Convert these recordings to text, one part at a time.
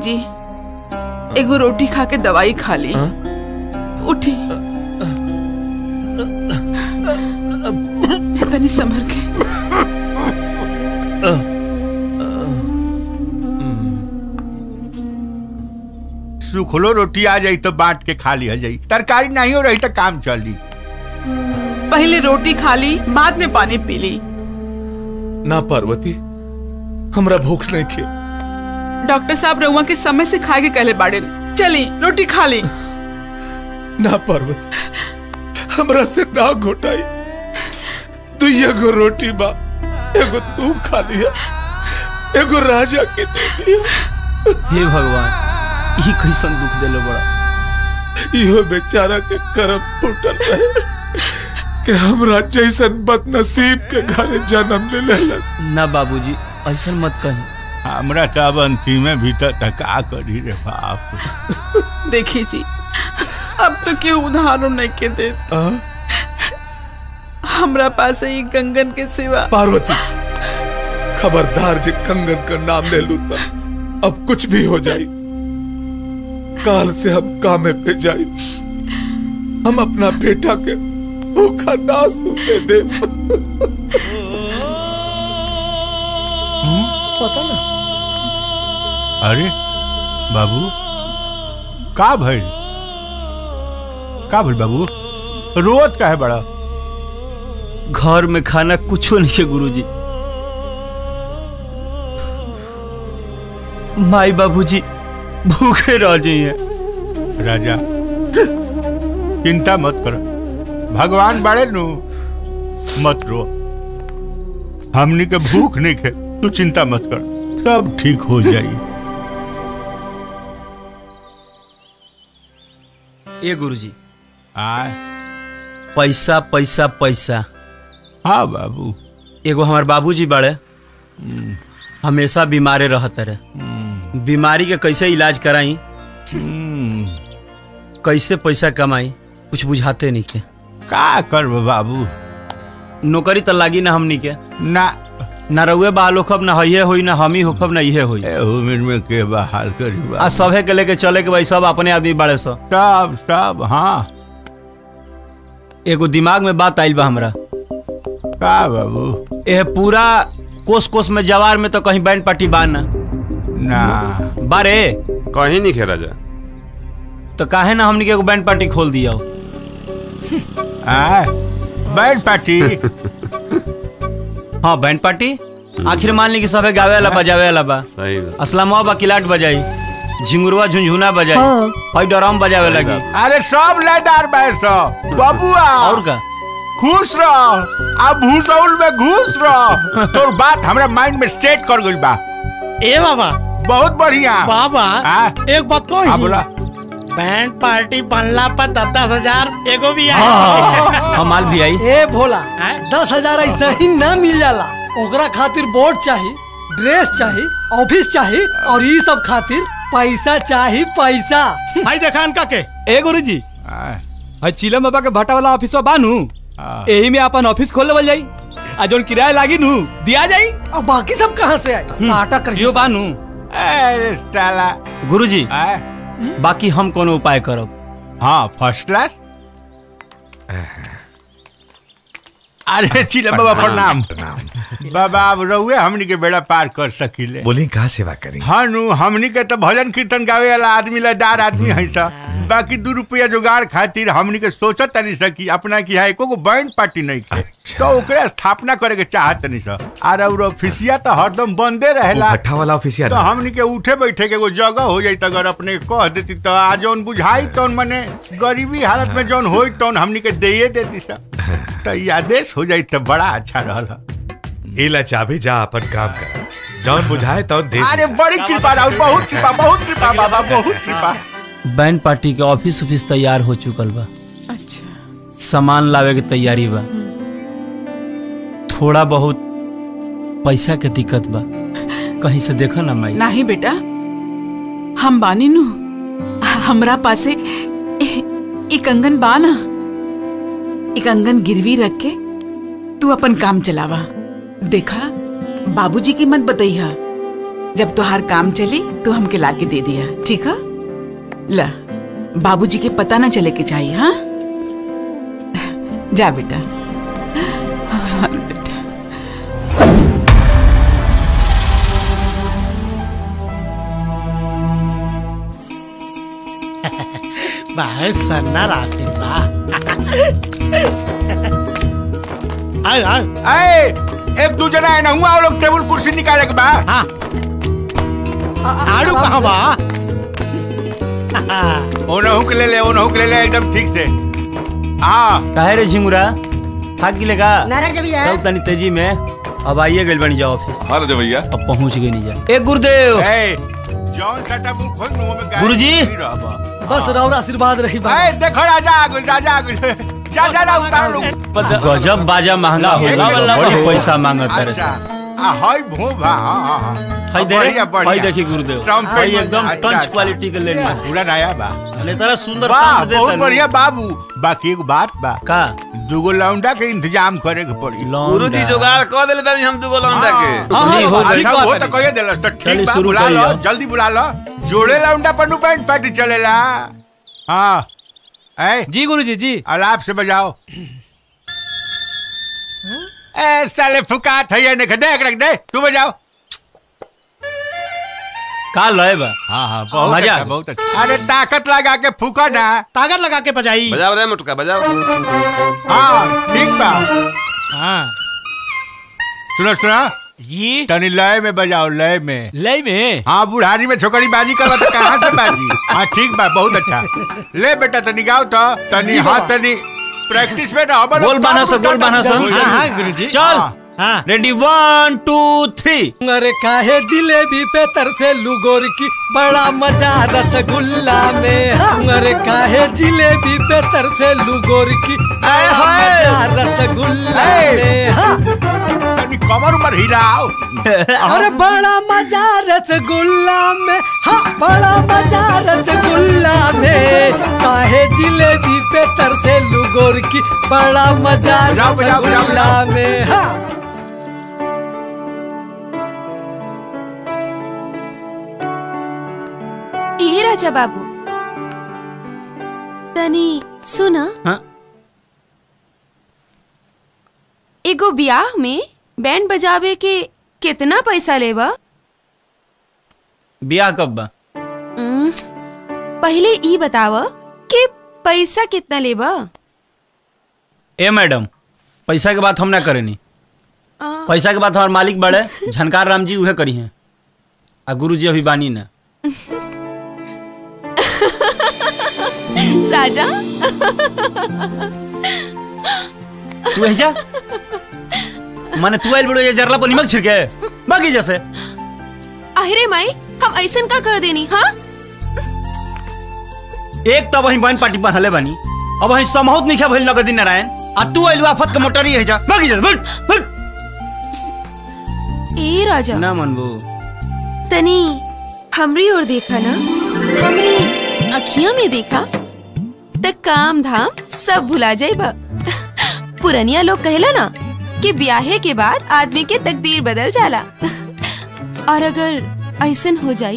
जी एगो रोटी खा के दवाई खा ली उठी तनी संभल के सुखलो रोटी आ जाई तो बांट के खा लिया जाई तरकारी नहीं हो रही तो काम चली पहले रोटी खा ली बाद में पानी पी ली ना पार्वती हमरा भूख नहीं खे डॉक्टर साहब रउआ के समय से खाए के कहले बाड़े चली रोटी खा ली ना पार्वती हमरा से ना घोटाई तू एगो रोटी बा एगो तू खा लिया एगो राजा के दे दिया हे भगवान ई कैसन दुख देले बड़ा इहो बेचारा के करम फूटल रहे कि हमरा जैसन बदनसीब के घरे जन्म ले लेलस ना बाबूजी ऐसा मत कही हमरा तो अब अंतिमे भीतर टका करी रे बाप देखी जी अब तो क्यों उदाहरण नहीं के दे हमरा पास ही गंगन के सिवा पार्वती खबरदार जे कंगन का नाम ले लू तो अब कुछ भी हो जाए काल से हम कामे पे जाए हम अपना बेटा के भूखा ना सूते दे पता ना अरे बाबू का भइल का भइल बाबू रोत का है बड़ा घर में खाना कुछो नहीं है गुरुजी माई बाबूजी भूखे रह जाइए राजा चिंता मत कर भगवान बड़े नु मत रो हमनी के भूख नहीं खे तू चिंता मत कर सब ठीक हो जाई ए गुरुजी आय पैसा पैसा पैसा हाँ बाबू एगो हमार बाबूजी बड़े हमेशा बीमारे रहते रहे बीमारी के कैसे इलाज कराई कैसे पैसा कमाई कुछ बुझाते नहीं के का करब बाबू नौकरी तो लागी ना हमनी के ना ना रउए बाल होखब ना हइये होई ना हमी होखब ना इहे होई उम्र में के बहाल करी आ बाबू सभे के लेके चले के भाई सब अपने आदमी बड़े सो सब सब हाँ एगो दिमाग में बात आइल बा हमरा का बाबू एह पूरा कोस कोस में जवार में तो कहीं बैंड पार्टी बा ना ना बारे कहीं नहीं खे राजा तो काहे ना हमनी के एगो बैंड पार्टी खोल दिया आय बैठ पार्टी हाँ बैंड पार्टी आखिर मान ली कि सबे गावे वाला बजावे वाला बा सही बात। असलमा बा किलाट बजाई झिंगुरवा झुंझुना बजाई और डराम बजावे लगी अरे सब लयदार बैठ सब बबुआ और का खुश रह अब भूसौल में घुस रह तोर बात हमरा माइंड में सेट कर गइल बा ए बाबा बहुत बढ़िया बाबा हाँ? एक बात को हाँ बोला बैंड पार्टी बनला पर दस दस हजार एगो भी हम माल भी आई ए भोला दस हजार ऐसा ही ना मिल जाला ओकरा खातिर बोर्ड चाही ड्रेस चाही ऑफिस चाही और ई सब खातिर पैसा चाही पैसा भाई देखा इनका के ए गुरुजी आय, भाई चिलम बाबा के भट्टा वाला ऑफिस बानू हाँ। एही में अपन ऑफिस खोल लेवल जाई आ जोन किराया लागी नू दिया जाई और बाकी सब कहाँ से आए साटा कर यो बानू अरे साला गुरुजी आय, बाकी हम कोनो उपाय करब हाँ फर्स्ट क्लास अरे चिलम बाबा प्रणाम बाबा अब रहुए हमनी के बेड़ा पार कर सकीले बोली कहाँ सेवा करी हाँ नु हमनी के तो भजन कीर्तन गावे वाला आदमी लदार आदमी है सा बाकी दू रुपया जुगाड़ खातिर हमनी के सोचत तनी सकी अपना की है एको बैंड पार्टी नहीं के तो ओकरे स्थापना करे के चाहत तनी सा और और ऑफिसिया तो हरदम बंदे रहेला भट्ठा वाला ऑफिसिया तो हमनी के उठे बैठे के एगो जगह हो जाई अगर अपने कह देती तो आ जौन बुझाई तौन मने गरीबी हालत में जौन होई तौन हमनी के देये देती सा तो ये आदेश हो जाई तो बड़ा अच्छा रहल हा। इला चाबी जा अपन काम कर जौन बुझाए तौन दे अरे बड़ी कृपा राहुल बहुत कृपा बहुत कृपा बाबा बहुत कृपा बैंड पार्टी के ऑफिस ऑफिस तैयार हो चुकल बा अच्छा सामान लावे के तैयारी बा थोड़ा बहुत पैसा के दिक्कत बा कहीं से देखा ना माई नहीं बेटा हम बानी नु हमरा पासे ए- ई कंगन बा ना ई कंगन गिरवी रख के तू अपन काम चलावा देखा बाबूजी की मत बतैया जब तोहार काम चली तो हमके लाके दे दिया ठीक है ला बाबूजी के पता ना चले के चाहिए हाँ जा बेटा हमार बेटा बहुत सन्ना राफिल बा आए आए ए एक दू जना है ना हुआ लोग टेबल कुर्सी निकाले के बा हाँ आड़ू कहाँ बा ओनहु के ले ले ओनहु के ले ले एकदम ठीक से हाँ काहे रे झिंगुरा थाक गिले का नाराज भैया चल तनी तेजी में अब आइए गइल बनी जा ऑफिस हाँ राजा भैया अब पहुंच गई नहीं जा ए गुरुदेव ए जॉन सटा मुंह खोल मुंह में गाय गुरुजी। नहीं रहबा। बस रौरा आशीर्वाद रही बा ए देखो राजा आ गइल राजा आ गइल जा जा ना उतार लो गजब बाजा महंगा होला बड़ी पैसा मांगत रे अच्छा आ हाय भोभा हाँ हाँ हाँ हाय दे बढ़िया, रे बढ़िया। हाय देखी गुरुदेव ट्रम्पेट हाय में- एकदम अच्छा, टंच अच्छा। क्वालिटी के लेनी पूरा नया बा ने तरह सुंदर वाह साथ दे बहुत तनी। बढ़िया बाबू बाकी एगो बात बा का दूगो लौंडा के इंतजाम करे के पड़ी गुरुजी जुगाड़ कह देले बानी हम दुगो लौंडा के हाँ, नहीं, हो गई। अच्छा वो तो कहिए देलस तो चलिए, ठीक बा शुरू बुला करिए लो अब। जल्दी बुला लो जोड़े लौंडा पर बैंड पार्टी चलेला हाँ ए जी गुरुजी जी अलाप से बजाओ ए साले फुकात है ये नहीं देख रख दे तू बजाओ का लय बा हाँ हाँ बहुत मजा आ अच्छा गया। बहुत अच्छा अरे ताकत लगा के फूका ना ताकत लगा के बजाई बजाओ रे मुटका बजाओ हाँ ठीक बा हाँ सुनो सुनो जी तनी लय में बजाओ लय में लय में हाँ बुढ़ारी में छोकरी बाजी कर तो कहाँ से बाजी हाँ ठीक बा बहुत अच्छा ले बेटा तनी गाओ तो तनी हाँ तनी प्रैक्टिस में ना गोल बाना सा, गोल बाना सा। हाँ हाँ गुरुजी चल हाँ रेडी वन टू थ्री अरे काहे जिलेबी पे तरसे लुगोर की बड़ा मजा रसगुल्ला में हाँ। अरे काहे जिलेबी पे तरसे लुगोर की बड़ा हाय। मजा रसगुल्ला हाय। में हाँ। तनी कमर उमर हिलाओ अरे बड़ा मजा रसगुल्ला में हाँ बड़ा मजा रसगुल्ला में काहे जिलेबी पे तरसे लुगोर की बड़ा मजा बजाओ, बजाओ, बजाओ, रसगुल्ला में हाँ ए राजा बाबू तनी सुन हाँ एगो ब्याह में बैंड बजावे के कितना पैसा लेबा बियाह कब बा उम्म, पहले ई बताव कि पैसा कितना लेबा ए मैडम पैसा के बात हम ना करेनी आ, पैसा के बात हमारे मालिक बड़े झनकार राम जी उहे करी हैं आ गुरु जी अभी बानी ना राजा तू है जा माने तू आइल बड़ो ये जरला पर निमक छिड़के बाकी जैसे अरे माई हम ऐसन का कर देनी हाँ एक तब वही बहन पार्टी बनहले बानी अब वही समहुत नहीं भइल नगदी नारायण आ तू आइल आफत के मोटरी है जा बाकी जैसे बट बट ए राजा ना मनबू तनी हमरी ओर देखा ना हमरी अखियां में देखा त काम धाम सब भुला जाइबा पुरनिया लोग कहेला ना कि ब्याहे के बाद आदमी के तकदीर बदल जाला और अगर ऐसन हो जाई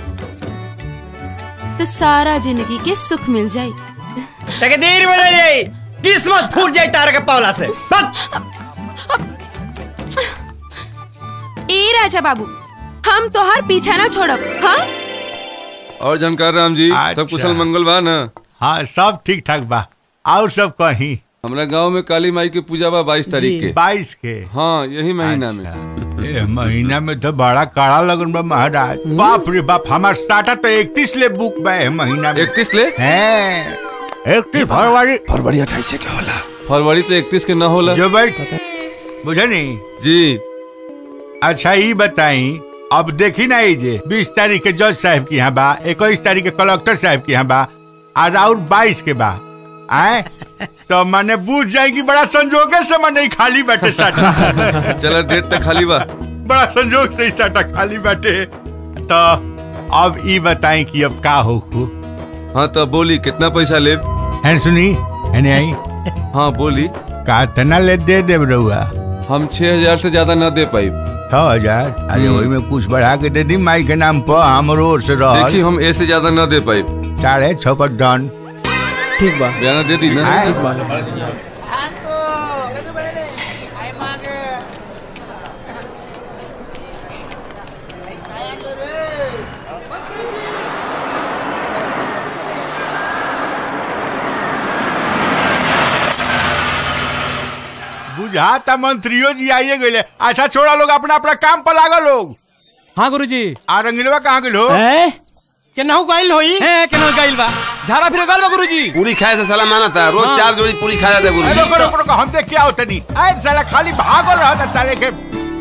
तो सारा जिंदगी के सुख मिल जाई तकदीर बदल जाई किस्मत फूट जाई तारा के पावला से बस ए राजा बाबू हम तोहार पीछा ना छोड़ब हाँ और जानकार राम जी अच्छा। सब कुशल मंगल बा ना हाँ सब ठीक ठाक बा और सब कहीं हमरा गांव में काली माई के पूजा बा बाईस तारीख के बाईस के हाँ यही महीना में अच्छा। ए महीना में तो बड़ा काड़ा लगन बा महाराज बाप रे बाप हमार स्टार्टर तो इकतीस ले बुक बा ए महीना में इकतीस ले हैं इकतीस फरवरी फरवरी अट्ठाईस से क्या होला फरवरी तो इकतीस के न होला जो बैठ बुझे नहीं जी अच्छा ये बताई अब देखी ना ये जे बीस तारीख के जज साहब की यहाँ बा इक्कीस तारीख के कलेक्टर साहब की यहाँ बा और और बाईस के बा आए तो मैंने बूझ जाएगी बड़ा संजोगे से मैं नहीं खाली बैठे साटा चलो डेट तक खाली बा बड़ा संजोग से ही साटा खाली बैठे तो अब ये बताएं कि अब का हो खू हाँ तो बोली कितना पैसा ले है सुनी है नहीं आई हाँ बोली का तना ले दे दे रहुआ हम छह हजार से ज्यादा ना दे पाई छह हजार अरे वही में कुछ बढ़ा के दे दी माई के नाम पर हमरो ओर से रह देखिए हम ऐसे ज्यादा न दे पाए साढ़े छह पर डन ठीक बा बयाना दे दी ना आए। ठीक बा बुझाता मंत्रियों जी आइए गए अच्छा छोड़ा लोग अपना अपना काम पर लागल लोग हाँ गुरुजी आ रंगीलवा कहाँ गेल हो हैं केनाहू गइल होई हैं केना गइल बा झाड़ा फिर गइल बा गुरुजी पूरी खाए से साला माना था रोज चार जोड़ी पूरी खा जाता है अरे गुरु रुको रुको रुको हम देख क्या होता नहीं अरे साला खाली भागो रहा था साले के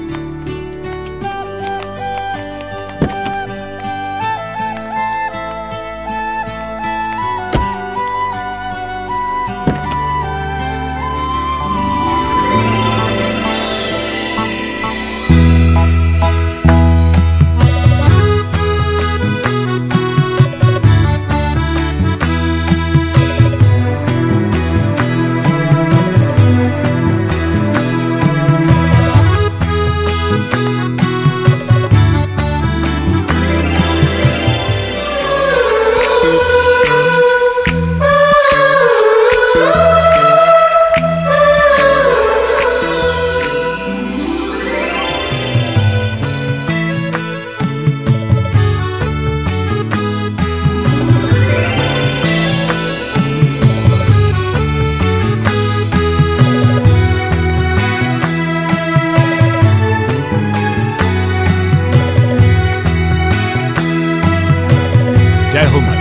जय हो माई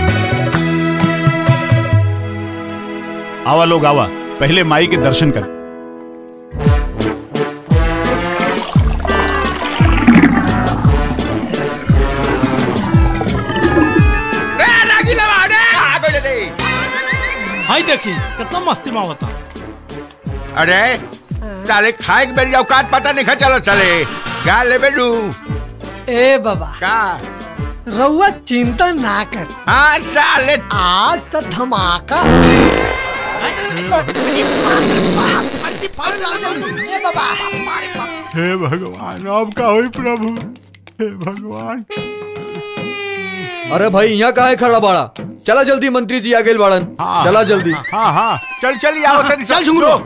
आवा लोग आवा पहले माई के दर्शन कर हाय देखी कितना मस्ती में होता अरे साले खाए के बेरी औकात पता नहीं खा चलो चले गा ले बेडू ए बाबा का रउआ चिंता ना कर हाँ साले आज तो धमाका हे भगवान अब का होई प्रभु हे भगवान अरे भाई यहाँ काहे खड़ा बाड़ा चला जल्दी मंत्री जी आ गए बाड़न हाँ। चला जल्दी हाँ हाँ चल चल आओ तनी चल झुमरो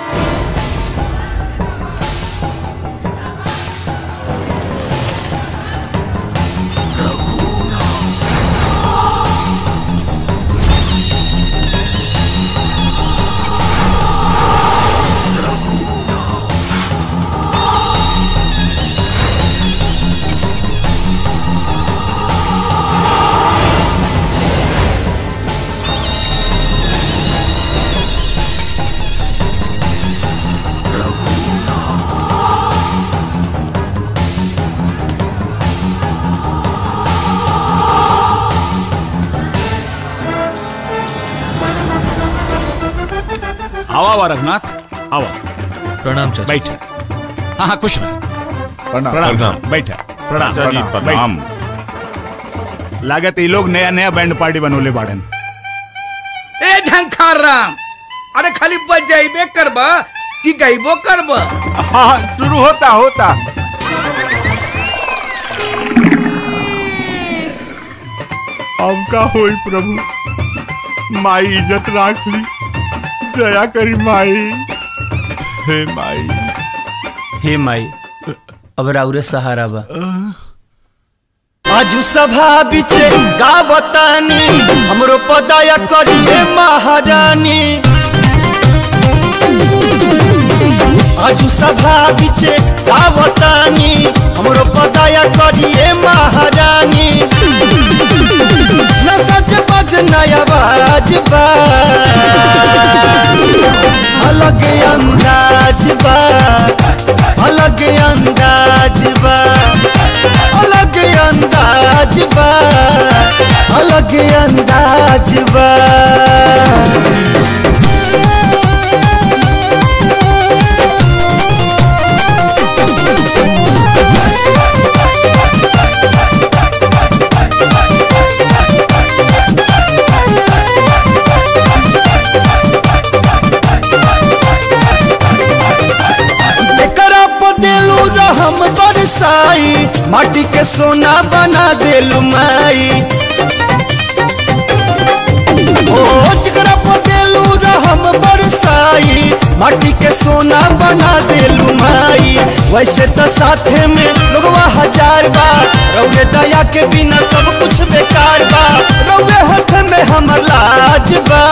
आवा आवा रघुनाथ आवा प्रणाम चाचा बैठ हाँ हाँ खुश रह प्रणाम प्रणाम बैठ प्रणाम प्रणाम लागत ये लोग नया नया बैंड पार्टी बनोले बाड़न ए झंखार राम अरे खाली बजाइबे करबा कि गईबो करबा हाँ शुरू होता होता अब का होई प्रभु माई इज्जत राख ली दया करी माई हे माई हे माई अब राउरे सहारा बा आजू सभा बिचे गावतानी हमरो पदाया करिए महारानी आजू सभा बिचे गावतानी हमरो पदाया करिए महारानी न सच बज नया बाज बा अलग अंदाज बा अलग अंदाज बा अलग अंदाज बा अलग अंदाज बा जेकरा पर दिलू रहम कर बरसाई माटी के सोना बना देलू माई ओ चिकरा पटेलू रहम बरसाई माटी के सोना बना देलू माई वैसे तो साथे में लोगवा हजार बा रौरे दया के बिना सब कुछ बेकार बा रौरे हाथ में हमर लाज बा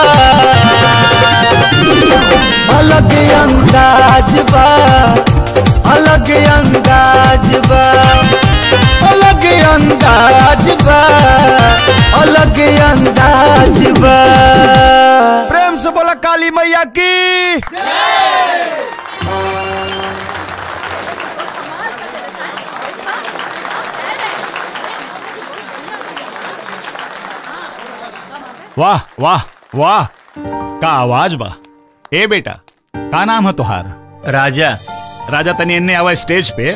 अलग अंदाज बा अलग अंदाज बा अलग अंदाज बा अलग अंदाज बा प्रेम से बोला काली मैया की वाह वाह वाह का आवाज बा ए बेटा का नाम है तुहार राजा राजा तनी इन्ने आवा स्टेज पे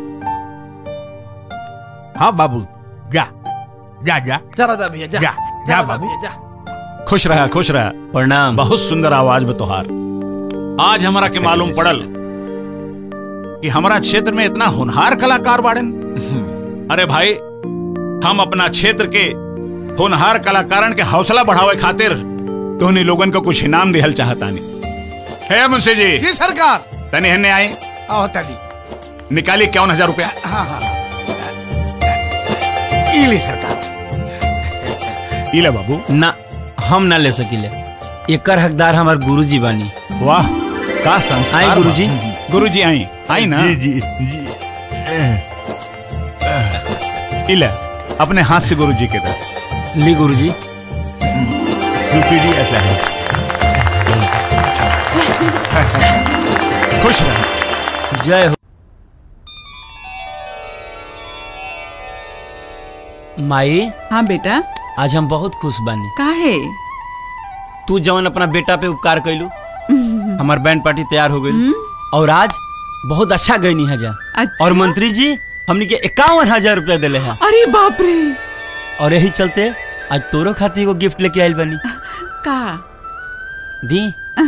हाँ बाबू जा जा जा जा राजा भैया जा जा जा राजा बाबू भैया जा खुश रहा खुश रहा प्रणाम बहुत सुंदर आवाज में तुहार आज हमरा के मालूम पड़ल कि हमारा क्षेत्र में इतना होनहार कलाकार बाड़न अरे भाई हम अपना क्षेत्र के होनहार कलाकारन के हौसला बढ़ावे खातिर तोहनी लोगन को कुछ इनाम दिहल चाहतानी है मुंशी जी जी सरकार तनी हन्ने आई आओ तनी निकाली इक्यावन हजार रुपया हाँ हाँ ई ली सरकार इला बाबू ना हम ना ले सकीले एकर हकदार हमार गुरुजी बानी वाह का संस्कार आई गुरुजी गुरुजी आई आई ना जी जी जी इला अपने हाथ से गुरुजी के दे ली गुरुजी सुपीरियर ऐसा है खुश रह जय हो माई हाँ बेटा आज हम बहुत खुश बानी काहे तू जवन अपना बेटा पे उपकार कैलू हमार बैंड पार्टी तैयार हो गई और आज बहुत अच्छा गई है जा अच्छा? और मंत्री जी हमने के इक्यावन हजार रुपया दिले हैं अरे बाप रे और यही चलते आज तोरो खातिर एगो गिफ्ट लेके आइल बनी का दी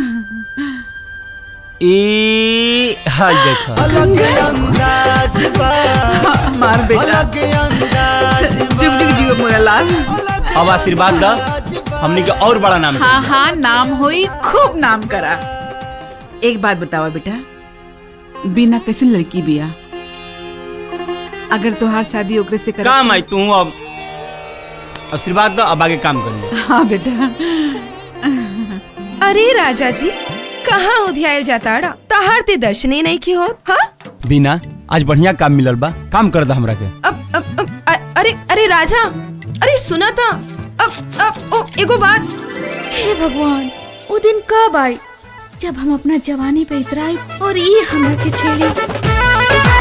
ए हाय देखा अलग अंदाज बा मार बेटा अलग अंदाज जुग जुग जियो मोरा लाल अब आशीर्वाद दा हमने के और बड़ा नाम हाँ हाँ नाम होई खूब नाम करा एक बात बतावा बेटा बिना कैसे लड़की बिया अगर तोहार शादी ओकरे से कर काम आई तू अब आशीर्वाद दो अब आगे काम करिए हाँ बेटा अरे राजा जी कहाँ उधियाल जाताड़ा तहार ते दर्शन ही नहीं की होत हाँ बिना आज बढ़िया काम मिलल बा काम कर दा हमरा के अब अब अब अ- अरे अरे राजा अरे सुना था अब अब ओ एगो बात हे भगवान वो दिन कब आई जब हम अपना जवानी पे इतराई और ये हमरा के छेड़ी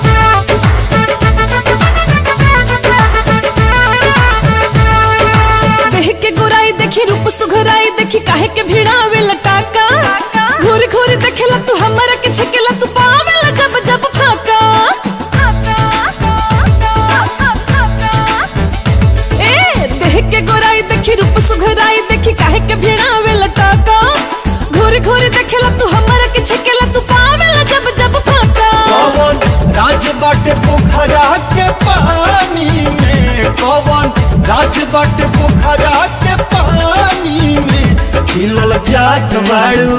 देह के गोराई देखी रूप सुघराई देखी काहे के भिड़ावे लटाका घूर घूर देखेला तू हमरा के छकेला तू पावेला जब जब फाका ए देह के गोराई देखी रूप सुघराई देखी काहे के भिड़ावे लटाका घूर घूर देखेला तू हमरा के छकेला तू पावेला जब जब फाका कौन राज बाटे पोखरा के पानी में कौन राज बाटे पोखरा के पानी में खिलल जात बाड़ू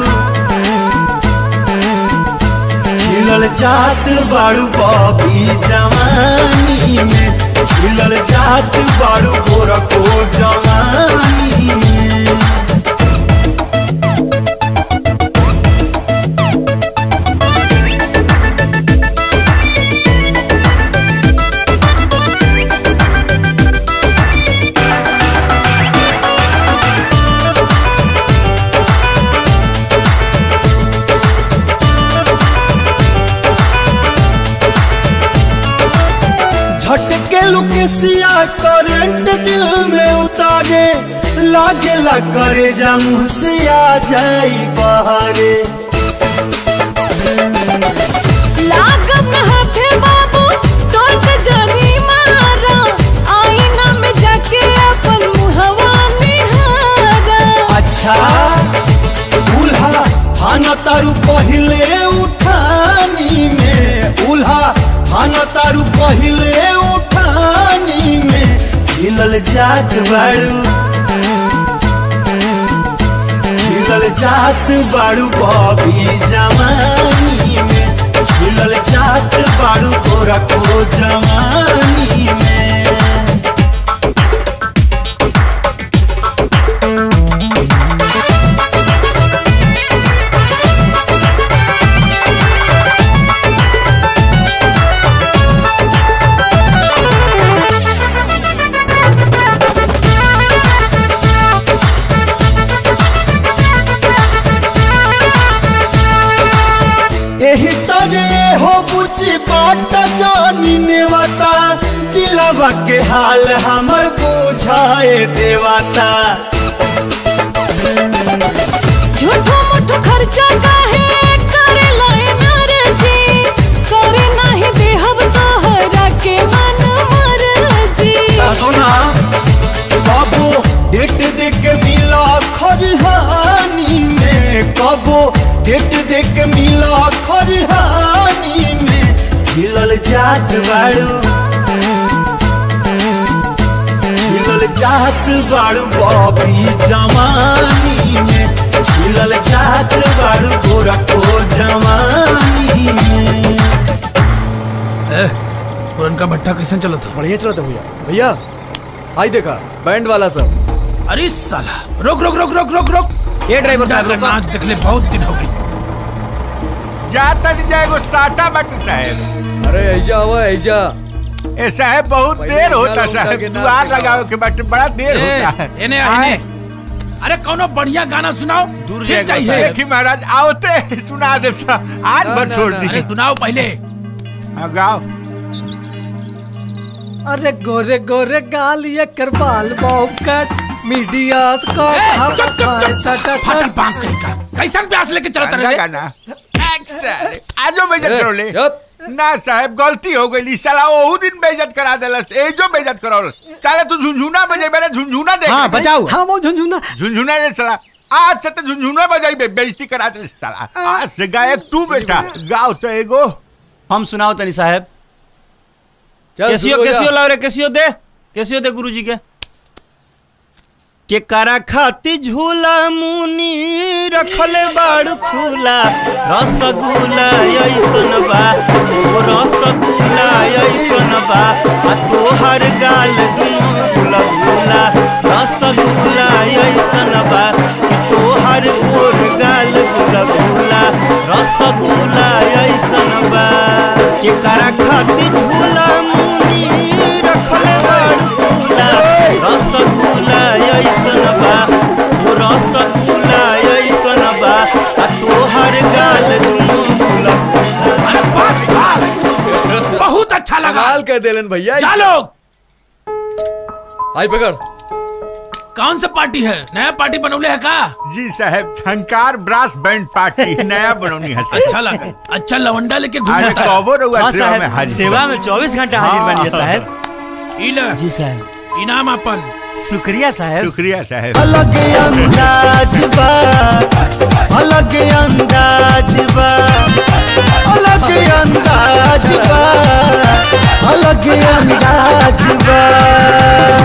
खिलल जात बाड़ू बॉबी जवानी में खिलल जात बाड़ू गोरा को जवानी में झटके लुकेसिया करंट दिल में उतारे लागेला करे जामुन से आ जाई बहारे लागत न हाथे बाबू टोट जानी मारा आईना में जाके अपन मुहवा निहारा अच्छा दूल्हा थाना तारू पहिले उठानी में उल्हा थान तारू पहिले उठानी में हिलल जात बाड़ू हिलल जात बाड़ू बॉबी जवानी में हिलल जात बाड़ू तोरा को जवानी में एही तरे हो बुझी बाट जानी नेवता दिलवा के हाल हमर बुझाए देवता झूठो मूठो खर्चा काहे करे लाए नारे जी करे नाही देहब तोहरा के मन मर जी सुना कबो डेट देख के मिला खरिहानी में कबो डेट देख के मिला खरिहानी में हिलल जात बाड़ू हिलल जात बाड़ू बॉबी जवानी में हिलल जात बाड़ू गोरा को जवानी में पुरनका भट्टा कैसे चला था बढ़िया चला था भैया भैया आई देखा बैंड वाला सब अरे साला रोक रोक रोक रोक रोक रोक ये ड्राइवर साहब, का रोको। नाच देखले बहुत दिन हो गई जाता नहीं जाएगो साटा बट साहब अरे ऐजा हुआ ऐजा ए साहब बहुत पहले देर होता अंगाला उठा साहब के नाच दुआर दिखाओ। लगाओ के बट बड़ा देर ए, होता है एने आ, आए। एने। अरे कौनो बढ़िया गाना सुनाओ दूर फिर चाहिए देखी महाराज आओते सुना दे आज ना, भर ना, छोड़ ना, दी अरे सुनाओ पहले गाओ अरे गोरे गोरे गाल ये कर बाल बाउ कट मीडिया को फटल बांस कहीं का कैसन प्यास लेके चलता गाना रहे गाना आजो बेइज्जत ए, करो ले ना साहब गलती हो गई साला ओहू दिन बेइज्जत करा देलस एजो बेइज्जत करावलस साला तू झुनझुना बजे मेरे झुनझुना देख हाँ, ले। बजाओ। हाँ, वो झुनझुना झुनझुना ने साला आज से तो झुनझुना बजाई बे बेइज्जती करा देलस साला आज से गायक तू बेटा गाओ तो एगो हम सुनाओ तनी साहब चल, कैसियो शुरू हो जा। कैसियो लाओ रे कैसियो दे कैसियो दे गुरुजी के के करा खाती झूला मुनी रखले बाड़ फूला रसगुल्ला ऐसन बा ओ रसगुल्ला ऐसन बा आ तोहर गाल दुनो गुला गुला रसगुल्ला ऐसन बा कि तोहर गोर गाल गुला गुला रसगुल्ला ऐसन बा के करा खाती झूला मुनी रखले बाड़ फूला रसगुल्ला ऐसन बा ओ रसगुल्ला ऐसन बा आ तोहर गाल दुनो गुला अरे बस बस बहुत अच्छा लगा कमाल कर देलन भैया जा लोग आई पकड़ कौन सा पार्टी है नया पार्टी बनौले है का जी साहब झंकार ब्रास बैंड पार्टी नया बनौनी है साहब। अच्छा लगा अच्छा लवंडा लेके अरे घूमता कबो रहुआ हाँ सेवा में साहब हाजिर सेवा बनी। में चौबीस घंटा हाजिर हाँ। बनिए साहब इला जी साहब इनाम अपन शुक्रिया साहब शुक्रिया साहब अलग अंदाज बा अलग अंदाज बा अलग अंदाज बा अलग अंदाज बा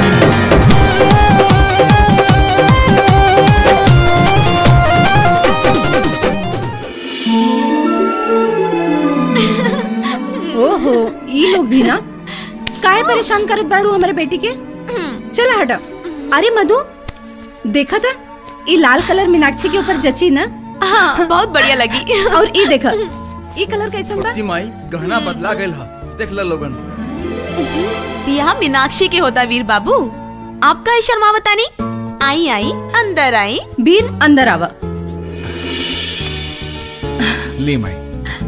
ओहो ई लोग भी ना काहे परेशान करत बाड़ू हमारे बेटी के चला हटा अरे मधु देखा था ई लाल कलर मीनाक्षी के ऊपर जची ना हाँ बहुत बढ़िया लगी और ई देखा ई कलर कैसन बा जी माई गहना बदला गइल हा देख ल लोगन बियाह मीनाक्षी के होता वीर बाबू आपका ही शर्मावता नहीं आई आई अंदर आई वीर अंदर आवा ली माई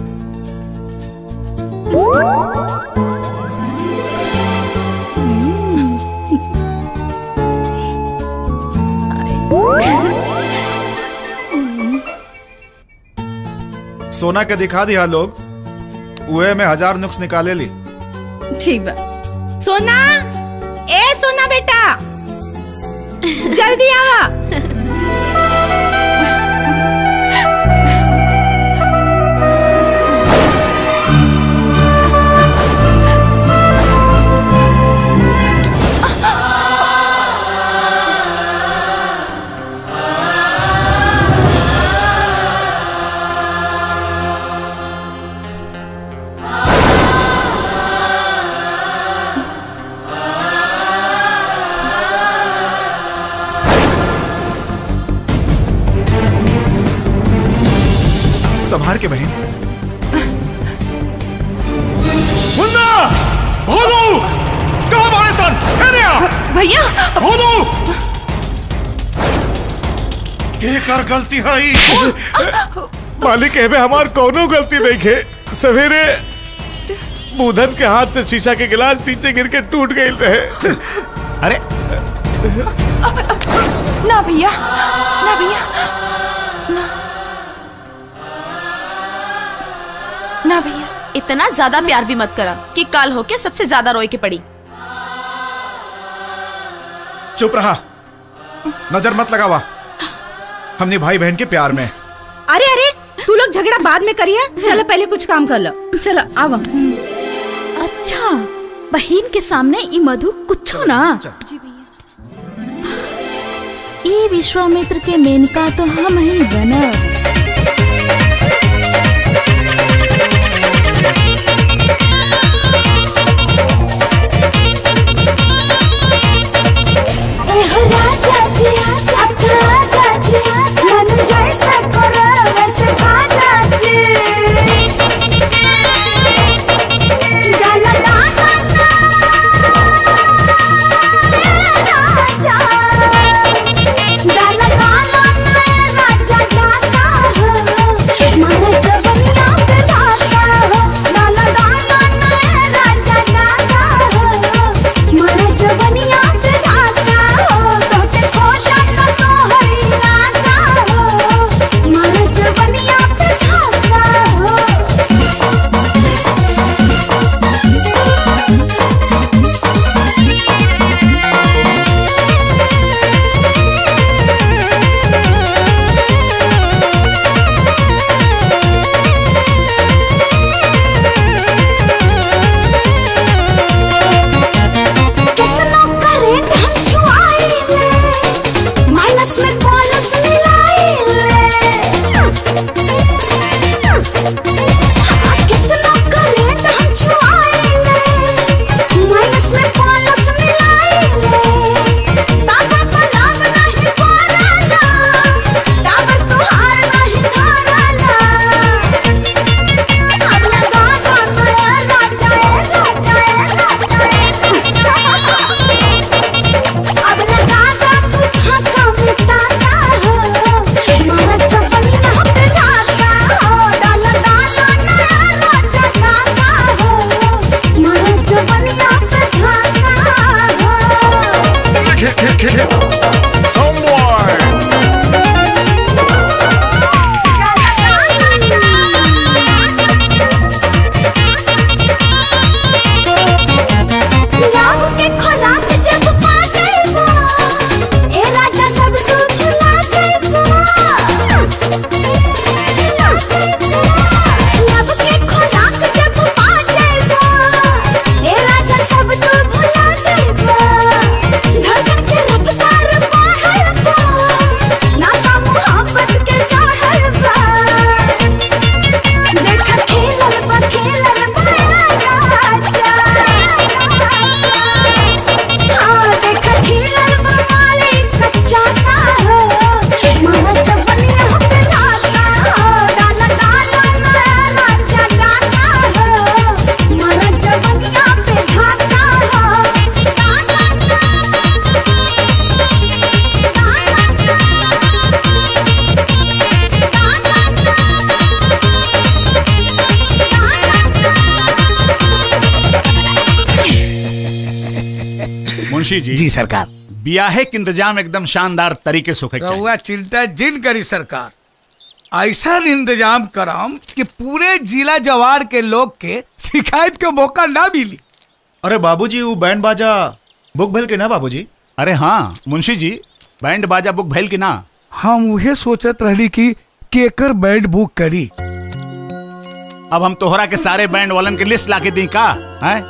सोना के दिखा दिया लोग उहे में हजार नुक्स निकाले ली ठीक बा सोना ए सोना बेटा जल्दी आवा संभार के बहन मुन्ना भोलू कहाँ बाड़े सन हेने आ भैया भोलू के कर गलती है ई? मालिक एमे हमार कोनो गलती नहीं खे सवेरे बूधन के हाथ से शीशा के गिलास नीचे गिर के टूट गई रहे अरे ना भैया ना भैया ना ना भैया इतना ज्यादा प्यार भी मत करा कि काल होके सबसे ज्यादा रोए के पड़ी चुप रहा नजर मत लगावा हमने भाई बहन के प्यार में अरे अरे तू लोग झगड़ा बाद में करिए चलो पहले कुछ काम कर लो चलो आवा अच्छा बहन के सामने ई मधु कुछो ना ई विश्वामित्र के मेनका तो हम ही बनब मुंशी जी जी सरकार ब्याहे के इंतजाम एकदम शानदार तरीके से होके चाहिए। रहुआ चिंता जिन करी सरकार ऐसा इंतजाम कराम कि पूरे जिला जवार के लोग के शिकायत के मौका ना मिली अरे बाबूजी वो बैंड बाजा बुक भल के ना बाबूजी अरे हाँ मुंशी जी बैंड बाजा बुक भैल की ना हम उहे सोचत रहली कि केकर बैंड बुक करी अब हम तोहरा के सारे बैंड वालन के लिस्ट लाके दी का हैं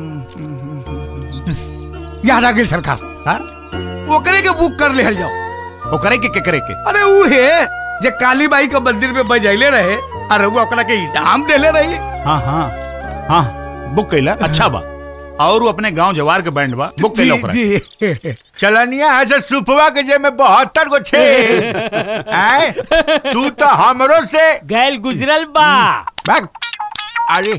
याद आ गई सरकार हाँ? ओकरे के बुक कर ले जाओ ओकरे के केकरे के अरे उहे जे काली बाई के मंदिर में बजैले रहे अरे वो ओकरा के इनाम देले रही हाँ हाँ हाँ बुक कैला अच्छा बा और वो अपने गांव जवार के बैंड बा बुक के लोग जी चलनिया है से सुपवा के जे में बहत्तर गो छे आए तू तो हमरो से गैल गुजरल बा भाग अरे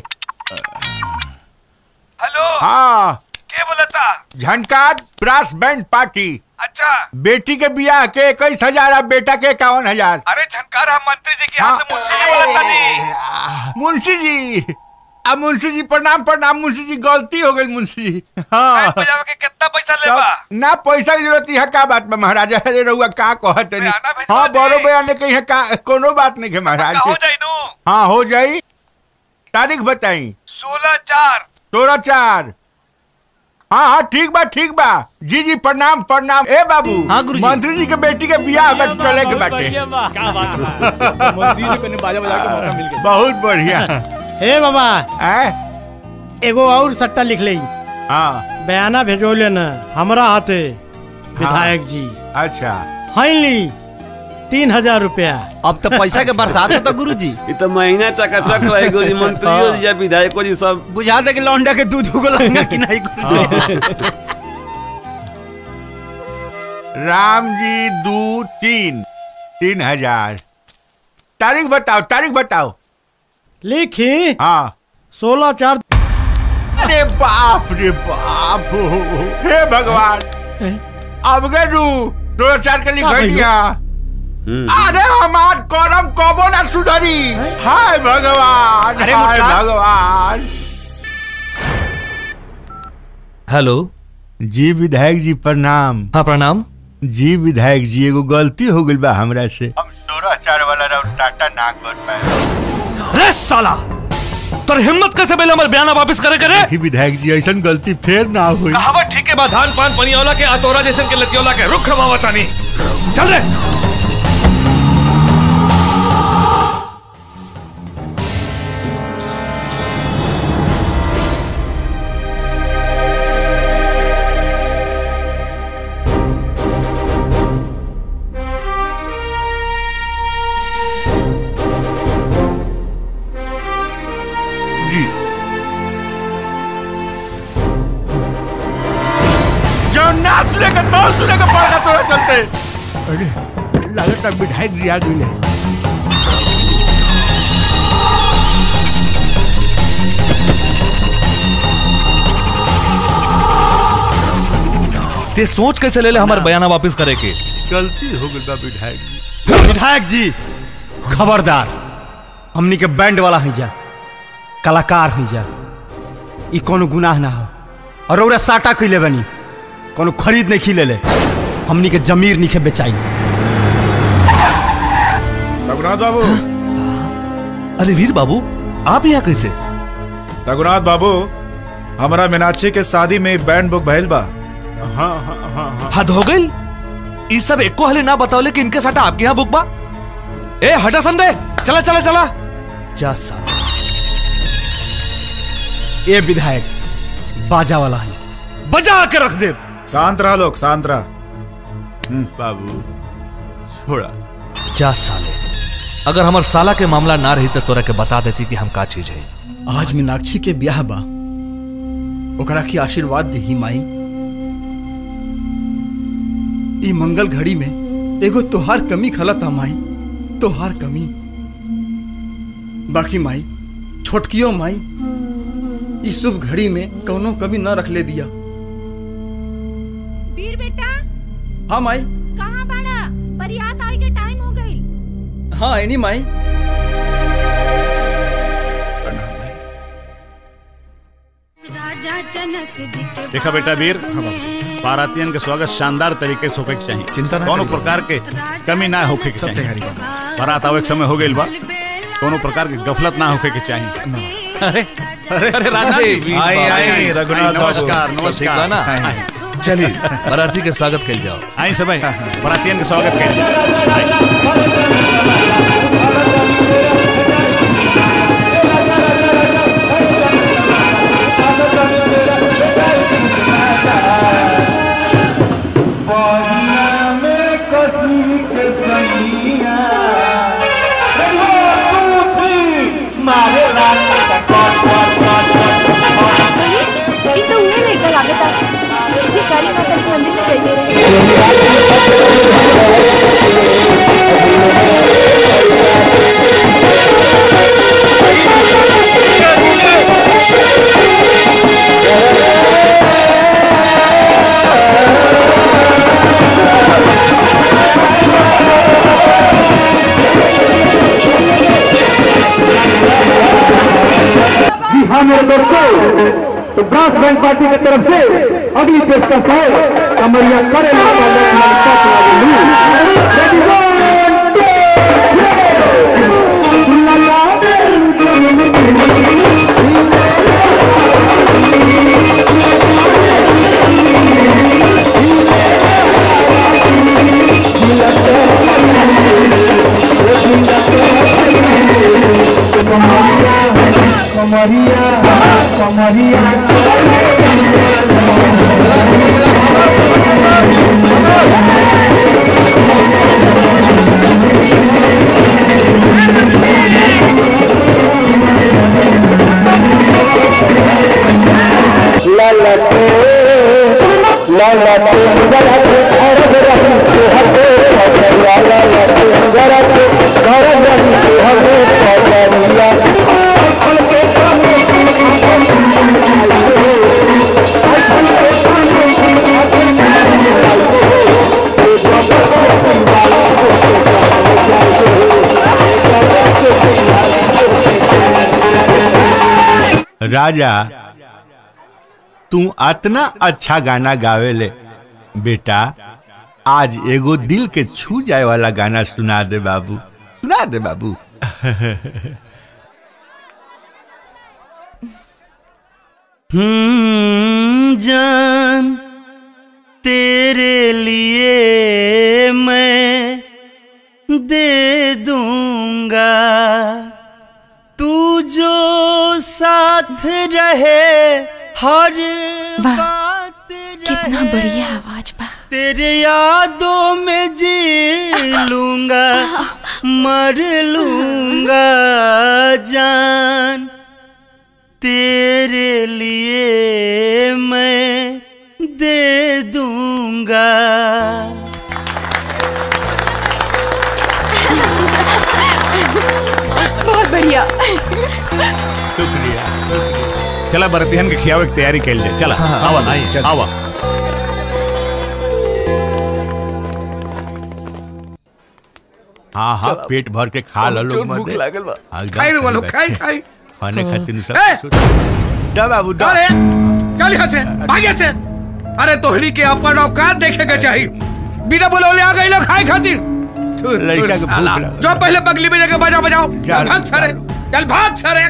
हेलो हाँ के बोला था झनकार ब्रास बैंड पार्टी अच्छा बेटी के बियाह के इक्कीस हजार और बेटा के इक्यावन हजार अरे झनकार हम मंत्री जी के यहाँ से मुंशी जी बोला था नी मुंशी जी अब मुंशी जी प्रणाम प्रणाम मुंशी जी गलती हो गई मुंशी जी हाँ बजावे के कितना पैसा लेबा तब ना पैसा की जरूरत है का बात में महाराजा अरे रहुआ का कहत नहीं हाँ बड़ो बयान ने कही है का कोनो बात नहीं है महाराज हो जाई नु हाँ हो जाई तारीख बताई सोलह चार सोलह चार हाँ हाँ ठीक बा ठीक बा जी जी प्रणाम प्रणाम ए बाबू हाँ मंत्री जी के बेटी के बियाह अगर चले के बाटे क्या बात मंत्री जी को बाजा बजा के मौका मिल गया बहुत बढ़िया हे बाबा एगो और सट्टा लिख ले हाँ बयाना भेजो लेना हमरा हाथे विधायक जी अच्छा हाइली तीन हजार रुपया अब तो पैसा के बरसात होता गुरु जी ये तो महीना चकाचक रहे गुरु जी मंत्रियों जी या विधायकों जी सब बुझा दे कि लौंडा के दूध उगो लहंगा कि नहीं गुरु जी राम जी दू तीन तीन हजार तारीख बताओ तारीख बताओ लिखी हाँ सोलह चार अरे बाप रे बाप हे भगवान अब गए रू दो चार के का भइल? लिखा अरे हमार करम कबो ना सुधरी हाय भगवान अरे हाय मुर्खा। भगवान हेलो जी विधायक जी प्रणाम हाँ प्रणाम जी विधायक जी एगो गलती हो गई बा हमरा से हम सोलह चार वाला राउंड टाटा ना कर पाए अरे साला तोर हिम्मत कैसे बेले हमर बयाना वापस करे करे देखी विधायक जी ऐसा गलती फिर ना हुई कहावत ठीक है बा धान पान पनियोला के अतोरा जैसन के लतियोला के रुख खमावतानी चल रे जी जो ना सुनेगा तो सुनेगा पड़ेगा तोरा चलते अरे लागत है विधायक जी आ गई है ते सोच कैसे ले ले हमार बयाना वापस करे के गलती हो गई बा विधायक जी विधायक जी खबरदार हमनी के बैंड वाला है जा कलाकार है जा ई कोनो गुनाह ना हो और ओरा साटा कैले बनी कोनो खरीद नहीं खिले ले हमनी के जमीर नहीं के बेचाई रघुनाथ बाबू अरे वीर बाबू आप यहाँ कैसे रघुनाथ बाबू हमारा मीनाक्षी के शादी में बैंड बुक भइल बा हाँ हाँ हाँ हाँ हद हो गई ई सब एको हले ना बताओले कि इनके साथ आपके यहाँ बुक बा ए हटा संदे चला चला चला जा साला ए विधायक बाजा वाला है बजा के रख दे शांत रहा लोग शांत रहा बाबू छोड़ा जा साले अगर हमार साला के मामला ना रही तो तोरा के बता देती कि हम का चीज है आज मीनाक्षी के ब्याह बा ओकरा के आशीर्वाद दी माई ई मंगल घड़ी में एगो तोहार कमी खलता माई तोहार कमी बाकी माई छोटकियो माई ई शुभ घड़ी में कौनो कमी न रख ले बिया वीर बेटा हाँ माई कहाँ बाड़ा बरियात आए के टाइम हो गई हाँ एनी माई देखा बेटा वीर बारातियन के स्वागत शानदार तरीके से होके के चाहिए चिंता ना कोनो करी प्रकार के कमी ना होके के सब चाहिए तैयारी बाबा बारात आवे के समय हो गइल बा कोनो प्रकार की गफलत ना होके के चाहिए अरे अरे अरे राजा जी वीर आई, बाबू, आई, आई, रघुनाथ बाबू। नमस्कार सब ठीक बा ना नमस्कार चलिए बराती के स्वागत कल जाओ आई सब बारातियन के स्वागत करिए अरे ई तो मेरे दोस्तों तो ब्रास बैंड पार्टी की तरफ से अगली पेशकश है कमरिया करे कमरिया कमरिया ललते ललते जरत अरब रही हते पकड़िया ललते जरत अरब रही हते पकड़िया राजा तू अतना अच्छा गाना गावेले बेटा आज एगो दिल के छू जाए वाला गाना सुना दे बाबू सुना दे बाबू हम्म, जान तेरे लिए मैं दे दूंगा तू जो साथ रहे हर बात कितना बढ़िया आवाज बा तेरे यादों में जी लूंगा मर लूंगा जान तेरे लिए मैं दे दूंगा बहुत बढ़िया शुक्रिया चला बरतिहन के खियावे की तैयारी कैल जाए चला हाँ, आवा आइए, चल। आवा हाँ हाँ पेट भर के खा लो लोग भूख मर्दे। लागल बा हाँ, एकदम खाई रे सही वालो बात खाई है। खाई खाने खातिर ए! सब दा बाबू दा अरे चल यहाँ से भाग यहाँ से अरे तोहरी के अपन औकात देखे के चाहिए बिना बुलौले आ गई लोग खाए खातिर थू, थू, लड़का के भूख साला। लागल। जो पहले बगली में जाके बजा बजाओ जा चल भाग सारे चल भाग सारे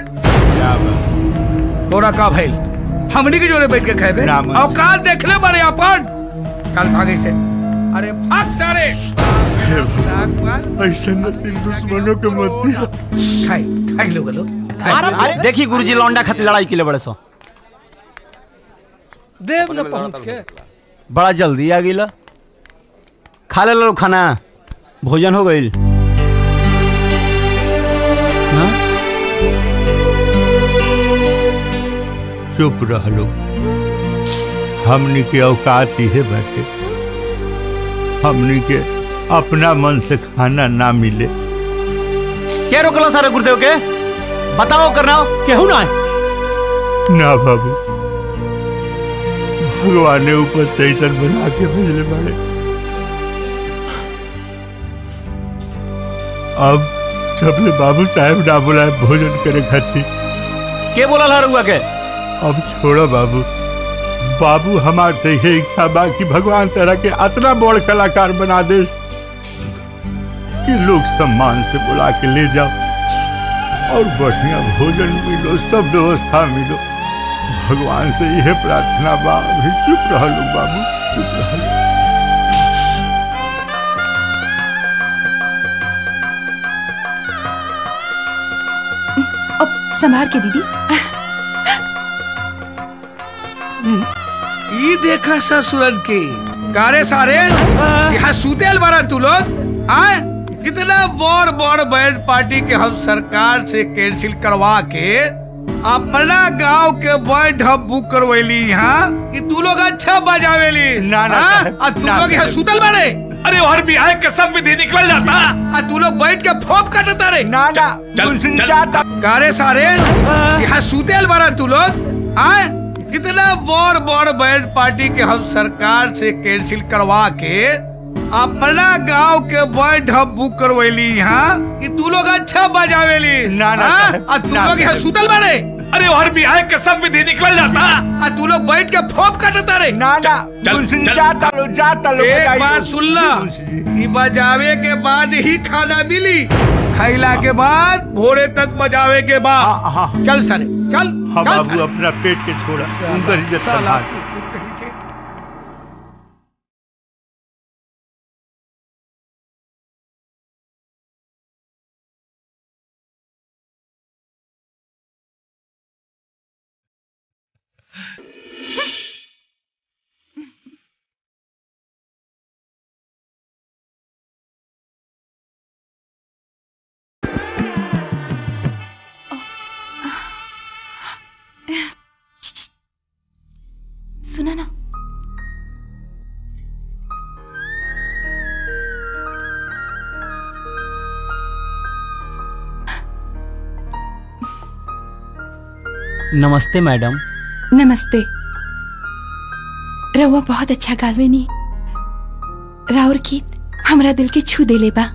तोरा का भाई हमनी के जोरे बैठ के खाए राम। औकात देख ले बड़े अपन चल भागे से अरे भाग सारे ऐसे नसीब दुश्मनों के मत दिया खाई खाई लोग लोग अरे देखी गुरुजी लौंडा खातिर लड़ाई के लिए बड़े सो देव न पहुंच के बड़ा जल्दी आ गई खा ले लो खाना भोजन हो गई चुप रह लो हमनी के औकात ही बाटे हमनी के अपना मन से खाना ना मिले क्या रोकला सारे गुरुदेव के बताओ करना केहू ना ना बाबू भगवान ने ऊपर से ऐसा बना के भेजले बड़े अब जब ले बाबू साहब ना बुलाए भोजन करे खातिर के बोला ला रुआ के अब छोड़ो बाबू बाबू हमार ते ये इच्छा बा कि भगवान तरह के अतना बड़ कलाकार बना दे कि लोग सम्मान से बुला के ले जाओ और बढ़िया भोजन मिलो सब व्यवस्था मिलो भगवान से यह प्रार्थना बा अभी चुप रह लो बाबू चुप रह लो अब संभार के दीदी ई देखा ससुरन के कारे सारे यहाँ सुतेल बारा तू लोग आए कितना बड़ बड़ बैंड पार्टी के हम सरकार से कैंसिल करवा के अपना गांव के बैंड हम बुक करवैली यहाँ कि तू लोग अच्छा बजावेली ना, ना, हाँ? साहब, आ तू ना, लोग यहाँ साहब। सुतल बारे अरे और बिहार के सब विधि निकल जाता आ तू लोग बैठ के फोप काटता रे ना ना कारे सारे यहाँ सुतेल बारा तू लोग आए कितना बड़ बड़ बैंड पार्टी के हम सरकार से कैंसिल करवा के अपना गांव के बैंड हम बुक करवैली यहाँ कि तू लोग अच्छा बजावेली ना, ना, हाँ? साहब, आ तू ना, लोग यहाँ साहब। सुतल बारे अरे और बिहार के सब विधि निकल जाता आ तू लोग बैठ के फोप काटता रे ना ना मुंशी जी, जाता लो जाता लो एक बजाइए। बात सुन ला ई बजावे के बाद ही खाना मिली खैला के बाद भोरे तक बजावे के बाद चल सरे चल हाँ चल बाबू सरे। अपना पेट के छोड़ा उनका इज्जत साला। संभाल सुना ना नमस्ते मैडम नमस्ते रउआ बहुत अच्छा गावेनी राउर गीत हमरा दिल के छू देले बा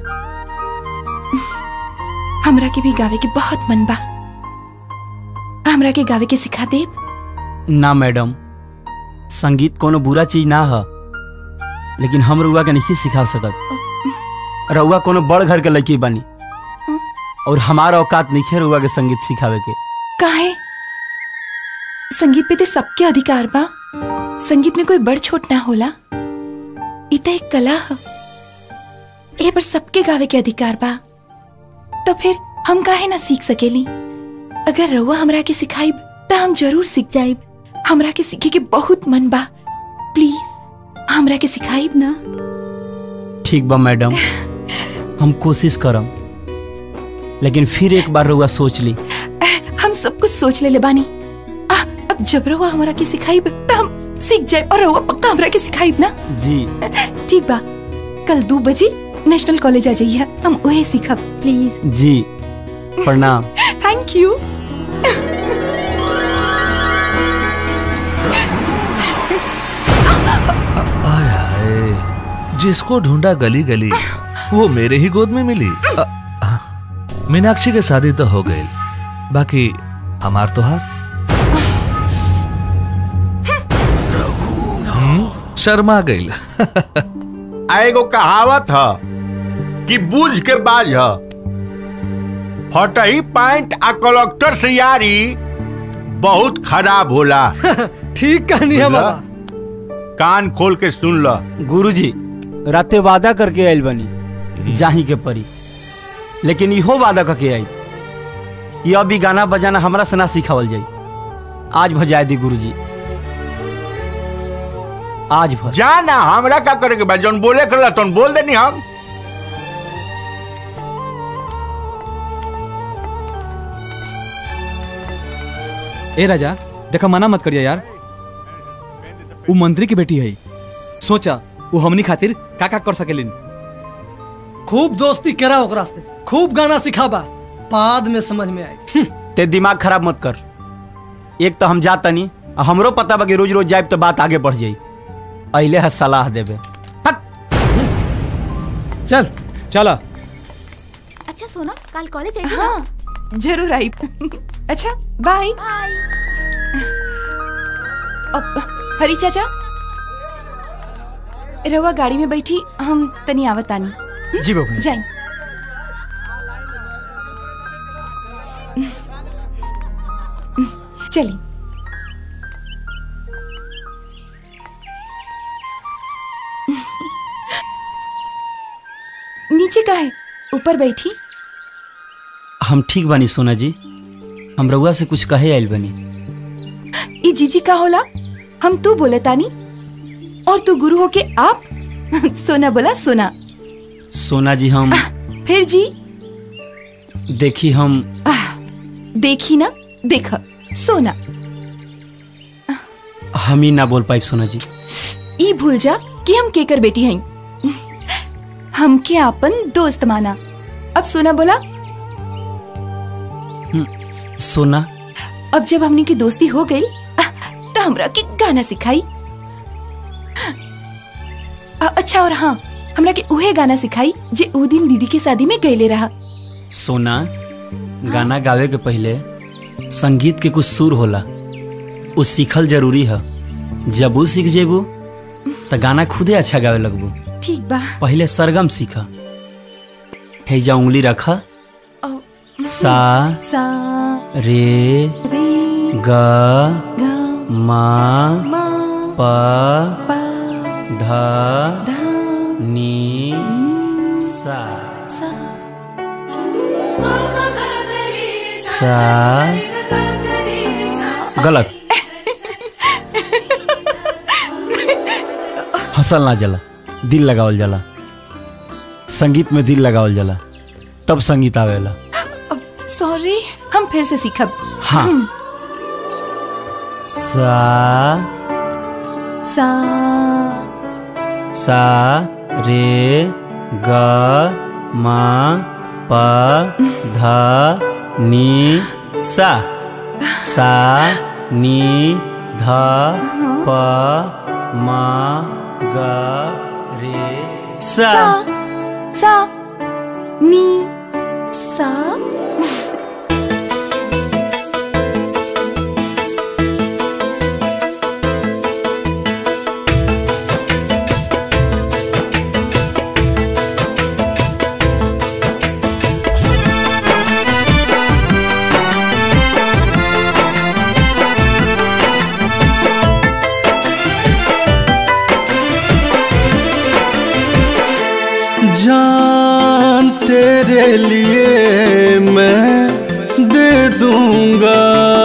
हमरा के भी गावे के बहुत मन बा हमरा के गावे के सिखा देब ना मैडम संगीत कोनो बुरा चीज ना है लेकिन हम रउआ के नहीं सिखा सकत रउआ कोनो बड़ घर के लड़की बनी और हमारा औकात नहीं है रउआ के संगीत सिखावे के काहे संगीत पे ते सबके अधिकार बा संगीत में कोई बड़ छोट ना होला इ त एक कला ह ए पर सबके गावे के अधिकार बा तो फिर हम काहे ना सीख सकेली अगर रउआ हमरा के सिखाइब त हम जरूर सीख जाइब हमरा के सीखे के बहुत मन बा प्लीज हमरा के सिखाइब ना ठीक बा मैडम हम कोशिश करम लेकिन फिर एक बार रउआ सोच ली हम सब कुछ सोच ले ले बानी आ, अब जब रउआ हमरा के सिखाइब त हम सीख जाए और रउआ पक्का हमरा के सिखाइब ना जी ठीक बा कल दो बजे नेशनल कॉलेज आ जाइए हम वही सीखब प्लीज जी प्रणाम थैंक यू आय हाय जिसको ढूंढा गली गली वो मेरे ही गोद में मिली अ, अ, मीनाक्षी के शादी तो हो गई बाकी हमार तो हार हम्म, शर्मा गई आ एगो कहावत ह कि बूझ के बाज ह फटही पैंट आ कलेक्टर से यारी बहुत खराब होला ठीक कहनी है बुझला? बाबा कान खोल के सुन ल गुरुजी राते वादा करके आयल बनी जाही के परी लेकिन इहो वादा करके आई कि अभी गाना बजाना हमरा से ना सिखावल जाई आज भजाए दी गुरुजी आज भर जा ना हमरा का करे के बा जौन बोले कर तौन बोल देनी हम ए राजा देखा मना मत करिया यार वो मंत्री की बेटी है सोचा वो हमनी खातिर का का कर सकेलिन खूब दोस्ती करा ओकरा से खूब गाना सिखाबा बाद में समझ में आई ते दिमाग खराब मत कर एक तो हम जात तनी आ हमरो पता बा कि रोज रोज जाइब तो बात आगे बढ़ जाई अइले है सलाह देबे चल चला अच्छा सोना कल कॉलेज आई हाँ जरूर आई अच्छा बाय अब हरी चाचा रवा गाड़ी में बैठी हम तनी आवत आनी जी बबनी जाई चली नीचे का है ऊपर बैठी हम ठीक बानी सोना जी हम रउआ से कुछ कहे आइल बनी ई जीजी का होला हम तू बोले तानी और तू गुरु हो के आप सोना बोला सोना सोना जी हम फिर जी देखी हम देखी ना देख सोना हम ही ना बोल पाइब सोना जी ई भूल जा कि हम केकर बेटी हई हमके आपन दोस्त माना अब सोना बोला सोना अब जब हमनी की दोस्ती हो गई तो हमरा के गाना सिखाई अ- अच्छा और हाँ हमरा के उहे गाना सिखाई जे ऊ दिन दीदी के शादी में गईले रहा सोना गाना गावे के पहले संगीत के कुछ सुर होला उ सीखल जरूरी है जब उ सीख जेबू त गाना खुदे अच्छा गावे लगबू ठीक बा पहले सरगम सीख हेजा उंगली रखा सा सा रे ग मा प ध नी सा सा गलत हंसल ना जला दिल लगावल जाला संगीत में दिल लगावल जाला तब संगीत आवेला सॉरी हम फिर से सीखब हाँ। सा सा सा रे ग म प ध नी सा सा नी ध प म ग रे सा सा नी सा जान तेरे लिए मैं दे दूंगा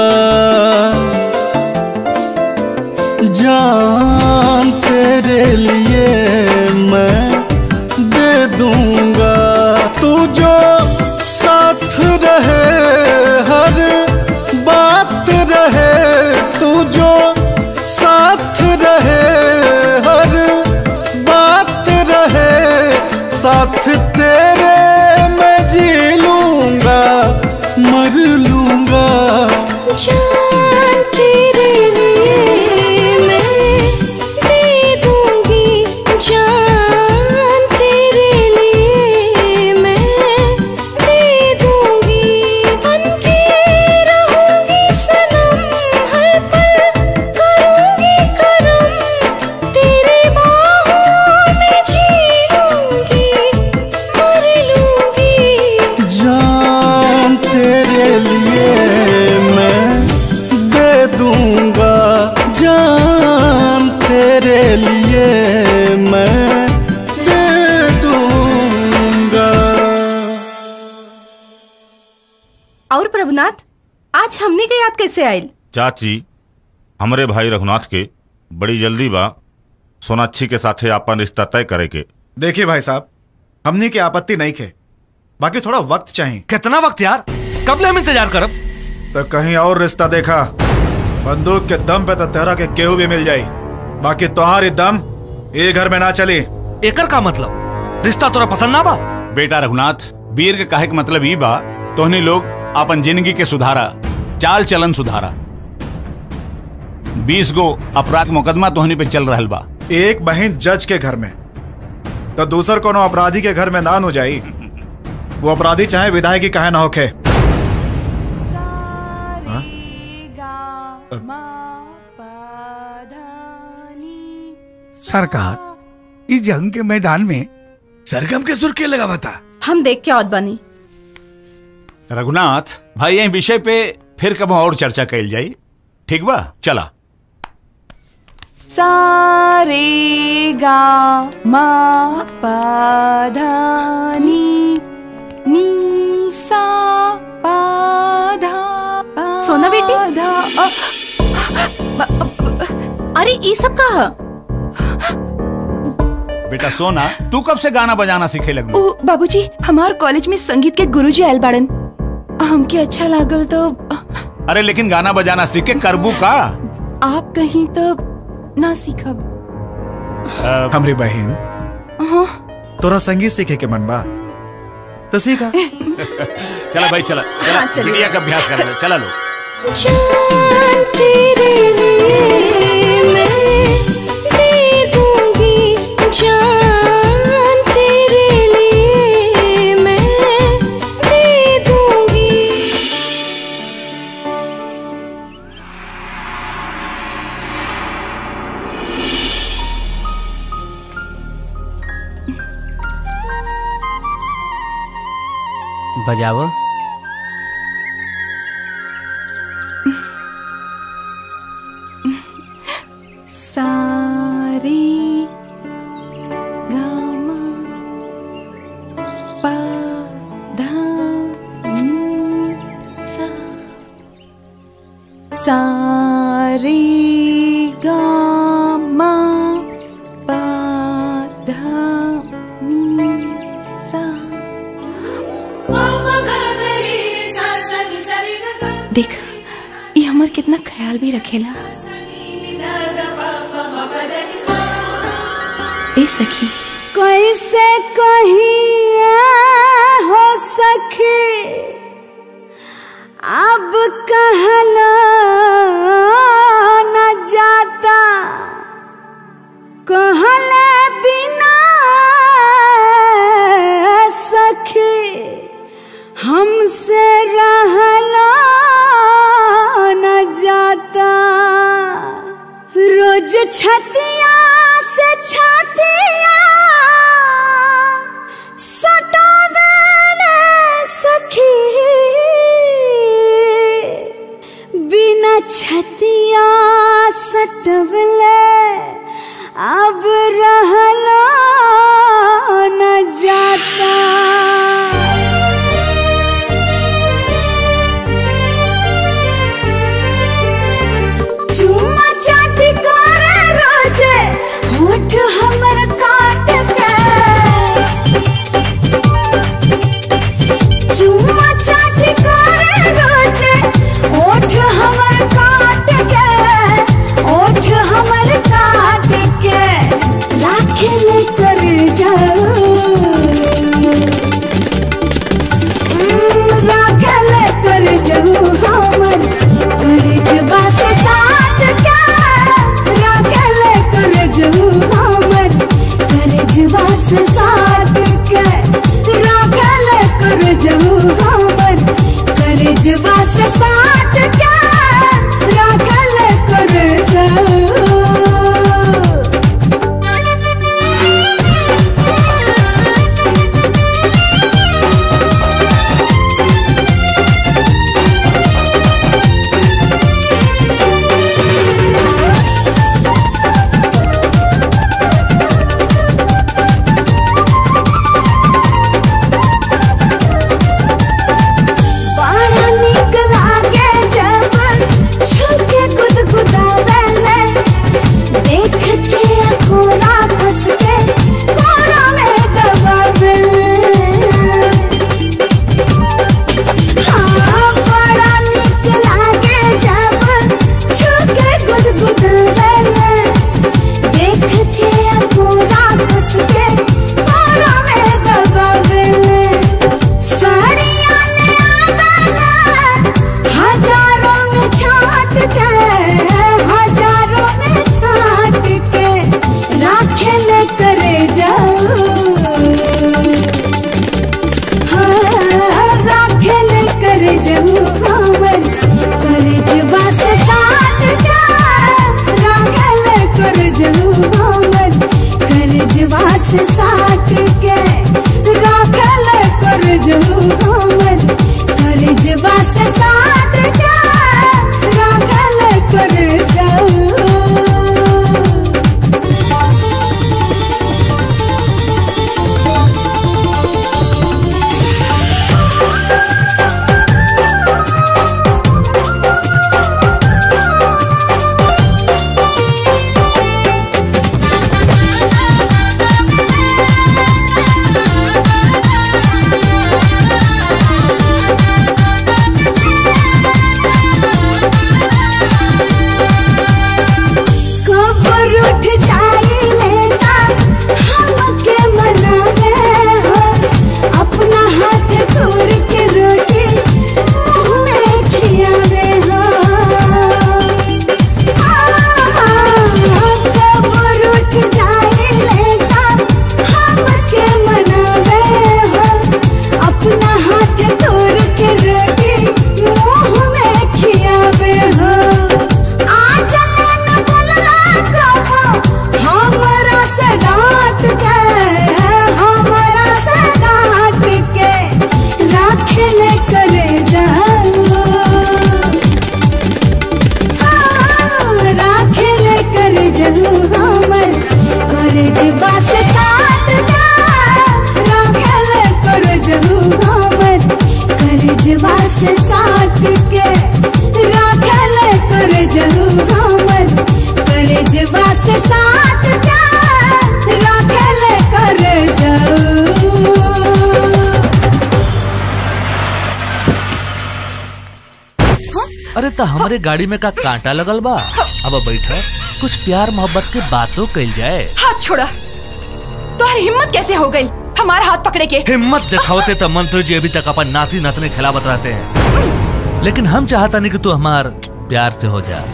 जान तेरे लिए मैं दे दूंगा तू जो साथ रहे हर बात रहे तू जो साथ रहे हर बात रहे साथ तेरे मैं जी लूंगा मर लूंगा जान तेरे लिए मैं दे दूंगी जान तेरे लिए मैं दे दूंगी बनके रहूंगी सनम हर पल करूंगी करम तेरे बाहों में जी लूंगी मर लूंगी जान तेरे लिए मैं दे दूंगा जान तेरे लिए मैं दे दूंगा और प्रभुनाथ आज हमने के याद कैसे आयल चाची हमरे भाई रघुनाथ के बड़ी जल्दी बा सोनाक्षी के साथे आपन रिश्ता तय करे के देखिए भाई साहब हमने की आपत्ति नहीं खे बाकी थोड़ा वक्त चाहिए कितना वक्त यार कब ले हम इंतजार करब तो कहीं और रिश्ता देखा बंदूक के दम पे तो तेरा के केहू भी मिल जाई बाकी तोहारी दम ये घर में ना चली एकर का मतलब रिश्ता तोरा पसंद ना बा बेटा रघुनाथ वीर के कहे के मतलब ई बा तोहनी लोग अपन जिंदगी के सुधारा चाल चलन सुधारा बीस गो अपराध मुकदमा तोहनी पे चल रहल बा एक बहन जज के घर में तो दूसर कोनो अपराधी के घर में ना हो जाई वो अपराधी चाहे विधायक की कहे ना होखे सरकार इस जंग के मैदान में सरगम के सुर के लगा बता हम देख के औद बनी रघुनाथ भाई यही विषय पे फिर कब और चर्चा कैल जाई ठीक बा चला सा रे गा मा पा धा नी नी सा पा धा पा सोना बेटी? धा अ, अरे ये सब का है? बेटा सोना तू कब से गाना बजाना सीखे लगलू ओ बाबूजी हमार कॉलेज में संगीत के गुरुजी आयल बाड़न हमके अच्छा लागल तो अरे लेकिन गाना बजाना सीख के करबू का आप कहीं तो ना सीखब हमरी बहन हाँ तोरा संगीत सीखे के मन बा तो सीखा चला भाई चला चला हाँ, चलिए। बिटिया का अभ्यास कर ले चला लो जान तेरे लिए मैं दे दूंगी जान तेरे लिए मैं दे दूंगी बजाओ सारी गामा पा धा नी सा सारी गामा पा धा नी सा देख ये हमर कितना ख्याल भी रखेला ए सखी कैसे कहिए हो सखी अब कहला न जाता कहले बिना सखी हमसे रहला न जाता रोज छतिया से छतिया सटावेले सखी बिना छतिया सटवले अब रहला न जाता चुम्मा चाटी करे रोजे होठ हमर काट के चुम्मा चाटी करे रोजे होठ हमर काट के होठ हमर काट के राखे ले कर जाओ राखल कर जहू हमर कर जबा से साथ क्या राखल कर जहू हमर कर जबा से साथ के राखल कर जहू हमर कर जबा से साथ क्या राखल कर जहू बड़ा निक लागे जब छुके गुदगुदावेले देख के अखोरा फंस के कोरा में दबावेले हाँ बड़ा निक लागे जब छुके गुदगुदावेले देख के अखोरा फंस के कोरा में दबावेले साड़ियाँ ले आवेला हजारों में छाट के हजारों में छाट के राखेल करे जाओ हाँ राखेल करे जाओ हमर करे जबा से साथ जा राखेल करे जाओ हमर करे जबा से साथ के राखेल करे जाओ हमर करे जबा से साथ जा राखेल करे जाओ के राखल कर जरू हमर करे जवा से साथ जा राखल कर जरू अरे तो हमारे गाड़ी में का कांटा लगल बा अब बैठा कुछ प्यार मोहब्बत के बातों कल जाए हाथ छोड़ा तुम्हारी हिम्मत कैसे हो गई हमारा हाथ पकड़े के हिम्मत दिखावते तो मंत्री जी अभी तक अपन नाती नतने खिलावत रहते हैं लेकिन हम चाहता नहीं कि तू हमार प्यार से हो जा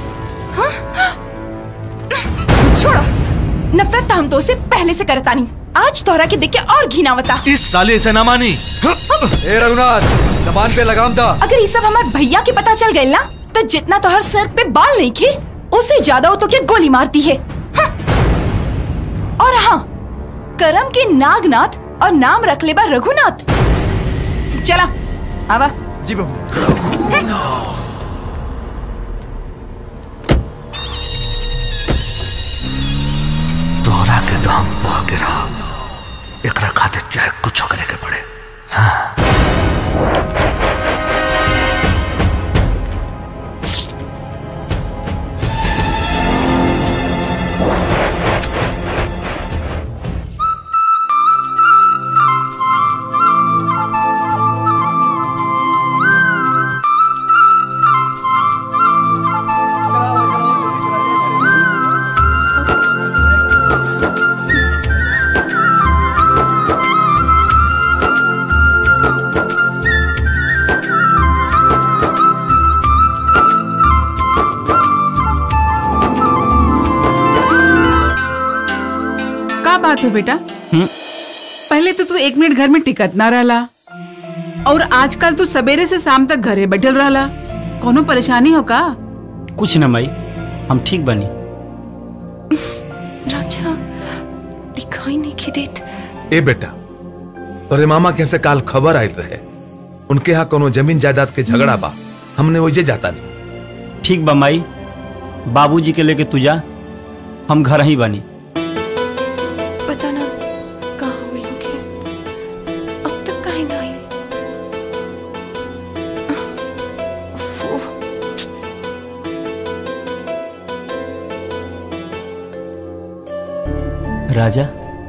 छोड़ो नफरत तो हम तो से पहले से करता नहीं आज तोहरा के देख के और घिनावता इस साले से ना मानी ए रघुनाथ जबान पे लगाम था अगर ये सब हमारे भैया के पता चल गए ना तो जितना तोहर सर पे बाल नहीं खे उससे ज्यादा वो तो क्या गोली मारती है हाँ। और हाँ करम के नागनाथ और नाम रख ले बा रघुनाथ चला आवा जी बाबू तोहरा के तो हम पा गिरा एकरा खातिर चाहे कुछ करे के पड़े का बात है बेटा पहले तो तू एक मिनट घर में टिकत ना रहला और आजकल तू सवेरे से शाम तक घरे बैठल रहला कोनो परेशानी हो का कुछ न माई हम ठीक बनी राजा दिखाई नहीं की देत ए बेटा तोरे मामा कैसे काल खबर आयल रहे उनके यहाँ कोनो जमीन जायदाद के झगड़ा बा हमने वही जाता नहीं ठीक बा माई बाबूजी के लेके तू जा हम घर ही बनी पता ना कहाँ हो लोग हैं। अब तक कहीं ना आई राजा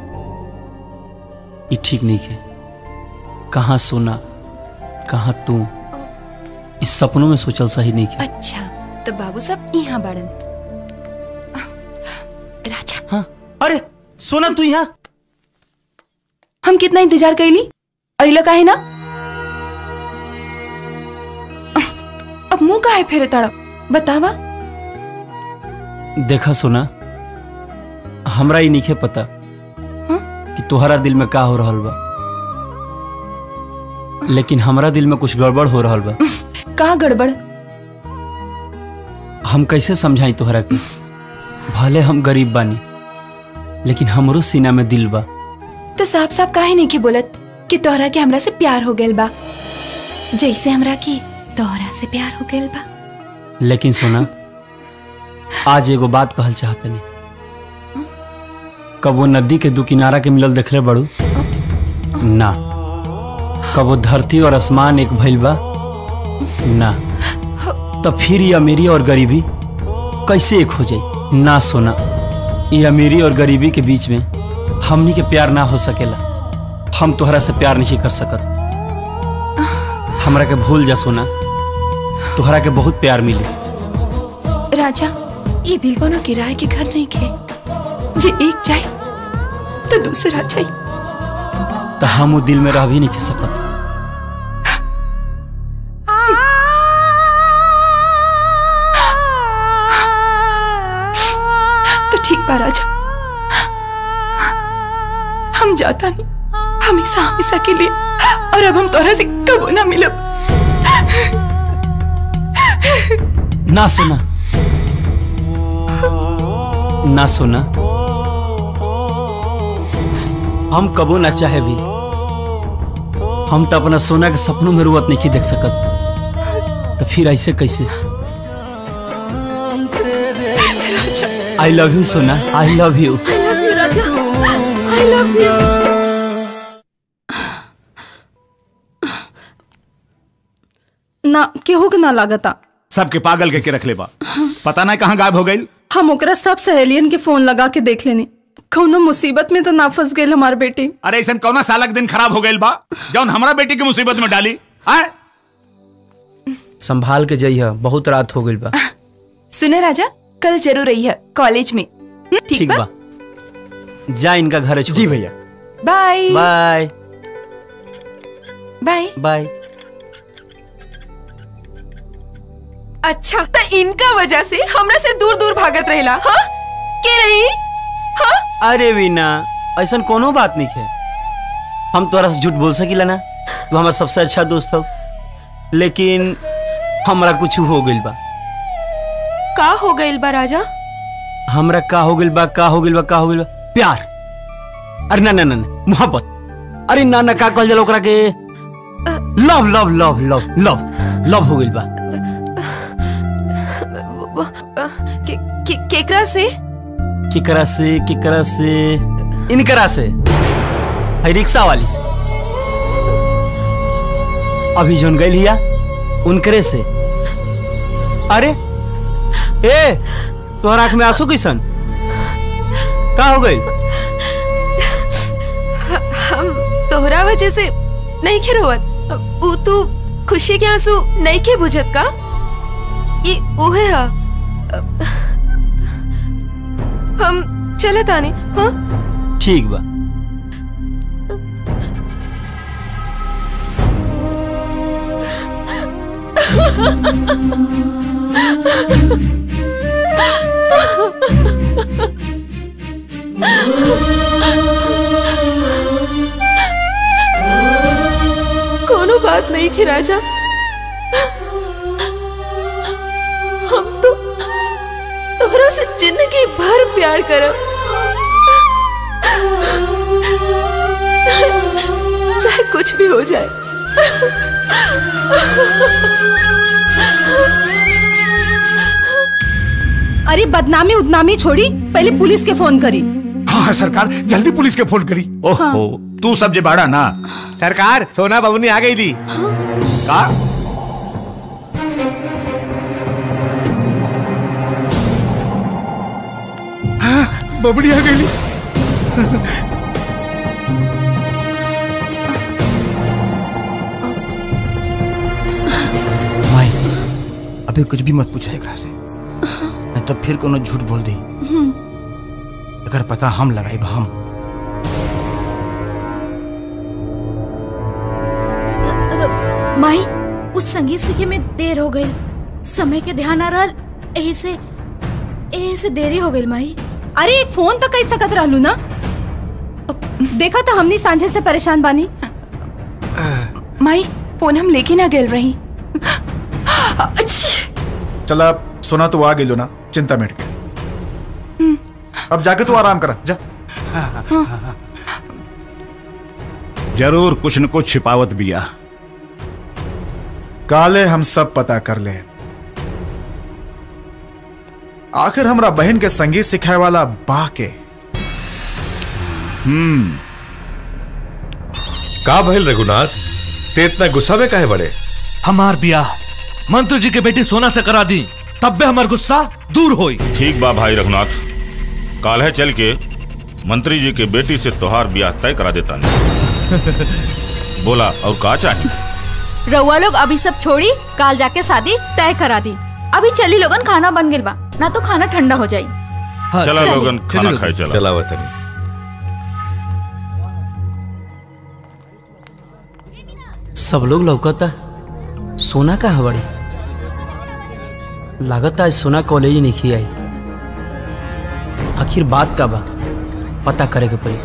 ये ठीक नहीं है कहाँ सोना कहाँ तू इस सपनों में सोचल सही नहीं है अच्छा तो बाबू साहब यहाँ बाड़न राजा हाँ अरे सोना तू यहाँ हम कितना इंतजार कैली अइला काहे ना अब मुंह काहे फेरे ताड़ा बतावा देखा सोना हमरा ही नहीं पता कि तुम्हारा दिल में का हो रहल बा लेकिन हमरा दिल में कुछ गड़बड़ हो रहल बा कहाँ गड़बड़ हम कैसे समझाई तोहरा के भले हम गरीब बानी लेकिन हमरो सीना में दिल बा तो साफ साफ काहे नहीं के बोलत कि तोहरा के हमरा से प्यार हो गइल बा जैसे हमरा की तोहरा से प्यार हो गइल बा लेकिन सोना आज एगो बात कहल चाहतनी कब वो नदी के दू किनारा के मिलल देखले बड़ू ना कब वो धरती और आसमान एक भइल बा ना तब फिर ये अमीरी और गरीबी कैसे एक हो जाई ना सोना ये अमीरी और गरीबी के बीच में हमनी के प्यार ना हो सकेला हम तोहरा से प्यार नहीं कर सकत हमरा के भूल जा सोना तोहरा के बहुत प्यार मिली राजा ये दिल कोनो किराए के घर नहीं खे जे एक जाए तो दूसरा जाए तो हम वो दिल में रह भी नहीं सकत तो ठीक बा राजा हम जाता नहीं हमेशा हमेशा के लिए और अब हम तोरा से कब ना मिलब ना सोना ना सोना हम कबो ना चाहे भी हम तो अपना सोना के सपनों में रुवत नहीं देख सकत तो फिर ऐसे कैसे आई लव यू सोना I love you I love you. ना केहू के ना लागता सबके पागल के के रख ले बा पता नहीं कहाँ गायब हो गई हम ओकरा सब सहेलियन के फोन लगा के देख लेनी कौनो मुसीबत में तो ना फंस गई हमार बेटी अरे ऐसा कौना सालक दिन खराब हो गई बा जौन हमारा बेटी की मुसीबत में डाली आए संभाल के जइह बहुत रात हो गई बा सुने राजा कल जरूर रही है कॉलेज में हम्म, ठीक बा जा इनका घर जी भैया बाय बाय बाय बाय अच्छा तो इनका वजह से हमरा से दूर दूर भागत रहेला हाँ के रही हाँ अरे वीना ऐसा कोनो बात नहीं है हम तोरा से झूठ बोल सकीला ना तू हमारा सबसे अच्छा दोस्त हो लेकिन हमरा कुछ हो गइल बा का हो गइल बा राजा हमरा का हो गइल बा का हो गइल बा का हो गइल बा प्यार अरे ना ना ना ना, मोहब्बत अरे ना ना का कहल जाला ओकरा के love love love love love love हो गइल बा के, के, केकरा से केकरा से केकरा से इनकरा से है रिक्शा वाली से अभी जोन गई लिया उनकरे से अरे ए तोहर आंख में आंसू कैसन का हो गई हम तोहरा वजह से नहीं के रोवत ऊ तू खुशी के आंसू नहीं के बुझत का ये उहे हा हम चलत आने हाँ ठीक बा कोनो बात नहीं की राजा हम तो तोहरा से जिंदगी भर प्यार करब चाहे कुछ भी हो जाए अरे बदनामी उदनामी छोड़ी पहले पुलिस के फोन करी हाँ सरकार जल्दी पुलिस के फोन करी ओहो तू सब जे बाड़ा ना सरकार सोना बाबू ने आ गई थी का बबड़ी आ गई माई अभी कुछ भी मत पूछा एकरा से नहीं तो फिर कोनो झूठ बोल दी अगर पता हम लगाई हम माई उस संगीत सीखे में देर हो गई समय के ध्यान आ रहा यही से यही से देरी हो गई माई अरे एक फोन तो कई सकत रहलू ना देखा था हमनी सांझे से परेशान बानी माई फोन हम लेके ना गेल रही चला सोना तो आ गई ना चिंता मिट के अब जाके तू आराम करा जा जरूर कुछ न कुछ छिपावत बिया काले हम सब पता कर ले आखिर हमरा बहन के संगीत सिखाए वाला बा के हम्म का भइल रघुनाथ ते इतना गुस्सा में काहे बड़े हमार ब्याह मंत्री जी के बेटी सोना से करा दी तब भी हमार गुस्सा दूर होई ठीक बा भाई रघुनाथ काल है चल के मंत्री जी के बेटी से तोहार ब्याह तय करा देता नहीं बोला और का चाहिए रउआ लोग अभी सब छोड़ी काल जाके शादी तय करा दी अभी चली लोगन खाना बन गिल बा ना तो खाना ठंडा हो जाई चला चलिए। लोगन खाना खाए चला चला वतनी सब लोग लौकता सोना कहाँ बड़ी लागत आज सोना कॉलेज नहीं की आई आखिर बात का बा पता करे के पड़ी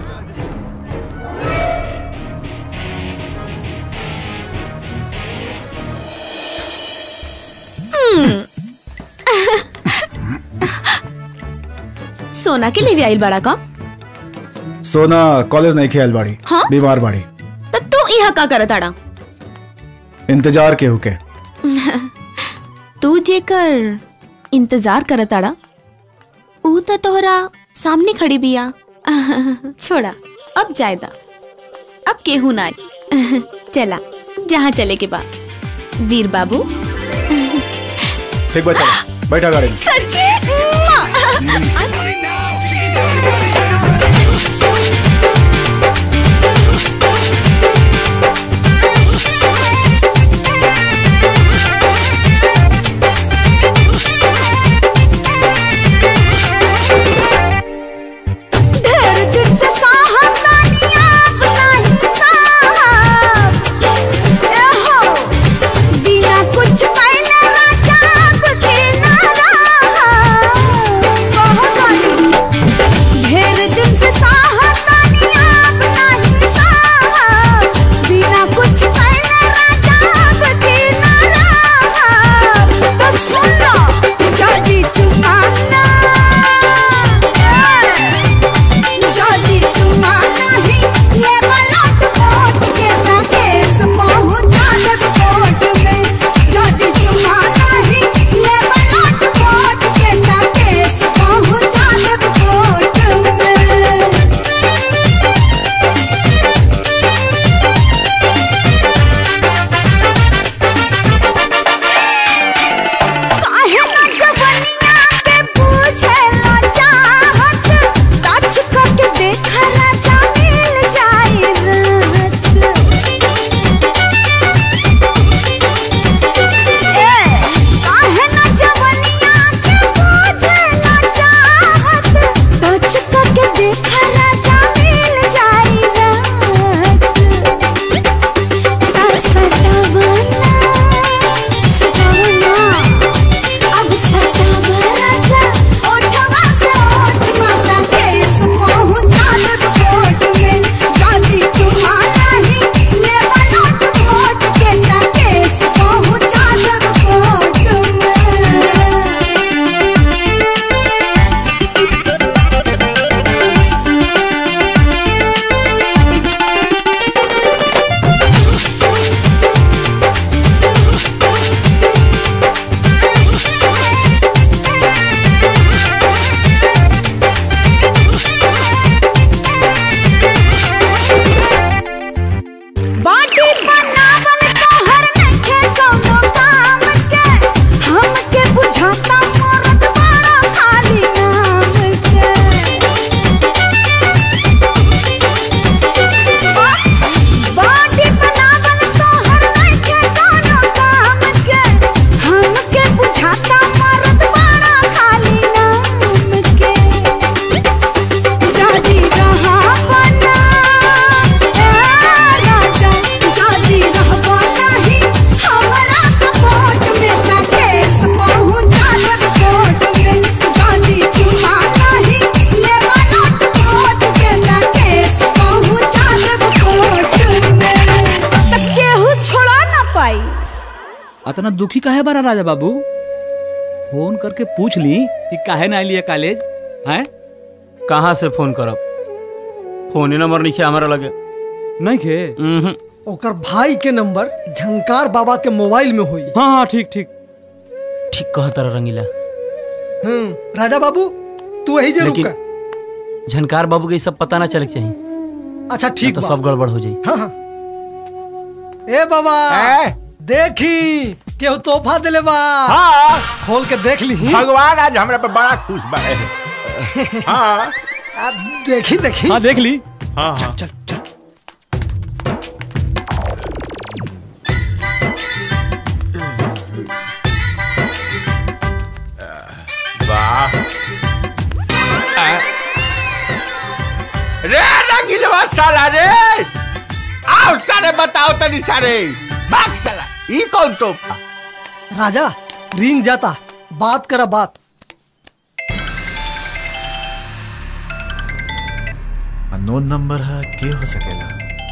सोना के लिए भी आइल बड़ा का सोना कॉलेज नहीं खेल बाड़ी हाँ? बीमार बाड़ी तो तू यहाँ का करत आड़ा इंतजार के हुके तू जेकर इंतजार करत आड़ा ऊ तो तोहरा सामने खड़ी बिया छोड़ा अब जायदा अब केहू ना आई चला जहाँ चले के बाद वीर बाबू ठीक बा चलो बैठा गाड़ी में सच्ची ढेर दिन से साहब नानिया अपना ही साहब ए हो बिना कुछ पहले राजा के ना रहा कहो गाली ढेर दिन से साहब नानिया अपना ही साहब बिना कुछ पहले राजा के ना रहा तो सुन लो जल्दी चुमाना जल्दी चुमा नहीं ये बलट कोट के ना केस पहुंचा दे कोर्ट में जल्दी चुमा नहीं ये बलट कोट के ना केस पहुंचा दे कोर्ट में काहे ना जवनिया के पूछेला चाहत टच करके देखा राजा मिल जाई ए काहे ना जवनिया के पूछेला चाहत टच करके देखा राजा मिल जाई रात सटावना सटावना अब सटावा राजा ओठवा से ओठ माता केस पहुंचा दे कोर्ट में जल्दी चुमा नहीं ये बलट कोर्ट के ना केस पहुंचा दे कोर्ट में बाटी बनावल तोहर नइखे कौनो काम के हमके बुझाता मरद बड़ा खाली नाम के बाटी बनावल तोहर नइखे कौनो काम के हमके बुझाता मरद बड़ा खाली नाम के जदी रहा बना राजा जदी रहबो नहीं हमरा सपोर्ट में ना केस पहुंचा दे कोर्ट में जदी चुमा नहीं ले बलट कोर्ट के ना केस पहुंचा दे कोर्ट में त केहू छोड़ा ना पाई अतना दुखी काहे बारा राजा बाबू फोन करके पूछ ली कि काहे ना आइलिए कॉलेज हैं कहाँ से फोन करब फोन ही नंबर नहीं हमारा लगे नहीं खे ओकर भाई के नंबर झंकार बाबा के मोबाइल में हुई हाँ हाँ ठीक ठीक ठीक कह तारा रंगीला हम्म राजा बाबू तू यही जरूर लेकिन का झनकार बाबू के ई सब पता ना चले के चाहिए अच्छा नहीं ठीक तो बा सब गड़बड़ हो जाई हाँ हाँ ए बाबा देखी केहू तोहफा दिले बा हाँ खोल के देख ली भगवान आज हमरा पे बड़ा खुश बा हाँ देखी देखी हाँ देख ली हाँ हाँ चल चल वाह आ- रे रंगीलवा साला रे आओ सारे बताओ तनी सारे भाग साला ई कौन तोहफा राजा रिंग जाता बात करा बात अननोन नंबर है के हो सकेला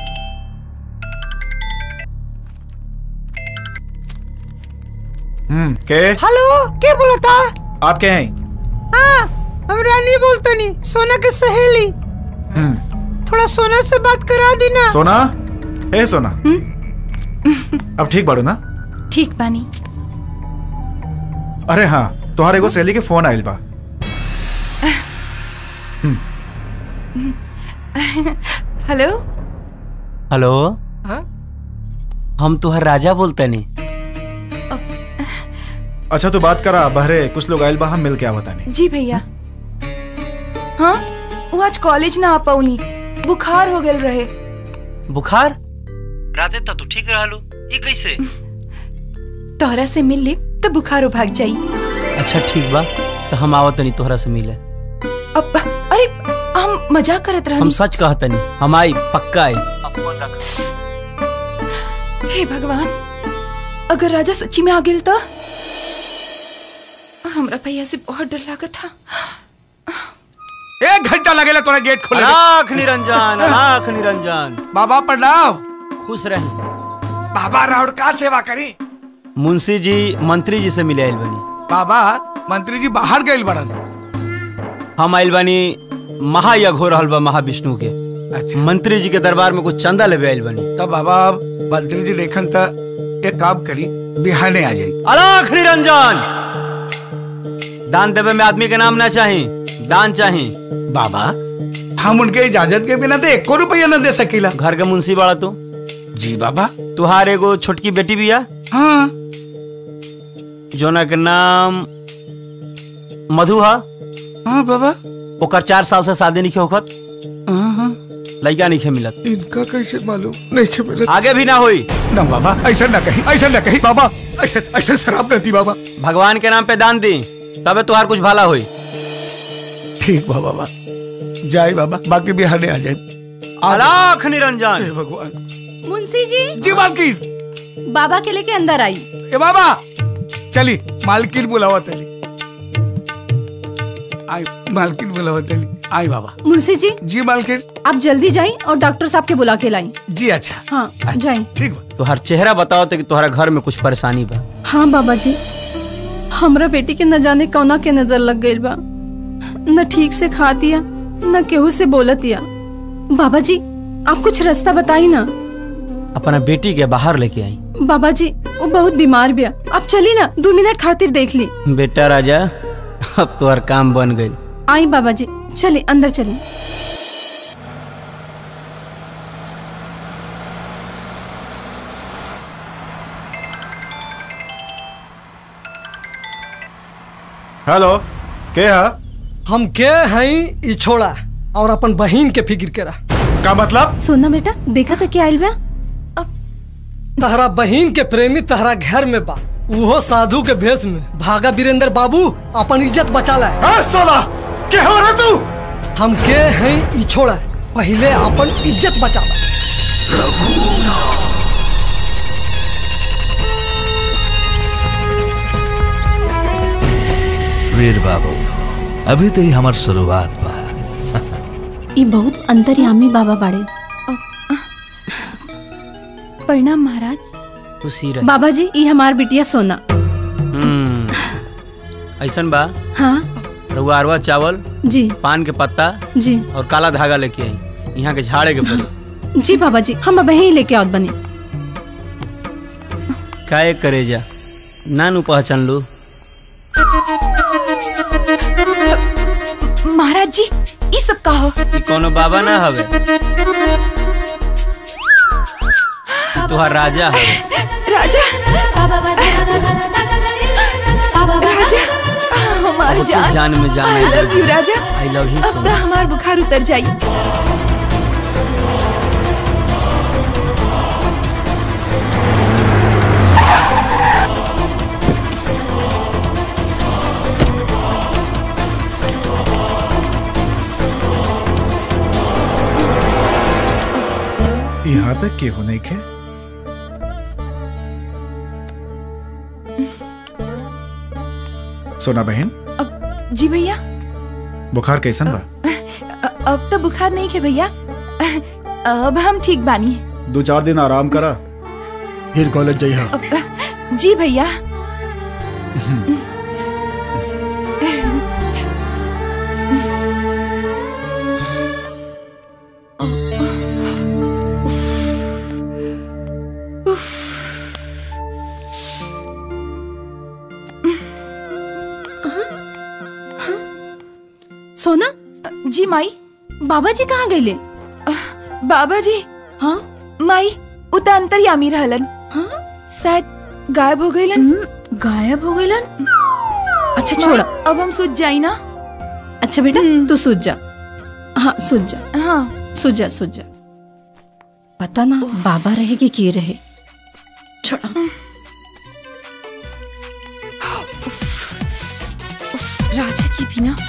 हम्म के हेलो के बोलता आप के हैं हाँ हम रानी बोलतनी सोना के सहेली हम्म थोड़ा सोना से बात करा दी ना सोना ए सोना अब ठीक बाड़ू ना ठीक बानी अरे हाँ तुम्हारे एगो सहेली के फोन आइल बा हेलो हेलो हाँ? हम तुहर राजा बोलते नी अच्छा तो बात करा बहरे कुछ लोग आयल बा हम मिल के आवता नहीं जी भैया हाँ वो आज कॉलेज ना आ पाऊनी बुखार हो गल रहे बुखार राते तक तू ठीक रहलू ये कैसे तोहरा से मिल ली तो बुखार भाग जाई अच्छा ठीक बा तो हम आवत नहीं तोहरा से मिले अब अरे हम मजाक करत हम रहनी सच कहत नहीं हम आई पक्का आई हे भगवान अगर राजा सच्ची में आ गेल तो हमरा भैया से बहुत डर लगा था एक घंटा लगेला तोरा गेट खोले में। राख निरंजन राख निरंजन बाबा प्रणाम खुश रहे बाबा राउर का सेवा करी मुंशी जी मंत्री जी से मिले आइल बनी बाबा मंत्री जी बाहर गए बड़न हम आइल बनी महायज्ञ हो रहल बा महाविष्णु के अच्छा। मंत्री जी के दरबार में कुछ चंदा लेवे आइल बनी तब बाबा मंत्री जी देखन त एक काम करी बिहाने आ जाई अलाख निरंजन दान देवे में आदमी के नाम ना चाही दान चाही बाबा हम उनके इजाजत के बिना तो एक रुपया न दे सकीला घर के मुंशी बाड़ा तू जी बाबा तुहार एगो छोटकी बेटी बिया हाँ जोना के नाम मधु हा हाँ बाबा ओकर चार साल से शादी नहीं होखत लड़का नहीं मिलत इनका कैसे मालूम नहीं के मिलत आगे भी ना होई ना बाबा ऐसा ना कही ऐसा ना कही बाबा ऐसा ऐसा शराब न दी बाबा भगवान के नाम पे दान दी तबे तुहार कुछ भला होई ठीक बा बाबा जाए बाबा बाकी बिहाने आ जाए अलाख निरंजन हे भगवान मुंशी जी जी मालकिन बाबा के लेके अंदर आई ए बाबा चली मालकिन बुलावा तली आई मालकिन बुलावा तली आई बाबा मुंशी जी जी मालकिन आप जल्दी जाइए और डॉक्टर साहब के बुला के लाई जी अच्छा हाँ जाइए ठीक बा तुहार चेहरा बताओ तो कि तुहरा घर में कुछ परेशानी बा हाँ बाबा जी हमरा बेटी के न जाने कौना के नजर लग गई बा न ठीक से खा दिया न केहू से बोलत दिया बाबा जी आप कुछ रास्ता बताई ना अपना बेटी के बाहर लेके आई बाबा जी वो बहुत बीमार बिया आप चली ना दो मिनट खातिर देख ली बेटा राजा अब तुहार काम बन गई आई बाबा जी चलिए अंदर चलिए हेलो के है हम के हई ई छोड़ा और अपन बहिन के फिक्र करा का मतलब सोना बेटा देखा था क्या आइल बा तहरा बहिन के प्रेमी तहरा घर में बा उहो साधु के भेष में भागा वीरेंद्र बाबू अपन इज्जत बचा ला सोला के हो रे तू हम के हई ई छोड़ा पहले अपन इज्जत बचा ला वीर बाबू अभी तो ही हमार शुरुआत बा ये बहुत अंतर्यामी बाबा बाड़े प्रणाम महाराज खुशी रहे बाबा जी ये हमार बिटिया सोना हम्म, ऐसन बा हाँ रउआ अरवा चावल जी पान के पत्ता जी और काला धागा लेके आई यहाँ के झाड़े के पड़ी जी बाबा जी हम अब यही लेके आवत बनी काहे करे जा नानू पहचान लू महाराज जी ये सब का हो ई कोनो बाबा ना हवे ई तुहार राजा हवे राजा राजा हमार अब तो जान जान में जान आई लव यू राजा आई लव यू अब सो तो हमार बुखार उतर जाई यहाँ तक के हो नहीं खे सोना बहन जी भैया बुखार कैसन बा अ- अब तो बुखार नहीं है भैया अब हम ठीक बानी दो चार दिन आराम करा फिर कॉलेज जाइए अब- जी भैया सोना जी माई बाबा जी कहाँ गए बाबा जी हाँ माई उता अंतर्यामी रहलन हाँ शायद गायब हो गईलन गायब हो गइलन अच्छा छोड़ अब हम सोच जाई ना अच्छा बेटा तू सूझ जा हाँ सूझ जा हाँ सूझ जा सूझ जा पता ना बाबा रहे कि के रहे छोड़ा राजा की भी ना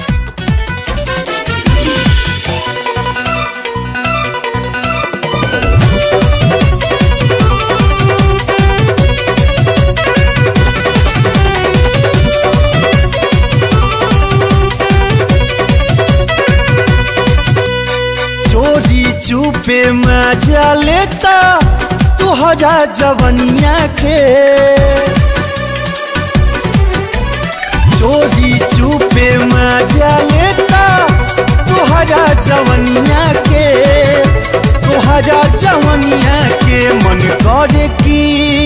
चोरी चुपे मजा लेता तुहरा जवनिया के चोरी चुपे मजा लेता तुहरा जवनिया के तुहरा जवनिया के मन करे की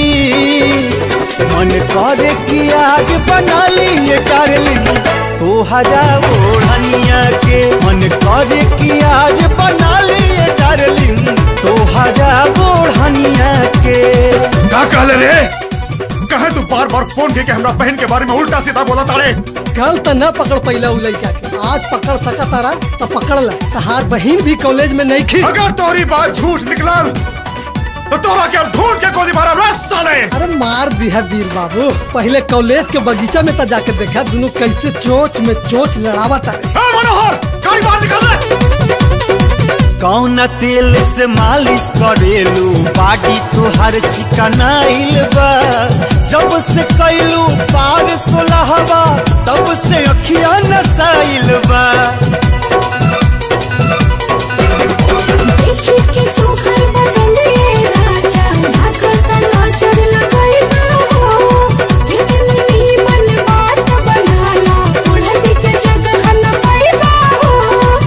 मन करे की आज बना लिए डार्लिंग तोहरा ओढ़निया के मन करे कि आज बना लिए डार्लिंग तोहरा ओढ़निया के का कहले रे कहे तू बार बार फोन के हमरा बहन के बारे में उल्टा सीधा बोला ताड़े कल तो न पकड़ पैला उ लड़का के आज पकड़ सका तारा तो पकड़ ला तहार बहन भी कॉलेज में नहीं खी अगर तोरी बात झूठ निकलल तो तोरा के अब ढूंढ के गोली मारा रस साले अरे मार दिया वीर बाबू पहले कॉलेज के बगीचा में तो जाके देखा दोनों कैसे चोच में चोच लड़ावा तारे मनोहर गाड़ी बाहर निकाल रे कौन तेल से मालिश करेलू बाडी तुहार चिकनाइल बा जब से कैलू पार सोलहवा तब से अखिया नसाइल बा देखी के सोखर बदन ये राजा लागत नजर लगाइबा हो कितनी मन बात बनाला उड़न के जगह न पाइबा हो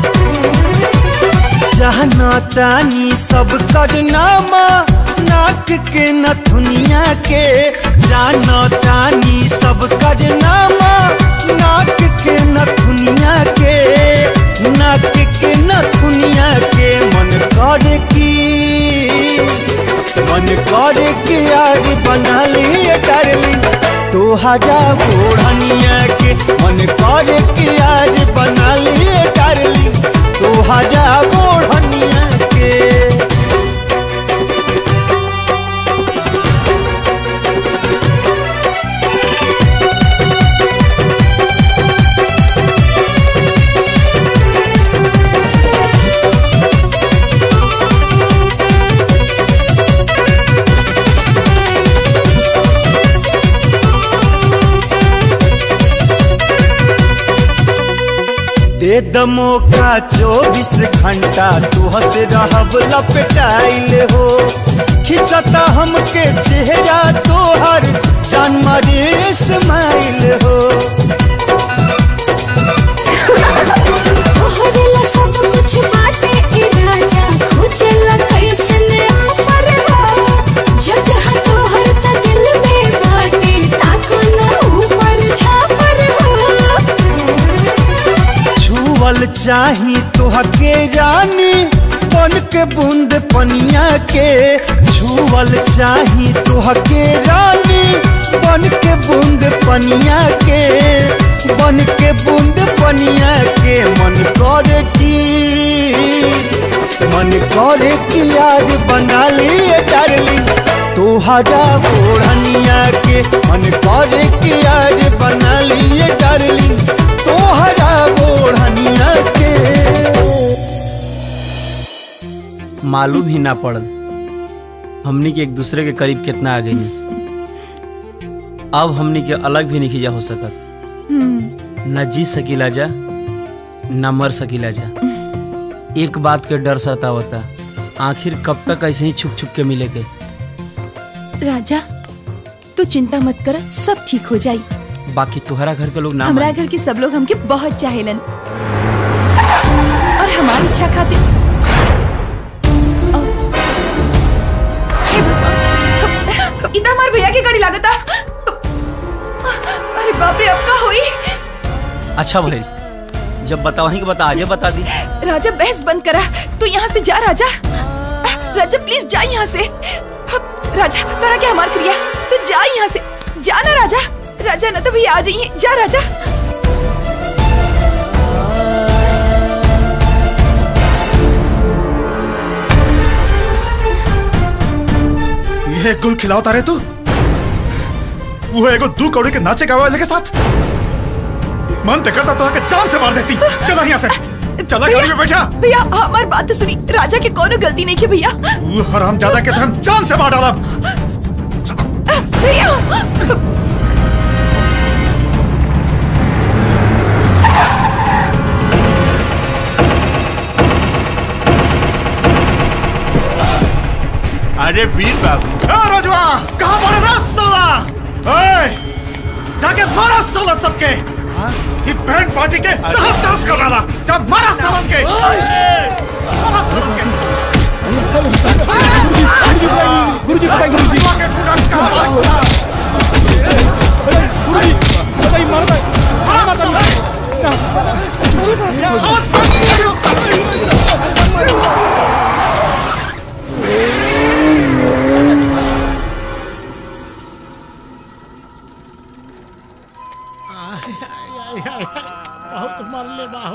जहना तानी सब करनामा नाक के नथुनिया के जाना तानी सब करनामा नाक के नथुनिया के नाक के नथुनिया के मन कर की मन कर के यार बना लिए डार्लिंग तोहरा ओढ़निया के मन कर के यार बना लिए डार्लिंग तोहरा ओढ़निया के दे दमो का चौबीस घंटा तुहस रहब लपटाइल हो खिंचता हमके चेहरा तोहर जान मारे स्माइल हो तोहरेला सब कुछ बाटे ए राजा खोजेला कैसन ऑफर हो जगह तोहर त दिल में बाटे ताको न ऊपर छापर हो छुअल चाही तोहके रानी बन के बूंद पनिया के छुअल चाही तोहके रानी बन के बूंद पनिया के बन के बूंद पनिया के मन करे की मन करे कि आज बना लिए डार्लिंग तोहरा ओढ़निया के मन करे कि आज बना लिए डार्लिंग तोहरा ओढ़निया के मालूम ही ना पड़ल हमनी के एक दूसरे के करीब कितना आ गई अब हमनी के अलग भी नहीं जा हो सकत न जी सकीला जा न मर सकीला जा एक बात के डर सतावता आखिर कब तक ऐसे ही छुप छुप के मिले के राजा तू चिंता मत कर सब ठीक हो जाई बाकी तुम्हारा घर के लोग ना हमारा माने। घर के सब लोग हमके बहुत चाहेलन और हमारी इच्छा खातिर इतना हमारे भैया की गाड़ी लागता अरे बाप रे अब का होई अच्छा भाई जब बतावही के बता आजे बता दी राजा बहस बंद करा तू यहाँ से जा राजा राजा प्लीज जा यहाँ से राजा तारा क्या हमार क्रिया तू जा यहाँ से जा ना राजा राजा ना तो भैया आ जाइए जा राजा ये गुल खिलाओ तारे तू वो एगो दू कौड़ी के नाचे गावे वाले के साथ मन ते करता तो आके जान से मार देती चला यहाँ से चला गाड़ी में बैठा भैया हमारी बात तो सुनी राजा की कोनो गलती नहीं की भैया वो हराम ज्यादा के तो हम जान से मार डाला भैया अरे वीर बाबू ए रजवा कहाँ मारे था साला ए जाके मारा साला सबके हाँ? ये बैंड पार्टी के तहस तहस कर डाला जा मारा सालन के मारा सालन के गुरुजी बताइए गुरुजी के टूटा कहाँ वास्ता गुरुजी बताइए मारो मारो बहुत मरले बाहो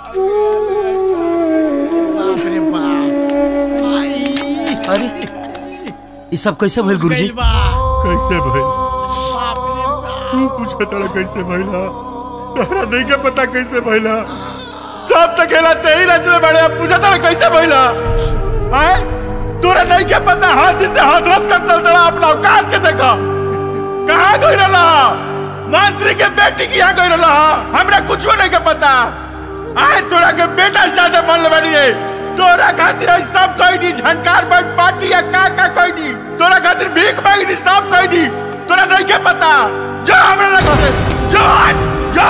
बाप रे बाप अरे ये सब कैसे भइल गुरुजी कैसे भइल तू पूछे तड़ा कैसे भइला तोहरा नहीं के पता कैसे भइला सब तक खेला ते ही रचले बड़े अब पूछे तड़ा कैसे भइला आए तोरा नहीं के पता हाथ से हाथ रस कर चल तड़ा अपना औकात के देखा कहाँ गई रहा मंत्री के बेटी की यहाँ गई रहा हमरा कुछ नहीं के पता आए तोरा के बेटा से ज्यादा मन ले बनी है तोरा खातिर आज सब कोई नहीं झनकार बट पार्टी या का का कोई नहीं तोरा खातिर भीख मांगी नहीं सब कोई नहीं तोरा नहीं के पता जो हमरा लग से जो आज जो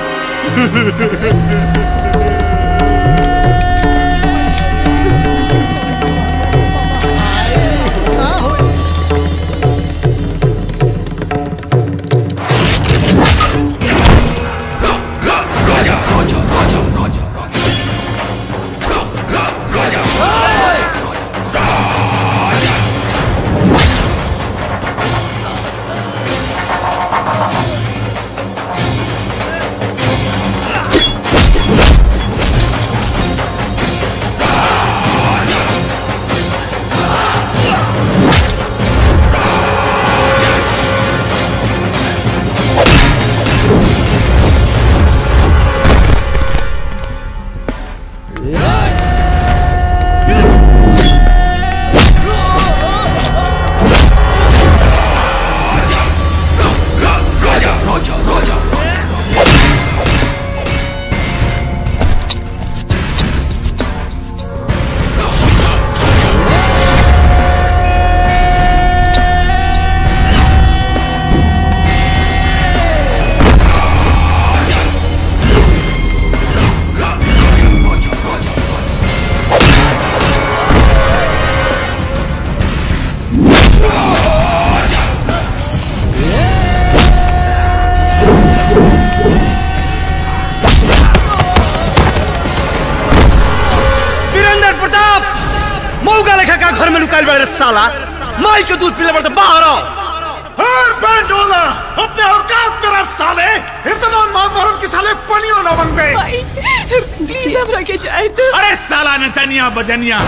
वीरेंद्र प्रताप मौका लेखा का घर में लुकाइल बड़े साला माई के दूध पीले पड़ते बाहर आओ हर बैंड वाला अपने औकात में रस साले इतना मार मारम कि साले पनियो ना बन गए प्लीज हमरा के जाए तो अरे साला नचनिया बजनिया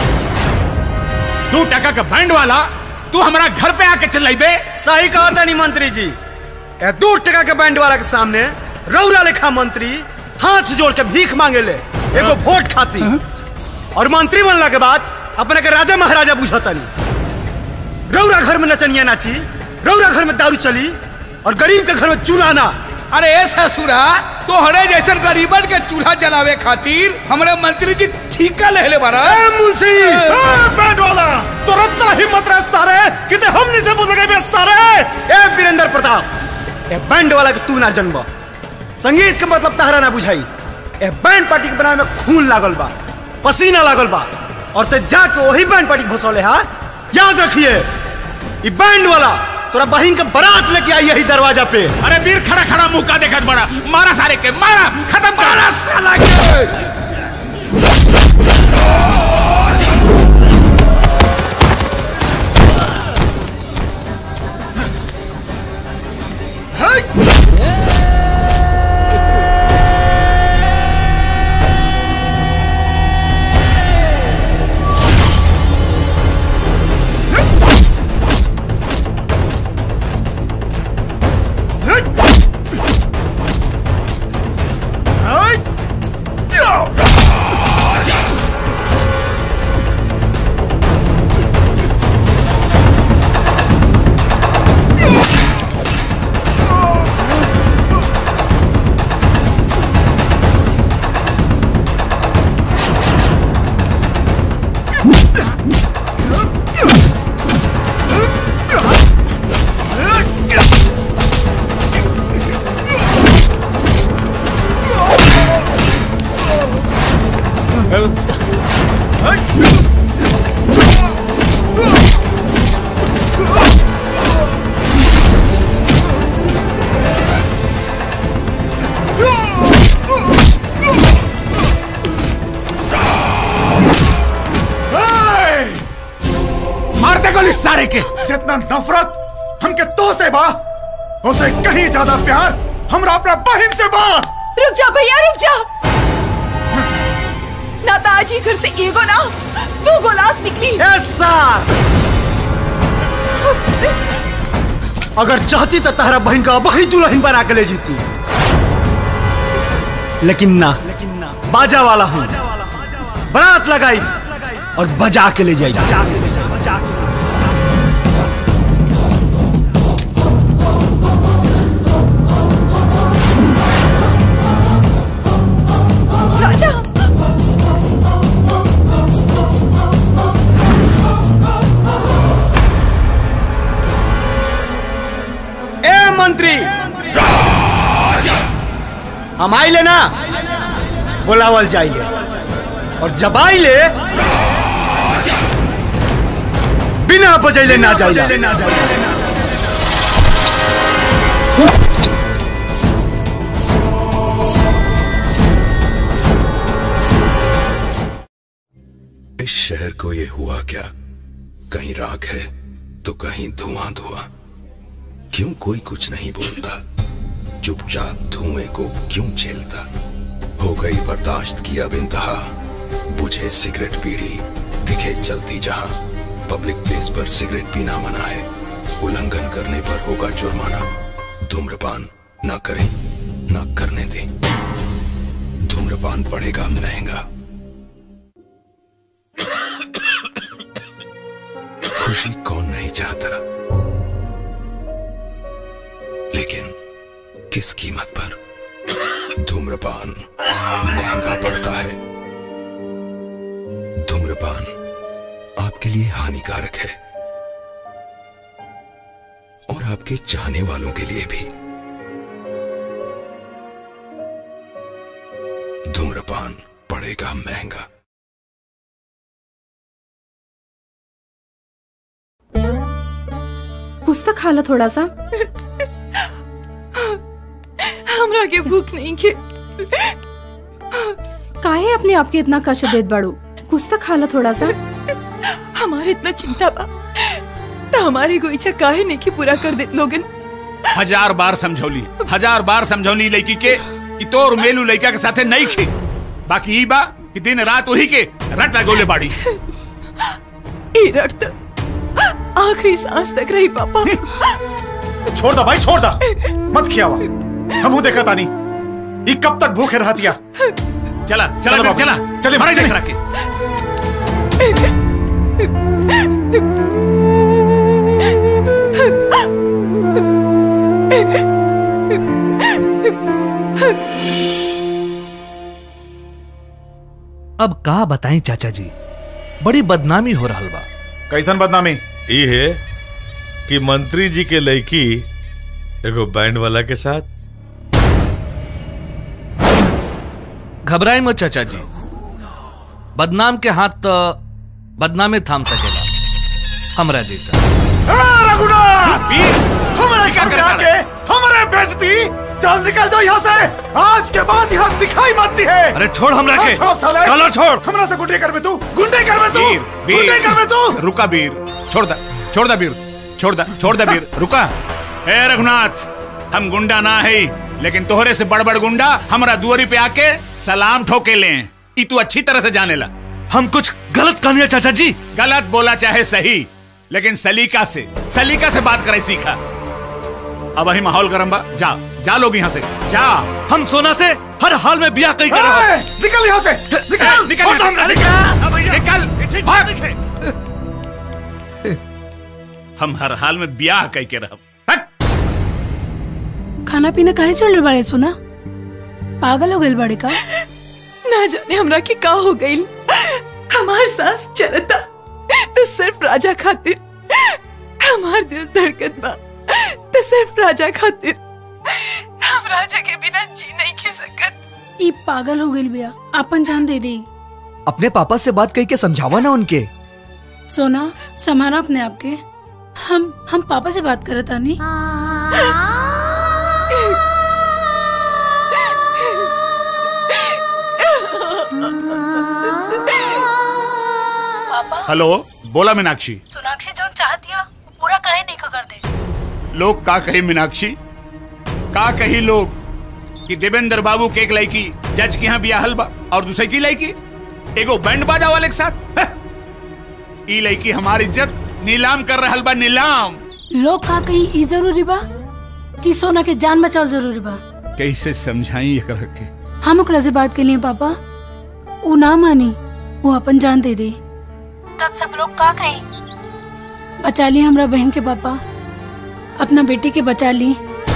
तू टका का बैंड वाला तू हमारा घर पे आके चल बे सही कहा था नहीं मंत्री जी ए दो टका के बैंड वाला के सामने रौरा लेखा मंत्री हाथ जोड़ के भीख मांगे ले एगो वोट खाती और मंत्री बनला के बाद अपने के राजा महाराजा बुझता नहीं रौरा घर में नचनिया नाची रौरा घर में दारू चली और गरीब के घर में चूल्हा ना अरे ए ससुरा तोहरे जैसन गरीबन के चूल्हा जलावे खातिर हमरे मंत्री जी ठीका ले ले बारा ए मुंशी ए बैंड वाला तुरंत हिम्मत रस्ता रे किते हमनी से बोल गए बेस्ता रे ए वीरेंद्र प्रताप ए बैंड वाला के तू ना जन्म संगीत के मतलब तहरा ना बुझाई ए बैंड पार्टी के बनावे में खून लागल बा पसीना लागल बा और ते जाके वही बैंड पार्टी भसौले हा याद रखिए ई बैंड वाला तोरा बहन के बारात लेके आई यही दरवाजा पे अरे वीर खड़ा खड़ा मुंह का देखत बड़ा मारा सारे के मारा खत्म कर मारा साला के मार दे गोली सारे के जितना नफरत हमके तो से बा उसे कहीं ज्यादा प्यार हमरा अपना बहन से बा रुक जा भैया रुक जा ना तो आज ही घर से एगो ना दो गोलास निकली अगर चाहती तो तारा बहन का वही दुल्हन बना के ले जीती लेकिन ना बाजा वाला हूँ बारात लगाई और बजा के ले जाई राजा ए मंत्री हम आइले ना बुलावल जाइले और जब आइले बिना बजैले ना जाइले इस शहर को ये हुआ क्या कहीं राख है तो कहीं धुआं धुआं क्यों कोई कुछ नहीं बोलता चुपचाप धुएं को क्यों झेलता हो गई बर्दाश्त की अब इंतहा बुझे सिगरेट पीड़ी दिखे चलती जहां पब्लिक प्लेस पर सिगरेट पीना मना है उल्लंघन करने पर होगा जुर्माना धूम्रपान न करें न करने दें धूम्रपान पड़ेगा महंगा खुशी कौन नहीं चाहता लेकिन किस कीमत पर धूम्रपान महंगा पड़ता है धूम्रपान आपके लिए हानिकारक है और आपके चाहने वालों के लिए भी धूम्रपान पड़ेगा महंगा कुछ तो खा लो थोड़ा सा हमरा के भूख नहीं के काहे अपने आप के इतना कष्ट देत बाड़ू कुछ तो खा लो थोड़ा सा हमारे इतना चिंता बा तो हमारी कोई इच्छा काहे नहीं की पूरा कर देत लोगन हजार बार समझौली हजार बार समझौली लड़की के कि तोर मेलू लड़का के साथे नहीं खे बाकी ई बा कि दिन रात वही के रट लगोले बाड़ी ई रट तो आखिरी सांस तक रही पापा छोड़ दा भाई छोड़ दा मत खियावा हमू देखा तानी ये कब तक भूखे रहतिया चला चला चलो फिर, बाबू, चला चलिए, मारे चलिए। देख रखे अब का बताएं चाचा जी बड़ी बदनामी हो रहा बा कैसन बदनामी ई है कि मंत्री जी के लड़की एगो बैंड वाला के साथ घबराई मत चाचा जी बदनाम के हाथ तो बदनामे थाम सकेला हमरा जैसा रघुनाथ हमारे घर में आके हमारे बेइज्जती चल निकल जाओ यहाँ से आज के बाद यहाँ दिखाई मत दी है अरे छोड़ हमरा के। छोड़ साले कलर छोड़। हमरा से गुंडे कर में तू गुंडे कर में तू वीर गुंडे कर में तू रुका वीर छोड़ दा छोड़ दा वीर छोड़ दा छोड़ दा वीर रुका ए रघुनाथ हम गुंडा ना है लेकिन तोहरे से बड़ बड़ गुंडा हमरा दुआरी पे आके सलाम ठोके ले ई तू अच्छी तरह से जाने ला हम कुछ गलत कहनी है चाचा जी गलत बोला चाहे सही लेकिन सलीका से सलीका से बात करे सीखा अब वही माहौल गरम बा जा जा लोग यहाँ से जा हम सोना से हर हाल में बिया कई ए, निकल यहाँ से निकल निकल छोड़ दो निकल हमरा, निकल भाग हम हर हाल में ब्याह कह के रह खाना पीना काहे छोड़ले बाड़े सुना पागल हो गइल बाड़े का ना जाने हमरा के का हो गई हमार सांस चलता तो सिर्फ राजा खातिर हमार दिल धड़कत बा तो सिर्फ राजा खातिर हम राजा के बिना जी नहीं खी सकत ई पागल हो गइल बिया अपन जान दे दे अपने पापा से बात कही के समझावा ना उनके सोना समारा अपने आप के हम हम पापा से बात करत तानी हेलो बोला मीनाक्षी सोनाक्षी जो चाहती है वो पूरा काहे नहीं कर दे लोग का कही मीनाक्षी का कही लोग कि देवेंद्र बाबू के एक लड़की जज के यहाँ बियाहल बा और दूसरे की लड़की एगो बैंड बाजा वाले के साथ हह। ई लड़की हमारी इज्जत नीलाम कर रहल बा नीलाम लोग का कहीं ई जरूरी बा कि सोना के जान बचाव जरूरी बा कैसे समझाई एकरा के हम ओकरा से बात के लिए पापा वो ना मानी वो अपन जान दे दे तब सब लोग का कहीं बचा ली हमरा बहन के पापा अपना बेटी के बचा ली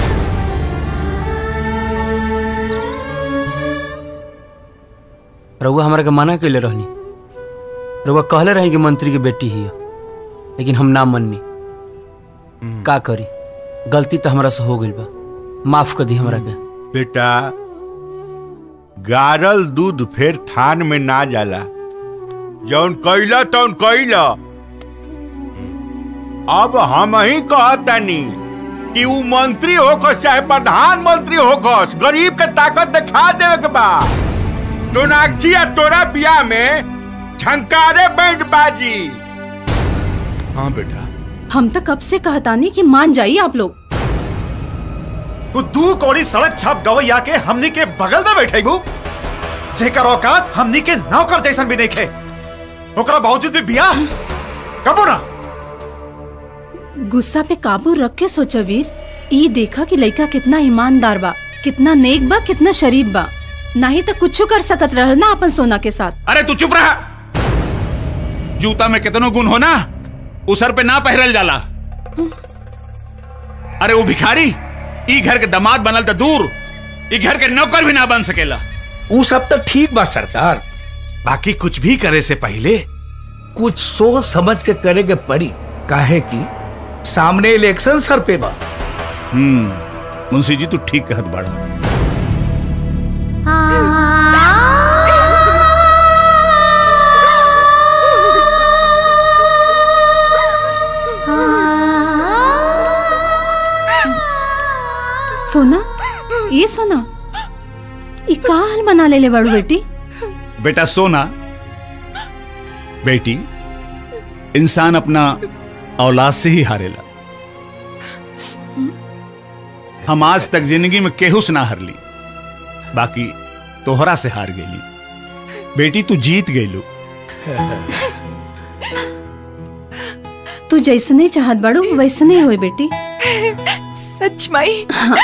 रउआ हमरा के मना कैले रहनी रउआ कहले रही कि मंत्री के बेटी ही है लेकिन हम ना मननी का करी गलती तो हमरा से हो गई बा माफ कर दी हमरा के बेटा गारल दूध फिर थान में ना जाला जौन कैला तौन कैला अब हम ही कहतनी कि ऊ मंत्री होखस चाहे प्रधानमंत्री होखस गरीब के ताकत दिखा देवे के बा सोनाक्षी या तोरा बियाह में झंकारे बैंड बाजी हाँ बेटा हम तो कब से कहतानी कि मान जाइए आप लोग तू दू कौड़ी सड़क छाप गवैया के हमनी के बगल में बैठे गु जेकर औकात हमनी के नौकर जैसन भी नहीं खे ओकरा बावजूद भी बियाह कबो ना गुस्सा पे काबू रख के सोचा वीर ई देखा कि लड़का कितना ईमानदार बा कितना नेक बा कितना शरीफ बा नहीं तो कुछ कर सकत रह ना अपन सोना के साथ अरे तू चुप रहा जूता में कितनो गुण हो ना उ सर पे ना पहरल जाला अरे वो भिखारी ई घर के दामाद बनल तो दूर ई घर के नौकर भी ना बन सकेला ऊ सब तो ठीक बा सरकार बाकी कुछ भी करे से पहले कुछ सोच समझ के करे के पड़ी काहे कि सामने इलेक्शन सर पे बा हम्म मुंशी जी तू ठीक कहत बाड़ा सोना ये सोना ये का हाल बना ले ले बड़ू बेटी बेटा सोना बेटी इंसान अपना औलाद से ही हारेला हम आज तक जिंदगी में केहुस ना हारली बाकी तोहरा से हार गेली बेटी तू जीत गेलू तू जैसने चाहत बड़ू वैसने होए बेटी सच माई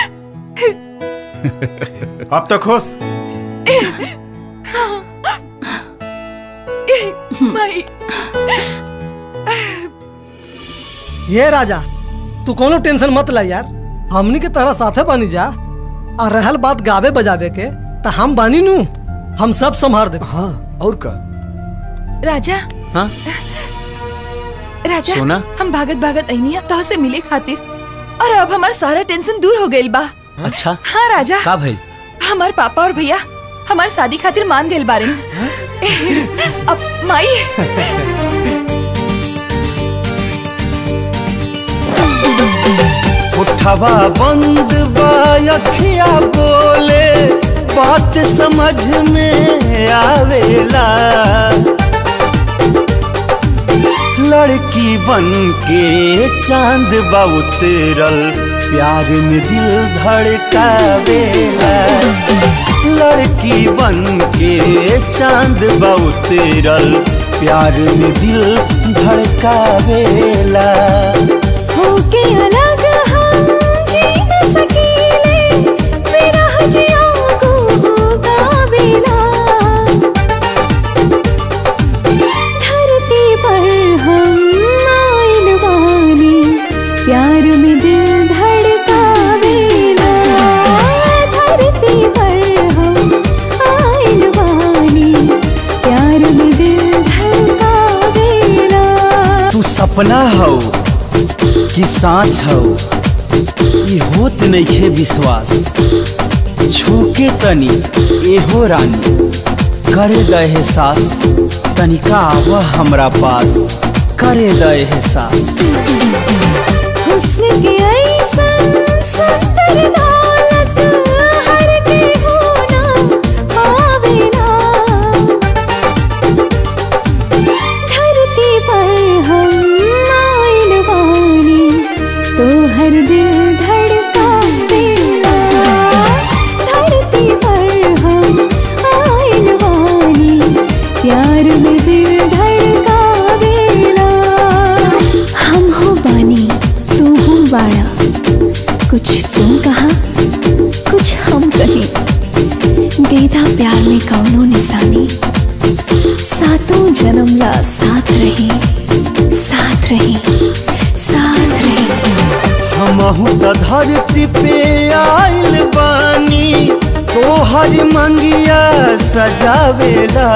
अब तो खुश माई ये राजा तू कोनो टेंशन मत ला यार हमनी के तरह साथे बानी जा और रहल बात गावे बजावे के तो हम बानी नू हम सब संभार दे हाँ और का राजा हाँ राजा सोना? हम भागत भागत अइनी अब तो से मिले खातिर और अब हमार सारा टेंशन दूर हो गइल बा अच्छा हाँ राजा का भइल हमार पापा और भैया हमार शादी खातिर मान गइल बारे अब माई उठवा बंद बा अखिया बोले बात समझ में आवेला लड़की बन के चांद बा उतरल प्यार में दिल धड़कावेला लड़की बन के चांद बा उतरल प्यार में दिल धड़कावेला होके अलग हम जी न सकीले मेरा हजिया को होगा बेला धरती पर हम आइल बानी प्यार में दिल धड़कावेला धरती पर हम आइल बानी प्यार में दिल धड़कावेला तू सपना हो कि सांच हो ये होत नइखे विश्वास छूके तनी एहो रानी करे द एहसास तनिका आव हमरा पास करे द एहसास हुस्न के ऐसन सुंदर दौलत हर के होना पावे ना धरती पर हम आइल बानी तो हर दिल धड़कावेला धरती पर हम आइल बानी प्यार में दिल धड़कावेला हम हो बानी तू हो बाड़ा कुछ तुम कहा कुछ हम कहें देदा प्यार में कौनो निशानी सातों जन्म ला साथ रही साथ रही साथ रही हमहू त धरती पे आइल बानी तोहर मंगिया सजावेला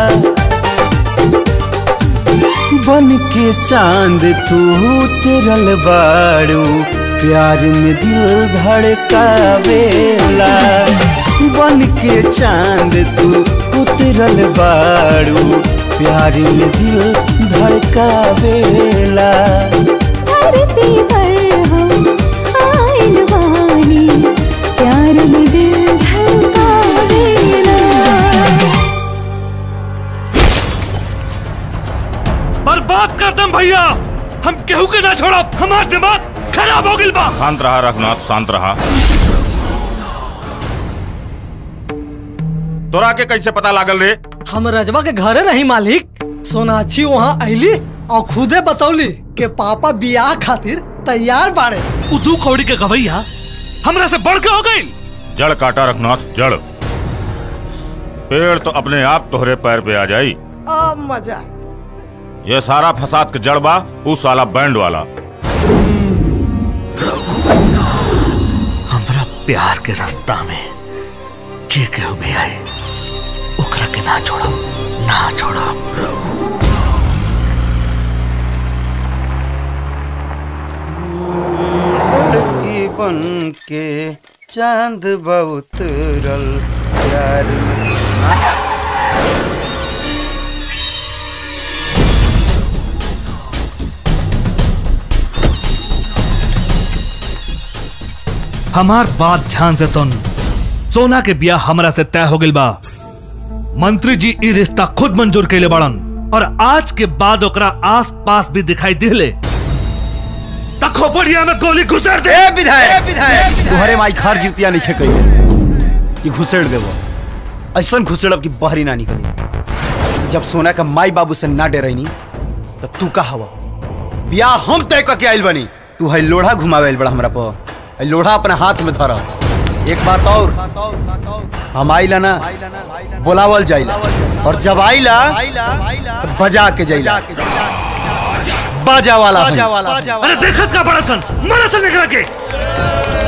बन के चांद तू तेरल बाड़ू प्यार में दिल धड़कावेला बन के चांद तू उतरल बाड़ू प्यार में दिल धड़कावेला धरती पर हम आइल बानी प्यार में दिल धड़कावेला बर्बाद कर दम भैया हम केहू के ना छोड़ा हमार दिमाग खराब हो गइल बा शांत रहा रघुनाथ शांत रहा तोरा के कैसे पता लागल रे हम रजवा के घरे रही मालिक सोनाक्षी वहाँ आईली और खुदे बतौली के पापा बियाह खातिर तैयार बाड़े उदू कौड़ी के गवैया हमरा से बढ़ के हो गई जड़ काटा रघुनाथ जड़ पेड़ तो अपने आप तोहरे पैर पे आ जाई आ मजा ये सारा फसाद के जड़ बा उस वाला बैंड वाला हमरा प्यार के रास्ता में जे केहू भी आए ओकरा के ना छोड़ो ना छोड़ो लड़की बन के चांद बहुत रल प्यार में। हमार बात ध्यान से सुन सोना के ब्याह हमरा से तय हो गइल बा मंत्री जी ई रिश्ता खुद मंजूर कैले बड़न और आज के बाद ओकरा आस पास भी दिखाई दिले त खोपड़िया में गोली घुसर दे तुम्हारे माई खार जीतिया नहीं कही कि घुसेड़ देवो ऐसा घुसेड़ब कि बहरी ना निकली जब सोना का माई बाबू से ना डरैनी तो तू का हवा बियाह हम तय करके आइल बनी तू है लोढ़ा घुमावे आइल बड़ा हमरा पर है लोढ़ा अपना हाथ में धरा एक बात और हम आइला ना बोलावल जाइला और जब आइला तो बजा के जाइला बाजा वाला है। अरे देखत का बड़ा सन मरा सन एकरा के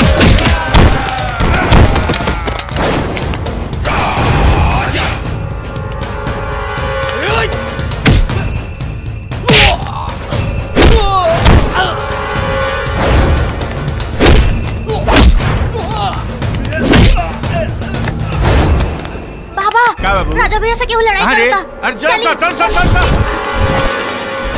बाबा क्या बाबू? राजा भैया से क्यों लड़ाई अरे करता अरे चल चल चल चल चल चल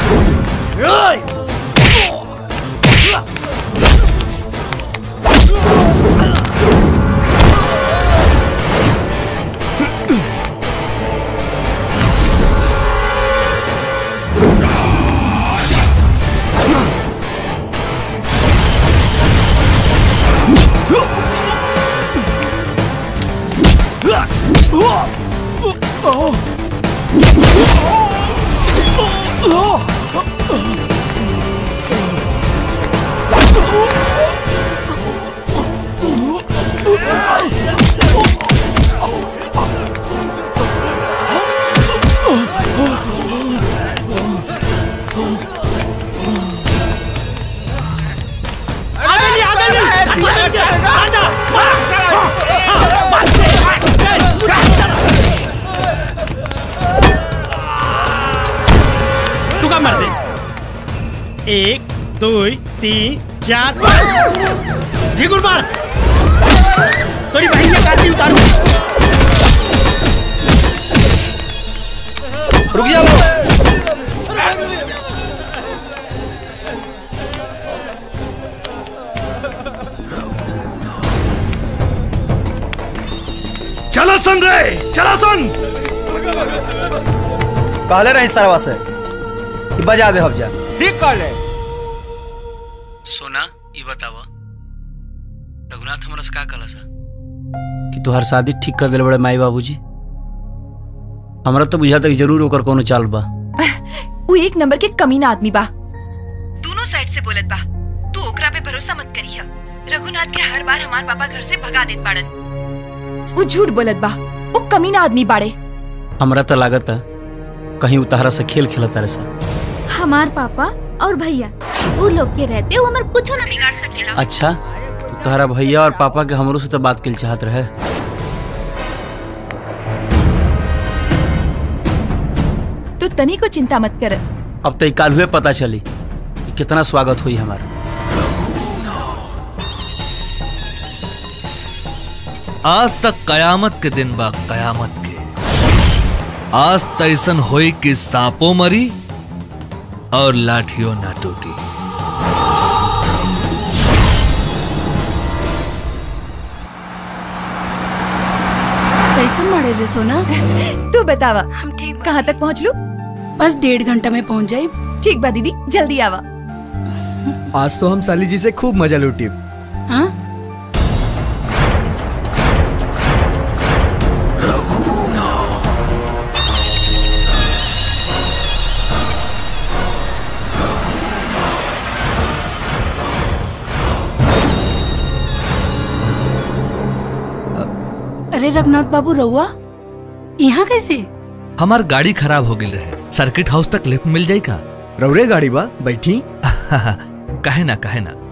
तू का मर दे एक दो तीन चार झिगुर मार तोरी बहन के काटी उतारू चलो सन रे चलो सन कहले रही सरवा से कि बजा दे हम जा ठीक कहले सोना ये बतावा रघुनाथ हमरा से का कहला सा कि तोहर शादी ठीक कर दिले बड़े माई बाबूजी हमरा तो बुझाता कि जरूर ओकर कोनो चाल बा वो एक नंबर के कमीना आदमी बा दोनों साइड से बोलत बा तू ओकरा पे भरोसा मत करी रघुनाथ के हर बार हमार पापा घर से भगा देत बाड़न वो झूठ बोलत बा वो कमीना आदमी बाड़े हमरा तो लागत है कहीं उतारा से खेल खेलता रहे सा हमार पापा और भैया वो लोग के रहते वो हमार कुछ ना बिगाड़ सकेला अच्छा तो तोहरा भैया और पापा के हमरो से तो बात के चाहत रहे तू तनी को चिंता मत कर अब तो काल हुए पता चली कि कितना स्वागत हुई हमारा आज तक कयामत के दिन बा कयामत के आज तैसन होई कि सांपो मरी और लाठियों ना टूटी कैसन मारे रे सोना तू बतावा हम ठीक कहाँ तक पहुँच लू बस डेढ़ घंटा में पहुँच जाए ठीक बा दीदी जल्दी आवा आज तो हम साली जी से खूब मजा लूटी हाँ अरे रघुनाथ बाबू रहुआ यहाँ कैसे हमार गाड़ी खराब हो गई रहे सर्किट हाउस तक लिफ्ट मिल जाई का रौरे गाड़ी बा बैठी कहे ना कहे ना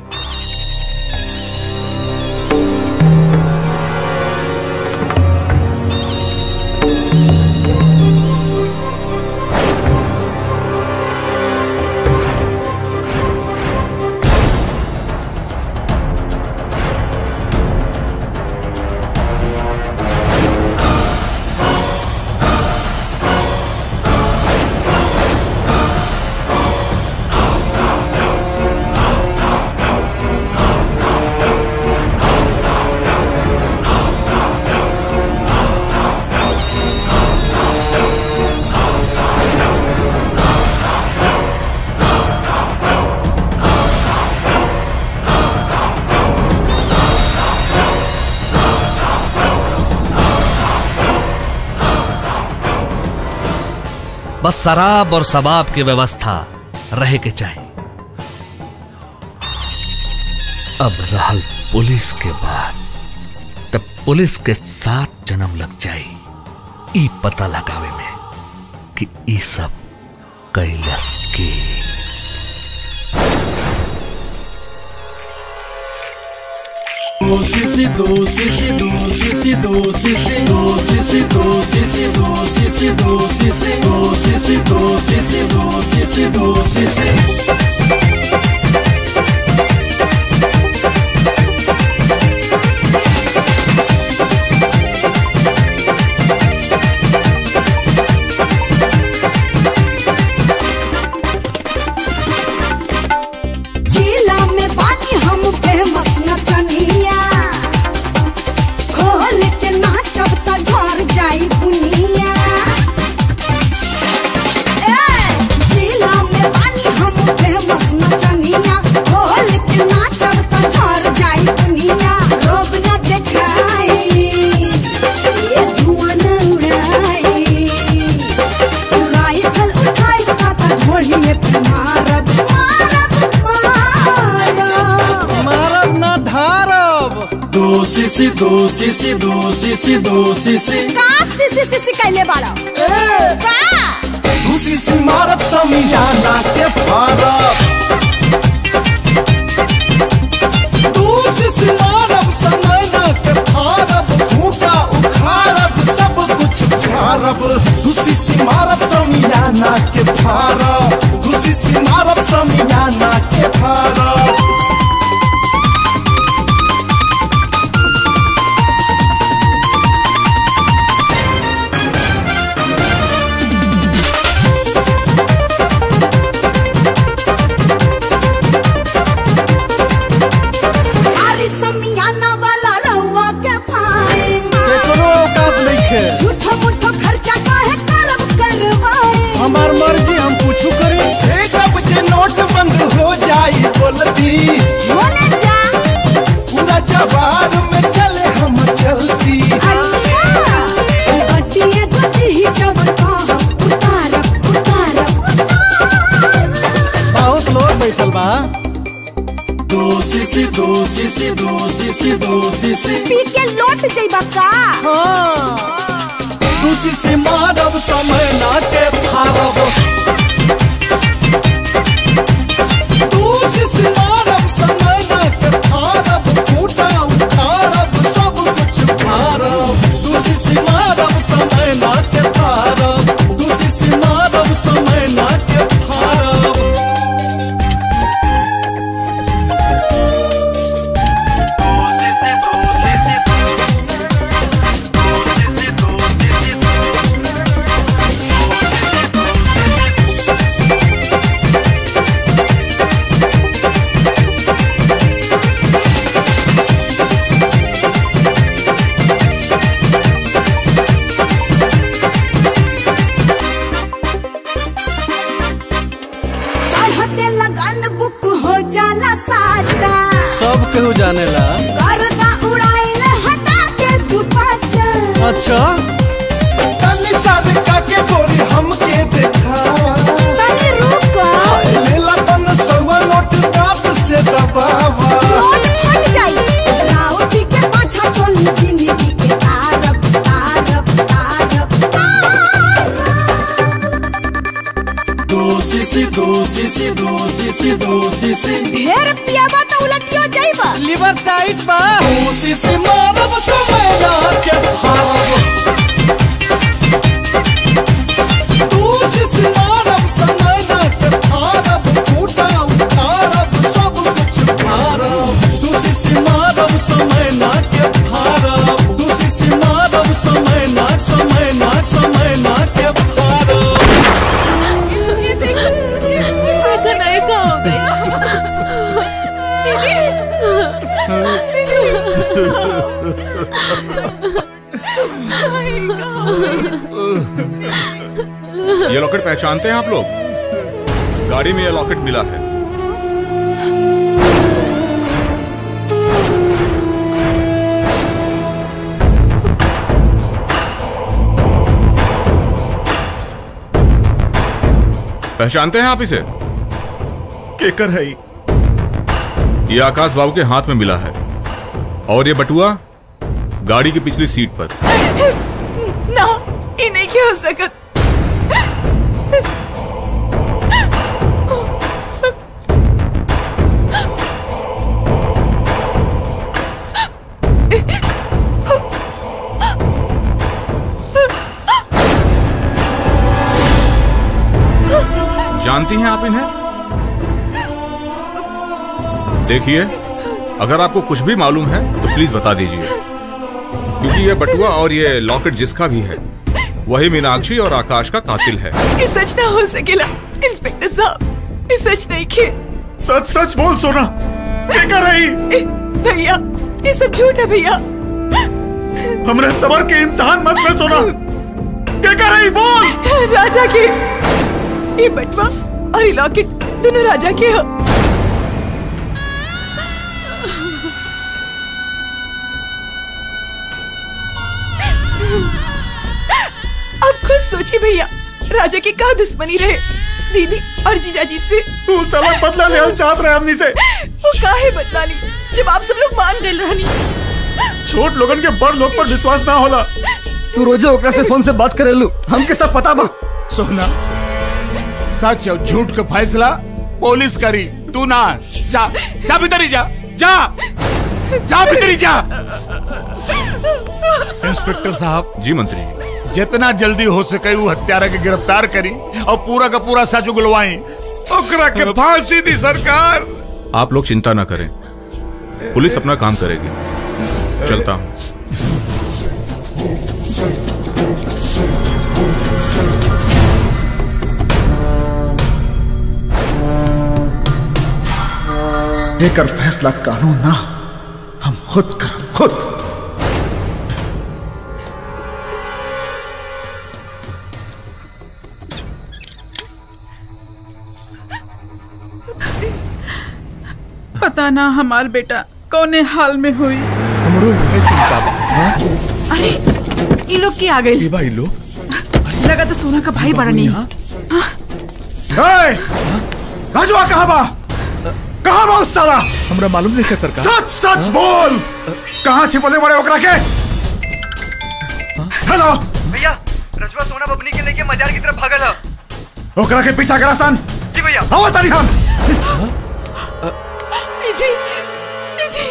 बस शराब और शबाब की व्यवस्था रहे के चाहिए अब रहल पुलिस के बाद तब पुलिस के साथ जन्म लग जाई ई पता लगावे में कि ई सब कैलस के दो सीसी दो सीसी दो सीसी दो सीसी दो सीसी दो सीसी दो सीसी दो सीसी दो सीसी दो सीसी दो सीसी दो सीसी जिला में बानी हम फेमस नचनिया खोल के नाचब त झर जाई बुनिया ए जिला में बानी हम फेमस नचनिया खोल के नाचब त झर जाई बुनिया रोब न देखाई ये धुआं न उड़ाई राइफल उठाई का त घोड़िए पे मारब मारब मारब मारब ना धारब दो सीसी दो सीसी दो सीसी दो सीसी का सिसी सिसी कैले बाड़ा का खुशी से मारब समियाना के फारब दूसी से मारब समयना के फारब खूटा उखाड़ब सब कुछ फारब खुशी से मारब समियाना के फारब खुशी से मारब समियाना के फारब अरे समियाना वाला रहुआ के फाइन केकरो औकात खे झूठो मूठो खर्चा काहे करब करवाए हमार मर्जी हम कुछ करी एक अब जे नोट बंद हो जाई बोलती बोले जा पूरा जवार में चले हम चलती अच्छा गतिए गति ही जब कहब उतारब उतारब बहुत लोग बैठल बा दो सीसी दो सीसी दो सीसी दो सीसी पी के लौट जाइबा का दूसरी से मारब समय ना के फारब दूसरी से मारब समय ना के फारब फूटा उखाड़ब सब कुछ फारब दूसरी से मारब समय ना के फारब दूसरी से मारब समय ना के फारब चढ़ते लगन बुक हो जाला साटा सब केहू जानेला गर्दा उड़ाइल हटा के दुपट्टा अच्छा तनी साद का के गोरी हमके देखावा तनी रुको लेला तन सवा नोट दांत से दबावा नोट फट जाई राउटी के पाछा चल जिंदगी के तारब तारब तारब दो सीसी दो सीसी दो सीसी दो सीसी ढेर पियाबा तो उलटियो जाइबा लिवर टाइट बा दूसरी से मारब समय ना के फारब दूसरी से मारब समय ना के फारब फूटा उखाड़ब सब कुछ फारब दूसरी से मारब समय ना के फारब दूसरी से मारब समय ना समय ना समय ना के फारब ये देखो देखो नहीं का हो ये लॉकेट पहचानते हैं आप लोग गाड़ी में ये लॉकेट मिला है पहचानते हैं आप इसे केकर है ई? ये आकाश बाबू के हाथ में मिला है और ये बटुआ गाड़ी की पिछली सीट पर ना ये नहीं क्या हो सकत जानती हैं आप इन्हें देखिए अगर आपको कुछ भी मालूम है तो प्लीज बता दीजिए क्योंकि ये बटुआ और ये लॉकेट जिसका भी है वही मीनाक्षी और आकाश का कातिल है ये सच ना हो सकेला इंस्पेक्टर साहब ये सच नहीं खे सच सच बोल सोना क्या कर रही भैया ये सब झूठ है भैया हमरे सबर के इम्तिहान मत ले सोना क्या कर रही बोल राजा के ये बटवा और ये लॉकेट दोनों राजा के हो अब खुद सोचिए भैया राजा की का दुश्मनी रहे दीदी और जीजाजी से तू साला बदला ले चाहत रहे हमनी से वो काहे बदला ली जब आप सब लोग मान गए रहनी छोट लोगन के बड़ लोग पर विश्वास ना होला तू रोजे ओकरा से फोन से बात करेलू हमके सब पता बा सोना सच और झूठ का फैसला पुलिस करी तू ना जा जा भीतर ही जा जा जा भीतर ही जा इंस्पेक्टर साहब जी मंत्री जितना जल्दी हो सके वो हत्यारा के गिरफ्तार करी और पूरा का पूरा सच उगलवाई ओकरा के फांसी दी सरकार आप लोग चिंता ना करें पुलिस अपना काम करेगी चलता हूँ लेकर फैसला कानून ना हम खुद कर खुद पता ना हमार बेटा कौने हाल में हुई हमरो है चिंता बा हाँ? अरे ये लोग की आ गई ये भाई लो लगा तो सोना का भाई बड़ा नहीं ए, राजवा कहाँ बा कहाँ बा उस साला हमरा मालूम नहीं है सरकार सच सच बोल कहाँ छिपले बड़े ओकरा के हेलो भैया रजवा सोना बबनी के लेके मजार की तरफ भागल है ओकरा के पीछा करा सन जी भैया आओ तारी हम जी जी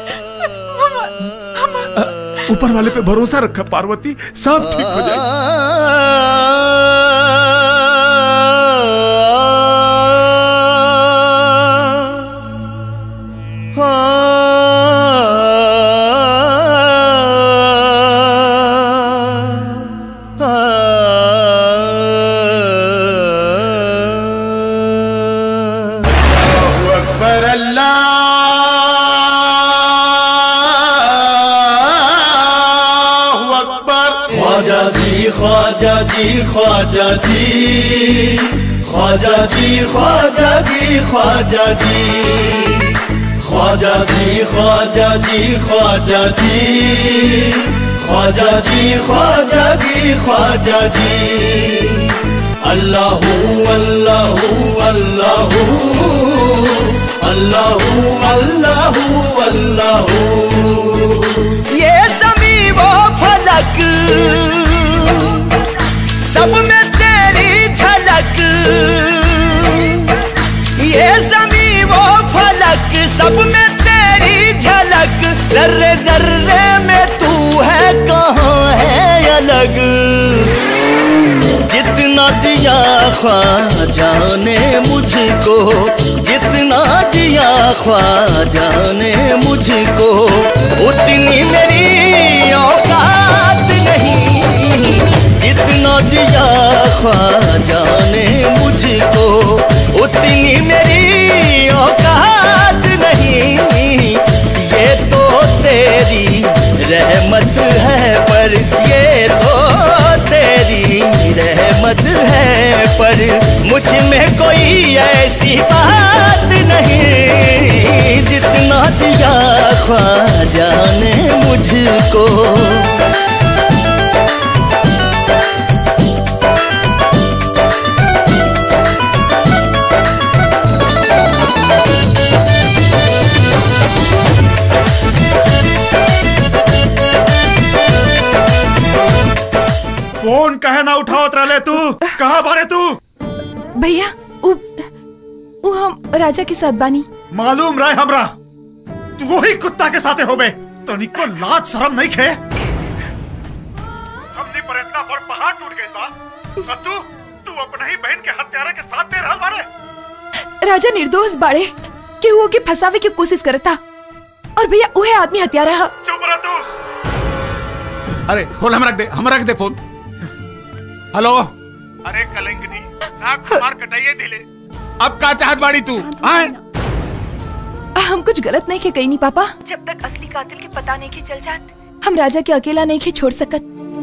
ऊपर वाले पे भरोसा रखा पार्वती सब ठीक हो जाए अकबर अल्लाह अकबर ख्वाजा जी ख्वाजा जी ख्वाजा जी ख्वाजा जी ख्वाजा जी ख्वाजा जी ख्वाजा जी ख्वाजा जी ख्वाजा जी ख्वाजा जी ख्वाजा जी ख्वाजा जी अल्लाह अल्लाह अल्लाह अल्लाह अल्लाह अल्लाह ये जमी वो फलक सब में तेरी झलक ये जमी वो फलक सब में तेरी झलक जर्रे जर्रे में तू है कहाँ है अलग जितना दिया ख्वाजा ने मुझको जितना दिया ख्वाजा ने मुझको उतनी मेरी औकात नहीं जितना दिया ख्वाजा ने मुझको उतनी मेरी औकात नहीं ये तो तेरी रहमत है पर ये तो तेरी रहमत है पर मुझ में कोई ऐसी बात नहीं जितना दिया ख्वाजा ने मुझको फोन कहे ना उठावत रहले तू कहाँ बारे तू भैया उ, उ हम राजा के साथ बानी मालूम रहे हमरा तू वही कुत्ता के साथे होबे तनिको लाज शर्म नहीं खे हमनी पर इतना बड़ पहाड़ टूट गइल बा और तू तू अपने ही बहन के हत्यारा के साथ दे रहल बारे राजा निर्दोष बाड़े के वो के फंसावे की कोशिश करता और भैया उहे आदमी हत्यारा हा चुप रह तू अरे फोन हम रख दे हम रख दे फोन हेलो अरे कलंकनी नाक मार कटाइए दिले अब का चाहत बाड़ी तू हाँ हम कुछ गलत नहीं के कही नहीं पापा जब तक असली कातिल के पता नहीं के चल जात हम राजा के अकेला नहीं के छोड़ सकत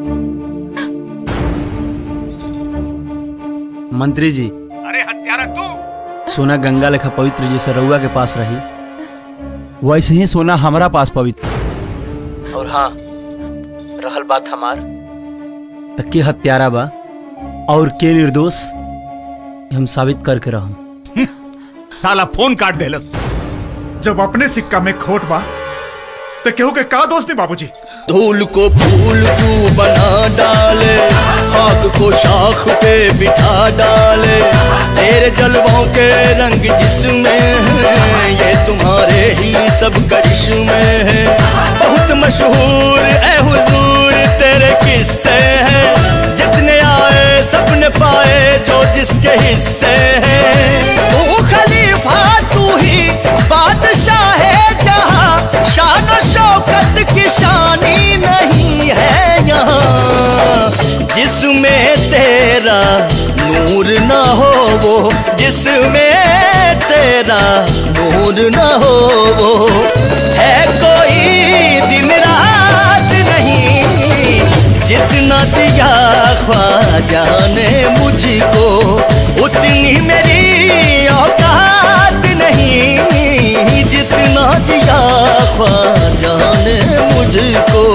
मंत्री जी अरे हत्यारा तू सोना गंगा लेखा पवित्र जी से रउआ के पास रही वैसे ही सोना हमारा पास पवित्र और हाँ रहल बात हमार त के हत्यारा बा और के निर्दोष ये हम साबित करके रहम साला फोन काट देलस जब अपने सिक्का में खोट बा तो केहू के का दोस्त नहीं बाबूजी धूल को फूल तू बना डाले खाक को शाख पे बिठा डाले तेरे जलवों के रंग जिसमें है ये तुम्हारे ही सब करिश्मे हैं बहुत मशहूर ए हुजूर तेरे किस्से हैं जितने आए सबने पाए जो जिसके हिस्से हैं तू खलीफा तू ही बादशाह है जहां शान और शौकत की शानी नहीं है यहाँ जिसमें तेरा नूर न हो वो जिसमें तेरा नूर न हो वो है कोई दिन रात नहीं जितना दिया ख्वाजा ने मुझको उतनी मेरी औकात नहीं जितनी मुझको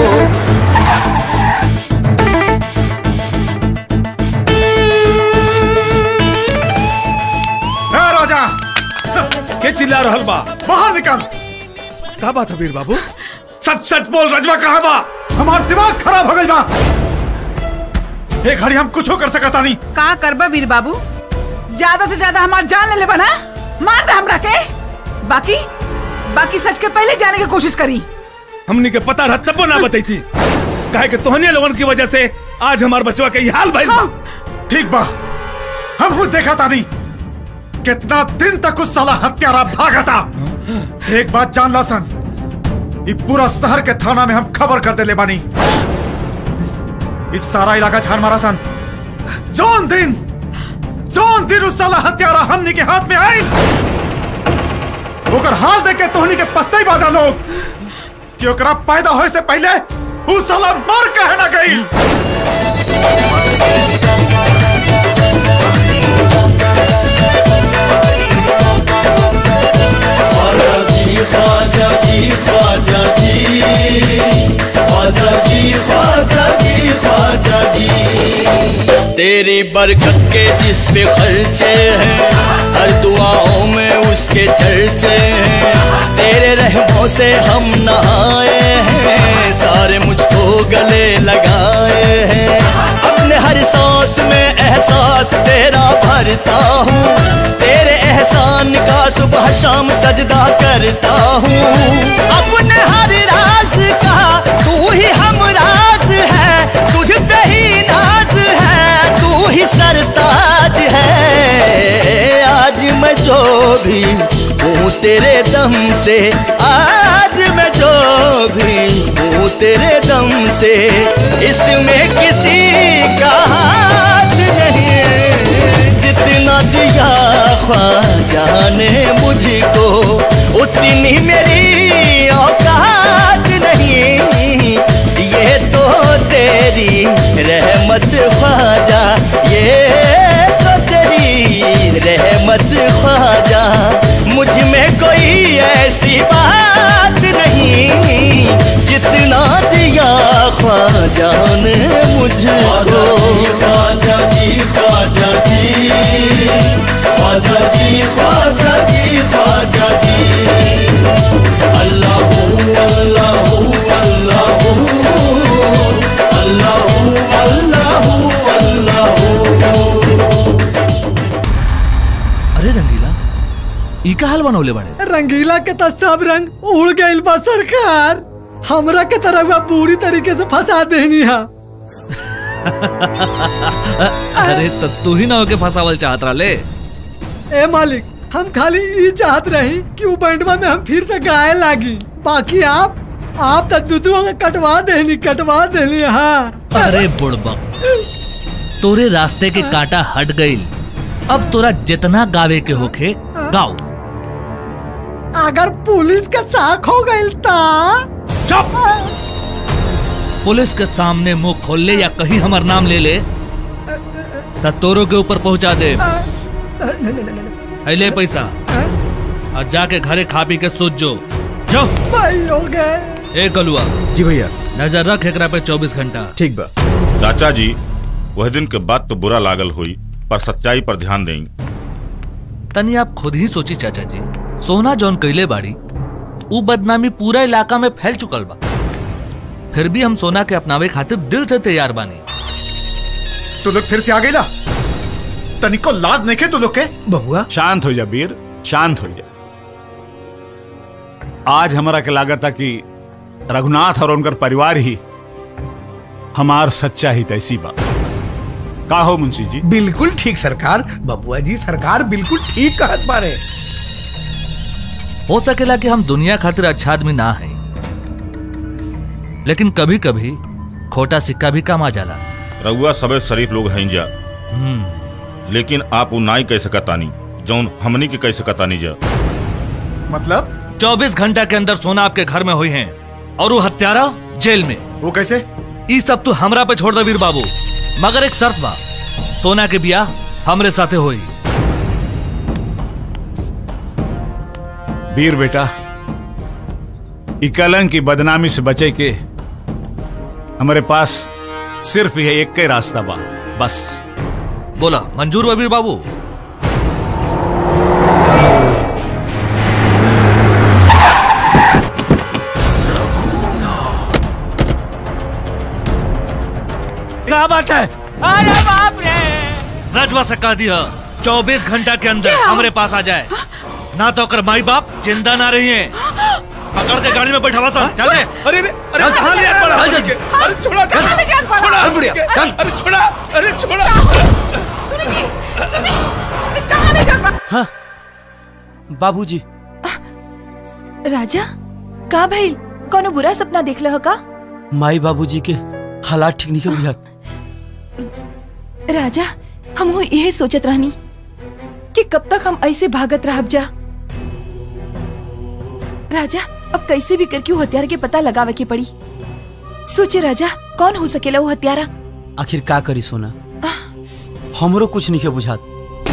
ए राजा के चिल्ला रहल बा बाहर निकल का बात है वीर बाबू सच सच बोल रजवा कहाँ बा हमार दिमाग खराब हो गई बा एक घड़ी हम कुछ कर सकता नहीं का करबा वीर बाबू ज्यादा से ज्यादा हमार जान ले लेबा ना मार दे हमरा के बाकी बाकी सच के पहले जाने की कोशिश करी हमनी के पता रहा तब ना बताई थी काहे कि तोहने लोगन की वजह से आज हमार बचवा के ये हाल भइल बा ठीक बा हम खुद देखा था नहीं कितना दिन तक उस साला हत्यारा भागा था एक बात जान ला सन ये पूरा शहर के थाना में हम खबर कर दे ले बानी इस सारा इलाका छान मारा सन जौन दिन जौन दिन उस साला हत्यारा हमनी के हाथ में आई ओकर हाल देख के तोहनी के पछताई बाजा लोग कि ओकरा पैदा होए से पहले उस साला मर कहे ना गई ख्वाजा जी ख्वाजा जी ख्वाजा जी ख्वाजा जी ख्वाजा जी तेरी बरकत के जिस पे खर्चे हैं हर दुआओं में उसके चर्चे हैं तेरे रहमों से हम नहाए हैं सारे मुझको गले लगाए हैं अपने हर सांस में एहसास तेरा भरता हूँ तेरे एहसान का सुबह शाम सजदा करता हूँ अपने हर राज का तू ही हम राज है तुझ पे ही नाज है तू ही सरताज है आज मैं जो भी हूँ तेरे दम से आज मैं जो भी हूँ तेरे दम से इसमें किसी का हाथ नहीं जितना दिया ख्वाजा ने मुझको उतनी मेरी औकात नहीं ये तो तेरी रहमत ख्वाजा ये तो तेरी रहमत ख्वाजा मुझ में कोई ऐसी बात नहीं जितना दिया ख्वाजा ने मुझको ख्वाजा जी ख्वाजा जी ख्वाजा जी ख्वाजा जी ख्वाजा जी अल्लाह अल्लाह अल्लाह अल्लाह अल्लाह अरे रंगीला ई का हाल बनौले बाड़े रंगीला के तो सब रंग उड़ गइल बा सरकार हमरा के तरह पूरी तरीके से फंसा देनी हा अरे तो तू ही ना होके फंसावल चाहत रहा ले ए मालिक हम खाली ई चाहत रही कि उ बैंडवा में हम फिर से गाए लागी बाकी आप आप तो दुदुआ के कटवा देनी कटवा देनी हाँ अरे बुड़बक तोरे रास्ते के कांटा हट गईल अब तोरा जितना गावे के होखे गाओ अगर पुलिस का साख हो गइल ता चुप पुलिस के सामने मुंह खोल ले या कहीं हमार नाम ले ले त तोरो के ऊपर पहुंचा दे है ले पैसा और जाके घरे खा पी के सोच जो जो भाई हो गए ए गलुआ जी भैया नजर रख एकरा पे 24 घंटा ठीक बा चाचा जी वह दिन के बाद तो बुरा लागल हुई पर सच्चाई पर ध्यान दें तनी आप खुद ही सोची चाचा जी सोना जौन कैले बाड़ी ऊ बदनामी पूरा इलाका में फैल चुकल बा फिर भी हम सोना के अपनावे खातिर दिल से तैयार बानी तू लोग फिर से आ गई ला तनिको लाज नहीं खे तू लोग के बहुआ शांत हो जा वीर शांत हो जा आज हमारा के लागत था कि रघुनाथ और उनकर परिवार ही हमार सच्चा ही तैसी बा का हो मुंशी जी बिल्कुल ठीक सरकार बबुआ जी सरकार बिल्कुल ठीक कहत बारे हो सकेला कि हम दुनिया खातिर अच्छा आदमी ना है लेकिन कभी कभी खोटा सिक्का भी काम आ जाला रउआ सबे शरीफ लोग हैं जा हम्म लेकिन आप उ नाई कह सकतानी जौन हमनी के कह सकतानी जा मतलब 24 घंटा के अंदर सोना आपके घर में हुई हैं और वो हत्यारा जेल में वो कैसे ये सब तू हमरा पे छोड़ दे वीर बाबू मगर एक शर्त बा सोना के बियाह हमरे साथे होई वीर बेटा ई कलंक की बदनामी से बचे के हमारे पास सिर्फ यह एक के रास्ता बा बस बोला मंजूर वबीर बाबू क्या बात है अरे बाप रे रजवा से कह दिया चौबीस घंटा के अंदर हमारे पास आ जाए ना तो कर माई बाप जिंदा ना रही है पकड़ के गाड़ी में बैठा सा चल दे अरे अरे अरे कहाँ ले जात पड़ा अरे छोड़ा कहाँ ले जात पड़ा? छोड़ा अरे बुढ़िया, चल। अरे छोड़ा अरे छोड़ा कहाँ ले जात बा- हाँ बाबूजी राजा का भाई कोनो बुरा सपना देख लो का माई बाबूजी के हालात ठीक नहीं के बुझात राजा हम हो यही सोचत रहनी कि कब तक हम ऐसे भागत रहब जा राजा अब कैसे भी करके वो हत्यारा के पता लगावे के पड़ी सोचे राजा कौन हो सकेला वो हत्यारा आखिर का करी सोना हमरो कुछ नहीं के बुझात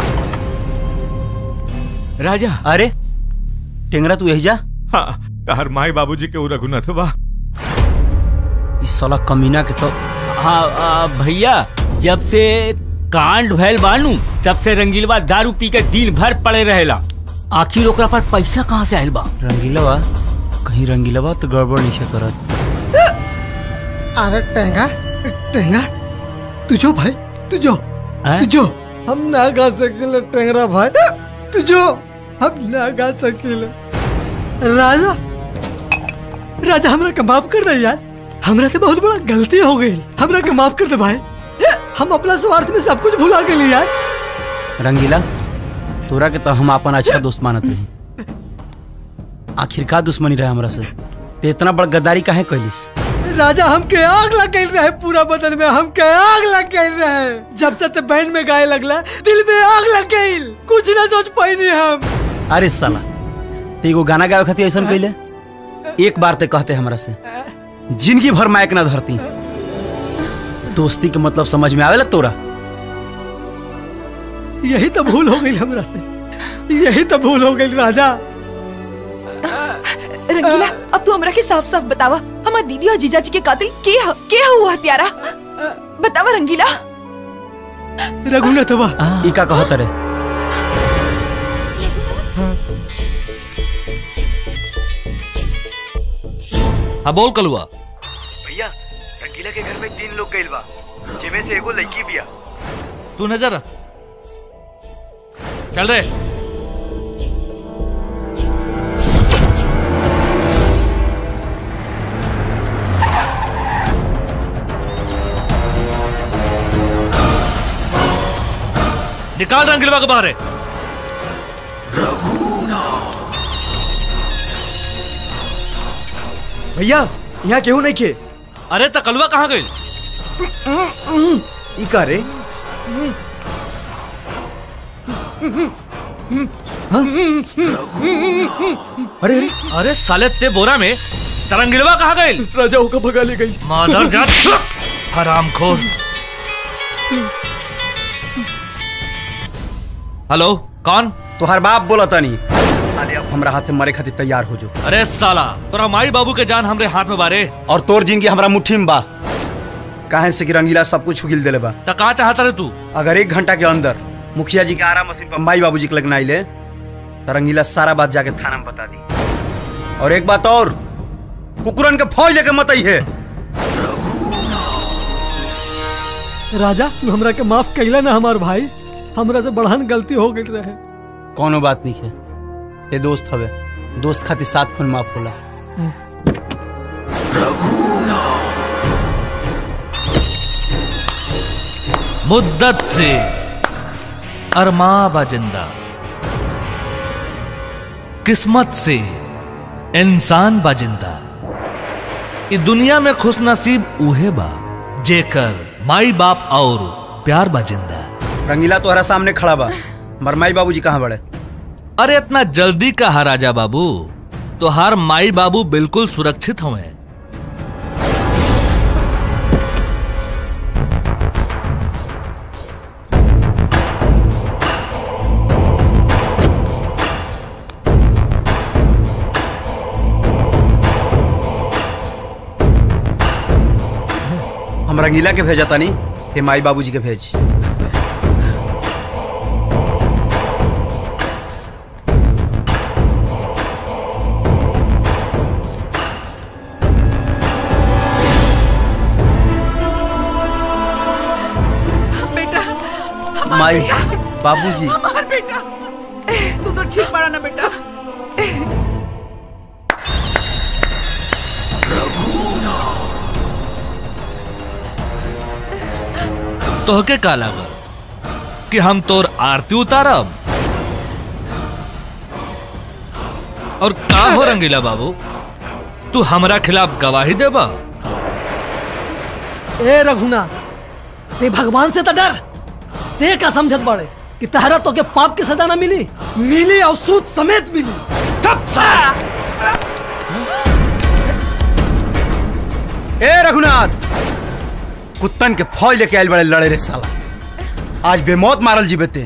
राजा अरे टेंगरा तू यही जा हाँ तार माई बाबूजी के उ रघुनाथ बा इस साला कमीना के तो हाँ आ, भैया जब से कांड भैल बानू तब से रंगीलवा दारू पी के दिन भर पड़े रहेला आखिर ओकरा पर पैसा कहाँ से आयल बा रंगीलवा कहीं रंगीलवा तो गड़बड़ नहीं से करत अरे टेंगा टेंगा तुझो भाई तुझो तुझो हम ना गा सकिले टेंगरा भाई तुझो हम ना गा सकिले राजा राजा हमरा के माफ कर दे यार हमरा से बहुत बड़ा गलती हो गई हमरा के माफ कर दे भाई हम अपना स्वार्थ में सब कुछ भुला गए यार रंगीला तोरा के तो हम अपन अच्छा दोस्त मानत रही आखिर का दुश्मनी रहे हमरा से ते इतना बड़ गद्दारी काहे कैलिस राजा हमके आग लग गई रहे पूरा बदन में हमके आग लग गई रहे जब से ते बैंड में गाए लगला दिल में आग लग गई कुछ ना सोच पाई हम अरे साला ते एगो गाना गावे खातिर ऐसा कैले एक बार ते कहते हमरा से जिंदगी भर मायक ना धरती दोस्ती के मतलब समझ में आवेला तोरा यही तो भूल हो गई हमरा से यही तो भूल हो गई राजा रंगीला अब तू हमरा के साफ साफ बतावा हमार दीदी और जीजा जी के कातिल के ह के ह वो हत्यारा बतावा रंगीला रघुनाथवा ई का कहत रे हाँ बोल कलुआ भैया रंगीला के घर में तीन लोग गइल बा जिमे से एगो लड़की बिया तू नजर रख। चल रे निकाल रंगीलवा के बाहर है भैया यहाँ केहू नहीं खे अरे तकलुआ कहाँ गई ई का रे अरे अरे अरे साले ते बोरा में तरंगिलवा कहाँ गई राजा होकर भगा ले गई माधर जात हराम खोर हेलो कौन तोहर बाप बोला तानी हमरा हाथे मरे खातिर तैयार हो जो अरे साला तोरा माई बाबू के जान हमरे हाथ में बारे और तोर जिंदगी हमरा मुट्ठी में बा काहे से कि रंगीला सब कुछ उगिल देले बा त का चाहता रे तू अगर एक घंटा के अंदर मुखिया जी के आरा मशीन पर माई बाबूजी के लगना आइले तो रंगीला सारा बात जाके थाना में बता दी और एक बात और कुकुरन के फौज लेके मत आई है राजा तू हमरा के माफ कैला ना हमार भाई हमरा से बढ़न गलती हो गई रहे कोनो बात नहीं है ये दोस्त हवे दोस्त खातिर सात खून माफ होला मुद्दत से अरमा बाजिंदा किस्मत से इंसान बाजिंदा इस दुनिया में खुश नसीब उहे बा जेकर माई बाप और प्यार बाजिंदा रंगीला तोहरा सामने खड़ा बा मर माई बाबूजी कहाँ बड़े अरे इतना जल्दी कहा राजा बाबू तो हर माई बाबू बिल्कुल सुरक्षित हुए हम रंगीला के भेजा तानी हे माई बाबूजी के भेज बेटा हमार माई बेटा, बाबूजी हमार बेटा तू तो ठीक पड़ा ना बेटा तोहके का लागल कि हम तोर आरती उतारब और का हो रंगीला बाबू तू हमरा खिलाफ गवाही देबा ए रघुनाथ ते भगवान से तो डर ते का समझत बड़े कि तहरा तो के पाप की सजा ना मिली मिली और सूद समेत मिली कब ए रघुनाथ कुत्तन के फौज लेके आयल बड़े लड़े रे साला आज बेमौत मारल जीबते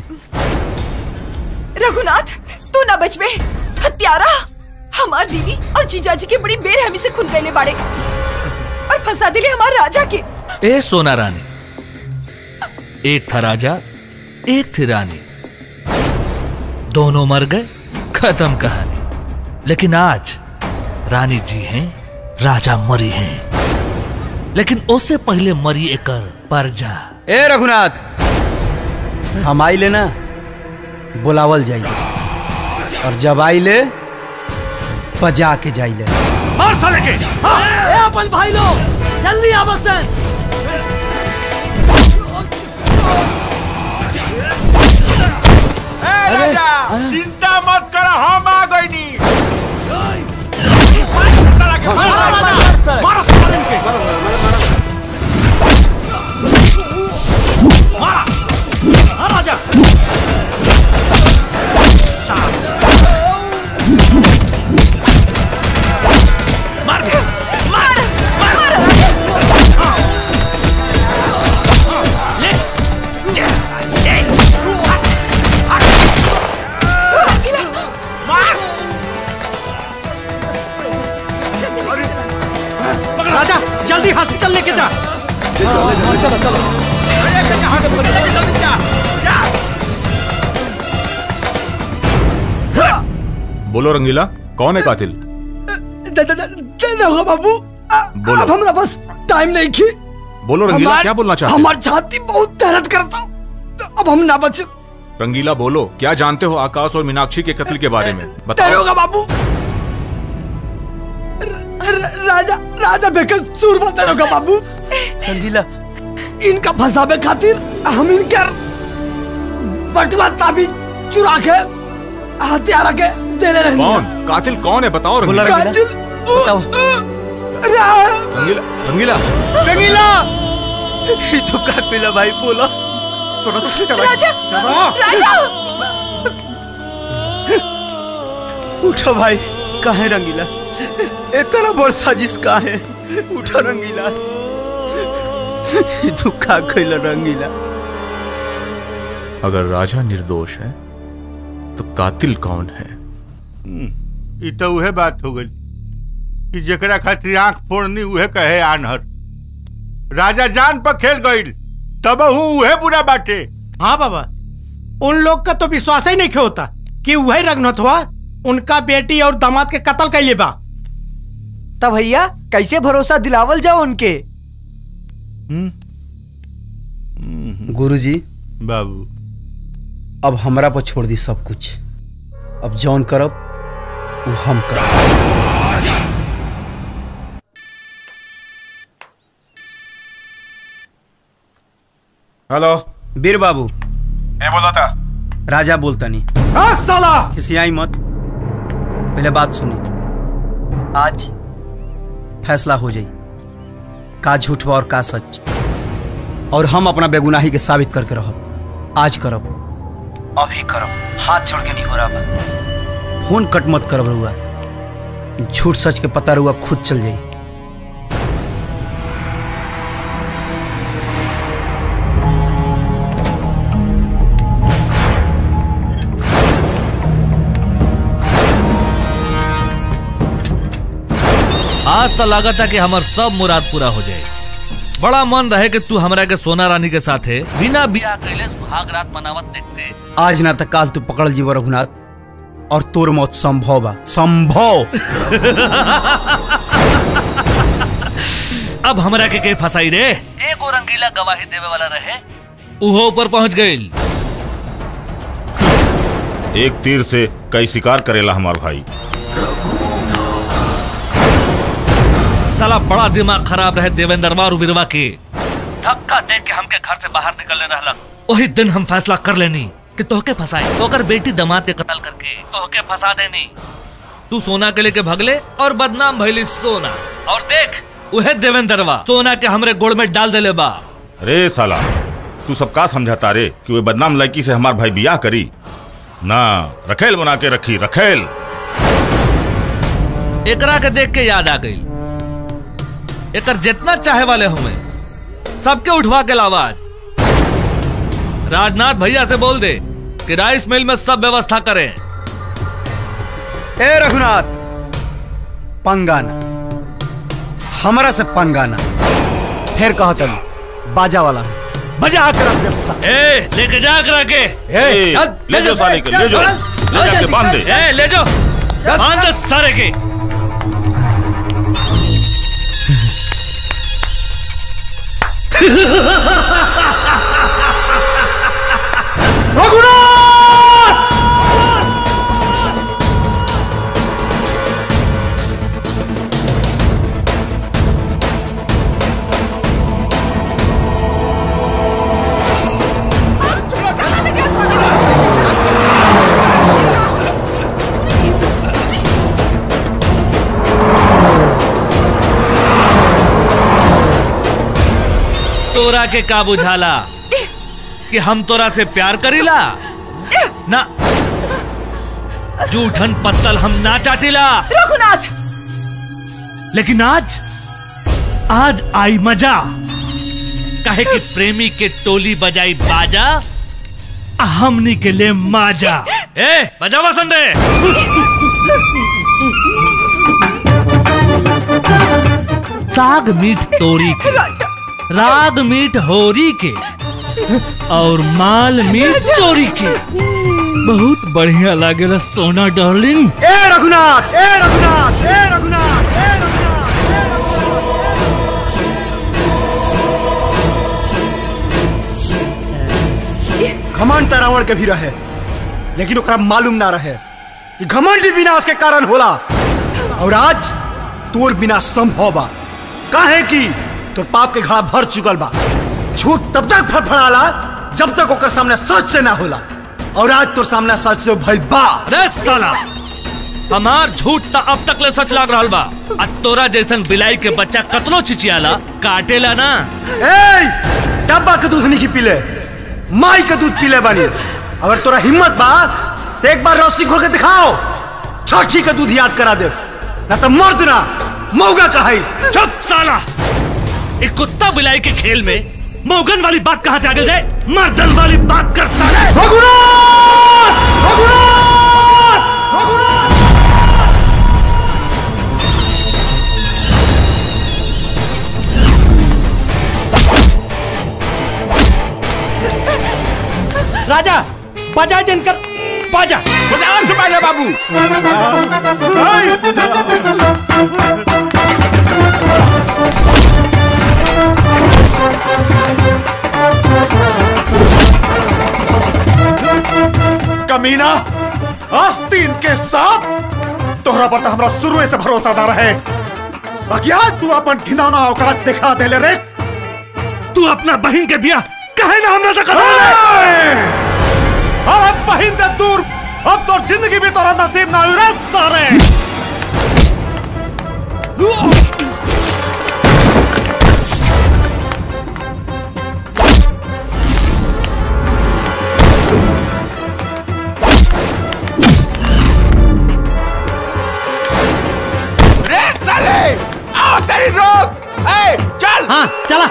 रघुनाथ तू ना बच में हत्यारा हमार दीदी और जीजाजी के बड़ी बेरहमी से खून कैले बाड़े और फंसा दिले हमार राजा के ए सोना रानी एक था राजा एक थी रानी दोनों मर गए खत्म कहानी लेकिन आज रानी जी हैं राजा मरी हैं लेकिन उससे पहले मरी एकर परजा ए रघुनाथ हम आई ले ना बुलावल जाइए और जब आई ले बजा के जाइले मार साले के ए अपन भाई लोग जल्दी आ बस ए राजा चिंता मत कर हम आ गई नी राजा मार मार मार राजा जल्दी हॉस्पिटल लेके जा चलो चलो बोलो रंगीला कौन है कातिल दे दे दे दे दोगे बाबू बोलो अब हमरा बस टाइम नहीं की बोलो रंगीला हमार- क्या बोलना चाहते हमार छाती बहुत दर्द करता तो अब हम ना बच हो रंगीला बोलो क्या जानते हो आकाश और मीनाक्षी के कत्ल के बारे में बताओ तेरोगा बाबू र- र- राजा राजा बेकर सूरमा तेरोगा बाबू रंगीला इनका फंसावे खातिर हम इनकर बटुआ ताबी चुरा के हथियार के दे ले रहे कौन कातिल कौन है बताओ रंगीला कातिल बताओ रा- रंगीला रंगीला रंगीला ये तो का पिला भाई बोला सुनो चलो राजा चलो राजा उठो भाई काहे रंगीला इतना बड़ साजिश काहे उठो रंगीला ये तो का खइला रंगीला अगर राजा निर्दोष है तो कातिल कौन है ई तो उहे बात हो गई कि जेकरा खातिर आंख फोड़नी उहे कहे आनहर राजा जान पर खेल गईल तब उहे बुरा बाटे हाँ बाबा उन लोग का तो विश्वास ही नहीं होता कि वही रघुनाथ हुआ उनका बेटी और दामाद के कत्ल कैले बा तब भैया कैसे भरोसा दिलावल जाओ उनके गुरुजी बाबू अब हमरा पर छोड़ दी सब कुछ अब जौन करब वो हम करब हेलो वीर बाबू ए बोला था राजा बोलता नहीं हाँ साला खिसियाई मत पहले बात सुनी आज फैसला हो जाई का झूठ बा और का सच और हम अपना बेगुनाही के साबित करके रहब आज करब अभी करब हाथ जोड़ के नहीं हो रहा बा फोन कट मत करब रहुआ झूठ सच के पता रहुआ खुद चल जाई आज तो लागत है कि हमार सब मुराद पूरा हो जाए बड़ा मन रहे कि तू हमरा के सोना रानी के साथे बिना बियाह कैले सुहाग रात मनावत देखते आज ना तक काल तू पकड़ जीव रघुनाथ और तोर मौत संभव बा संभव अब हमरा के के फसाई रे एगो रंगीला गवाही देवे वाला रहे उहो ऊपर पहुंच गइल एक तीर से कई शिकार करेला हमार भाई साला बड़ा दिमाग खराब रहे देवेंद्रवा और वीरवा के धक्का दे के हमके घर से बाहर निकलने रहलक वही दिन हम फैसला कर लेनी कि तोहके फंसाए ओकर बेटी दमाद के कत्ल करके तोहके फंसा देनी तू सोना के लेके भगले और बदनाम भइली सोना और देख उहे देवेंद्रवा सोना के हमरे गोड़ में डाल देले बा रे साला तू सब का समझाता रे कि वो बदनाम लड़की से हमार भाई बियाह करी ना रखेल बना के रखी रखेल एकरा के देख के याद आ गई एकर जितना चाहे वाले हुए सबके उठवा के लावाज राजनाथ भैया से बोल दे कि राइस मिल में सब व्यवस्था करें ए रघुनाथ पंगाना हमरा से पंगाना फिर कहो तब बाजा वाला बजा कर अब जब सा ए लेके जा करा के ए, ले जाओ साले के, ले जाओ। ले जाके बांध दे। ए ले जाओ बांध दे सारे के तोरा के का बुझाला कि हम तोरा से प्यार करीला ना जूठन पत्तल हम ना चाटीला रघुनाथ लेकिन आज आज आई मजा कहे कि प्रेमी के टोली बजाई बाजा आ हमनी के लिए माजा ए बजावा संडे साग मीठ तोरी के राग मीठ होरी के और माल मीठ चोरी के बहुत बढ़िया लागेला सोना डार्लिंग ए रघुनाथ ए रघुनाथ ए रघुनाथ ए रघुनाथ घमंड रावण के भी रहे लेकिन ओकरा मालूम ना रहे कि घमंड ही विनाश के कारण होला और आज तोर बिना संभव बा काहे कि तोर पाप के घड़ा भर चुकल बा झूठ तब तक फड़फड़ाला जब तक ओकर सामने सच से ना होला और आज तोर सामने सच से भइल बा अरे साला हमार झूठ त अब तक ले सच लाग रहल बा आ तोरा जैसन बिलाई के बच्चा कतनो चिचियाला काटेला ना ए डब्बा के दूध नहीं पीले माई के दूध पीले बानी अगर तोरा हिम्मत बा तो एक बार रस्सी खोल के दिखाओ छठी का दूध याद करा दे ना तो मर्द ना मौगा कहाई चुप साला एक कुत्ता बिलाई के खेल में मोगन वाली बात कहां से आ गई जाए मर्दन वाली बात कर साले राजा बजा दिनकर बाजा बजा से बाजा बाबू कमीना आस्तीन के सांप तोहरा पर तो हमरा शुरू से भरोसा ना रहे बाकी आज तू अपन घिनौना औकात दिखा दे ले रे तू अपना बहन के बिया कहे ना हमने से अरे बहिन दे दूर अब तो जिंदगी भी तोरा नसीब ना हुई रे सारे रे साले आओ तेरी रोक ए चल हाँ चला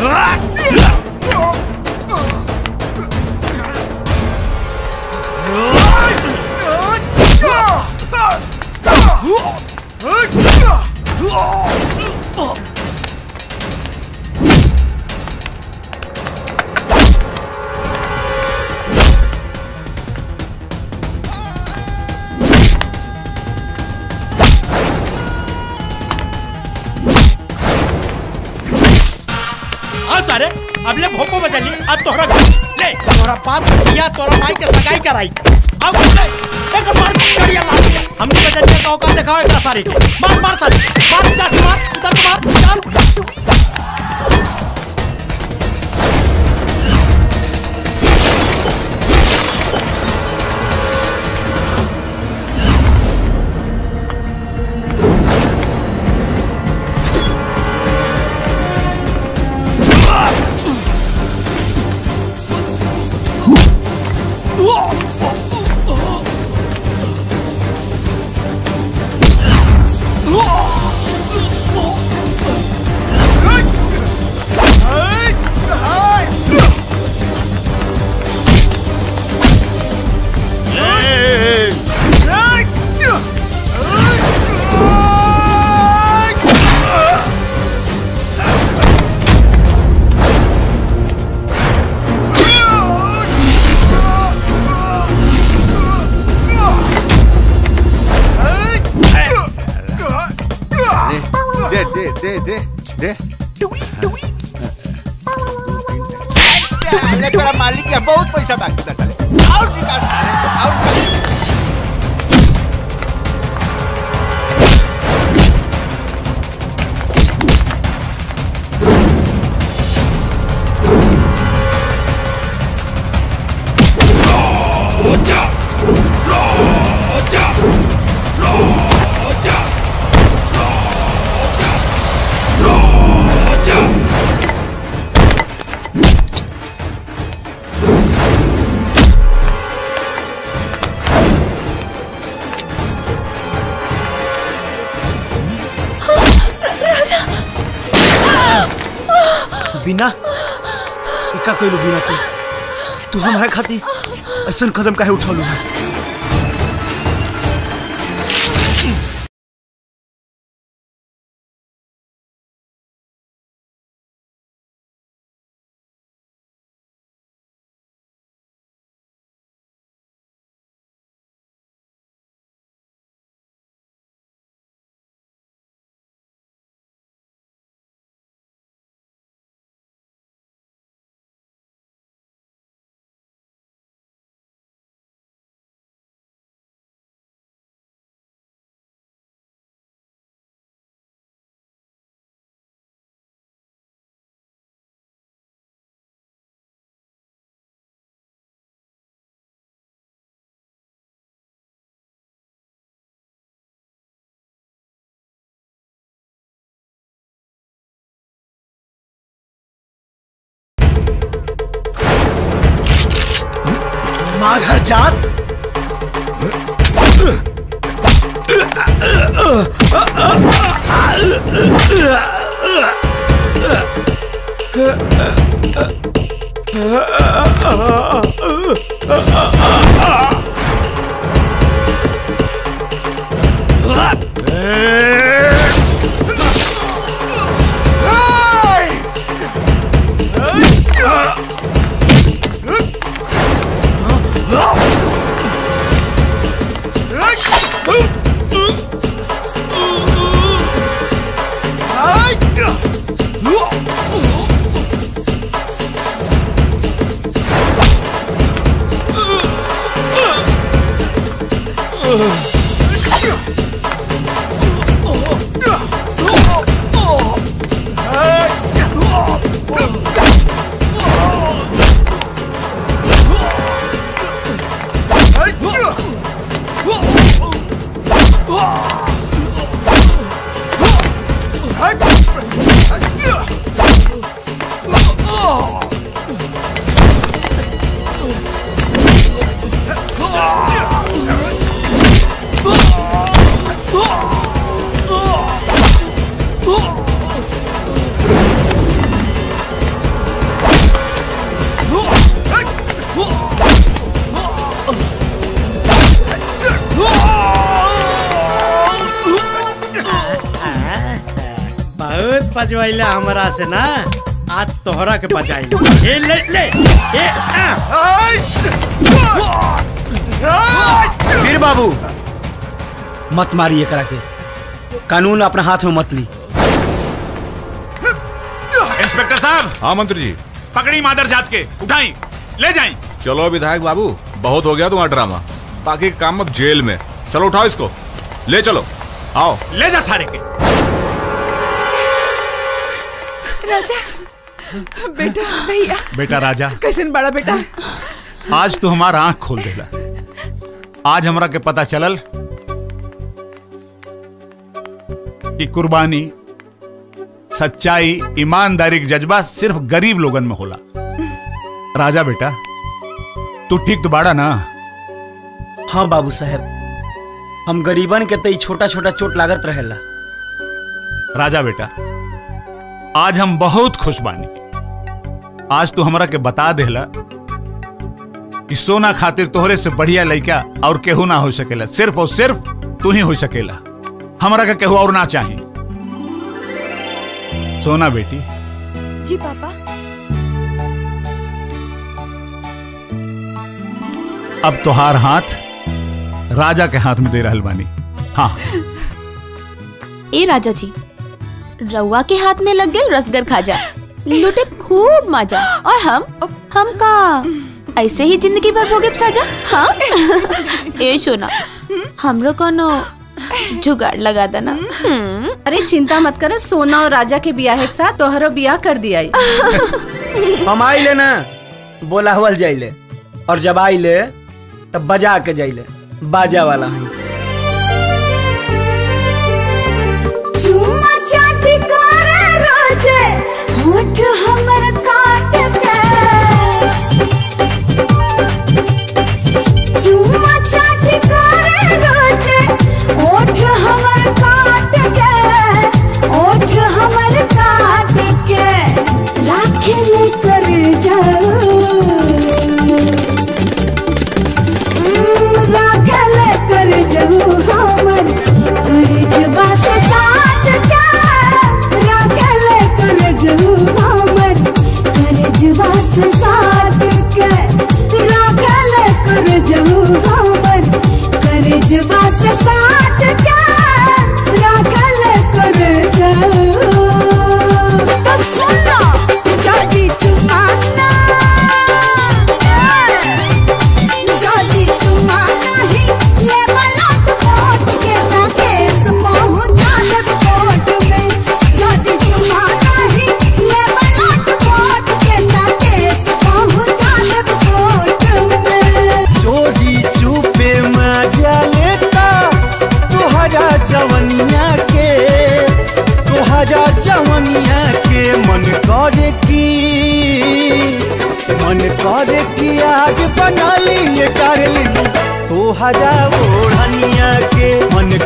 आ सारे अब ले भोपो बदली अब तोहरा ले तोहरा बाप के बिया तोहरा माई के सगाई कराई अब ले एक मार करिया ला हमने बदलिया का औकात दिखाओ एकरा सारे के मार मार सारे मार जा मार उधर मार चल दे दे दे दे दे अरे तेरा मालिक के बहुत पैसा बाकी था साले और निकाल साले और निकाल। राजा बिना का कइलू बिना तू तू हमारा खाती ऐसा कदम काहे उठौलू है माघर जात पजवैला हमरा से ना आज तोहरा के बचाई ए ले ले ए आ। वीर बाबू मत मारी एकरा के कानून अपना हाथ में मत ली इंस्पेक्टर साहब हाँ मंत्री जी पकड़ी मादर जात के उठाई ले जाई चलो विधायक बाबू बहुत हो गया तुम्हारा ड्रामा बाकी का काम अब जेल में चलो उठाओ इसको ले चलो आओ ले जा सारे के राजा बेटा भैया बेटा राजा कैसन बड़ा बेटा आज तू हमारा आंख खोल देला आज हमरा के पता चलल कि कुर्बानी सच्चाई ईमानदारी के जज्बा सिर्फ गरीब लोगन में होला राजा बेटा तू ठीक तो बाड़ा ना हाँ बाबू साहब हम गरीबन के तई छोटा छोटा चोट लागत रहेला राजा बेटा आज हम बहुत खुश बानी आज तू हमरा के बता देला कि सोना खातिर तोहरे से बढ़िया लड़का और केहू ना हो सकेला सिर्फ और सिर्फ तू ही हो सकेला हमरा के केहू और ना चाही सोना बेटी जी पापा अब तोहार हाथ राजा के हाथ में दे रहल बानी हाँ ए राजा जी रउआ के हाथ में लग गए रसगर खाजा लुटे खूब मजा और हम हम का ऐसे ही जिंदगी भर भोगे साजा हाँ ए सोना हमरो कोनो जुगाड़ लगा देना अरे चिंता मत करो सोना और राजा के बियाह के साथ तोहरो बियाह कर दिया हम आइले ना बोला हुआ जाइले और जब आइले तब बजा के जाइले बाजा वाला है चुम्मा चाटी करे रोजे होठ हमर काट के चुम्मा चाटी करे रोजे होठ हमर काट के होठ हमर काट के राखे ले कर जाओ राखल कर जहू हमर करजबा से साथ क्या राखल कर जहू हमर करजबा से साथ के राखल कर जहू हमर करजबा से साथ क्या राखल कर जहू तो सुनो जदी चुमाना जदी चुमा नहीं ले मलट कोट के ना केस पहुंचा दे कोर्ट में जदी चुमा नहीं ले मलट कोट के ना केस पहुंचा दे कोर्ट में चोरी चुपे मजा लेता तुहरा जवनिया के तुहरा जवनिया के मन करे की मन करे कि आज बना लिए डार्लिंग तुहरा ओढ़निया के मन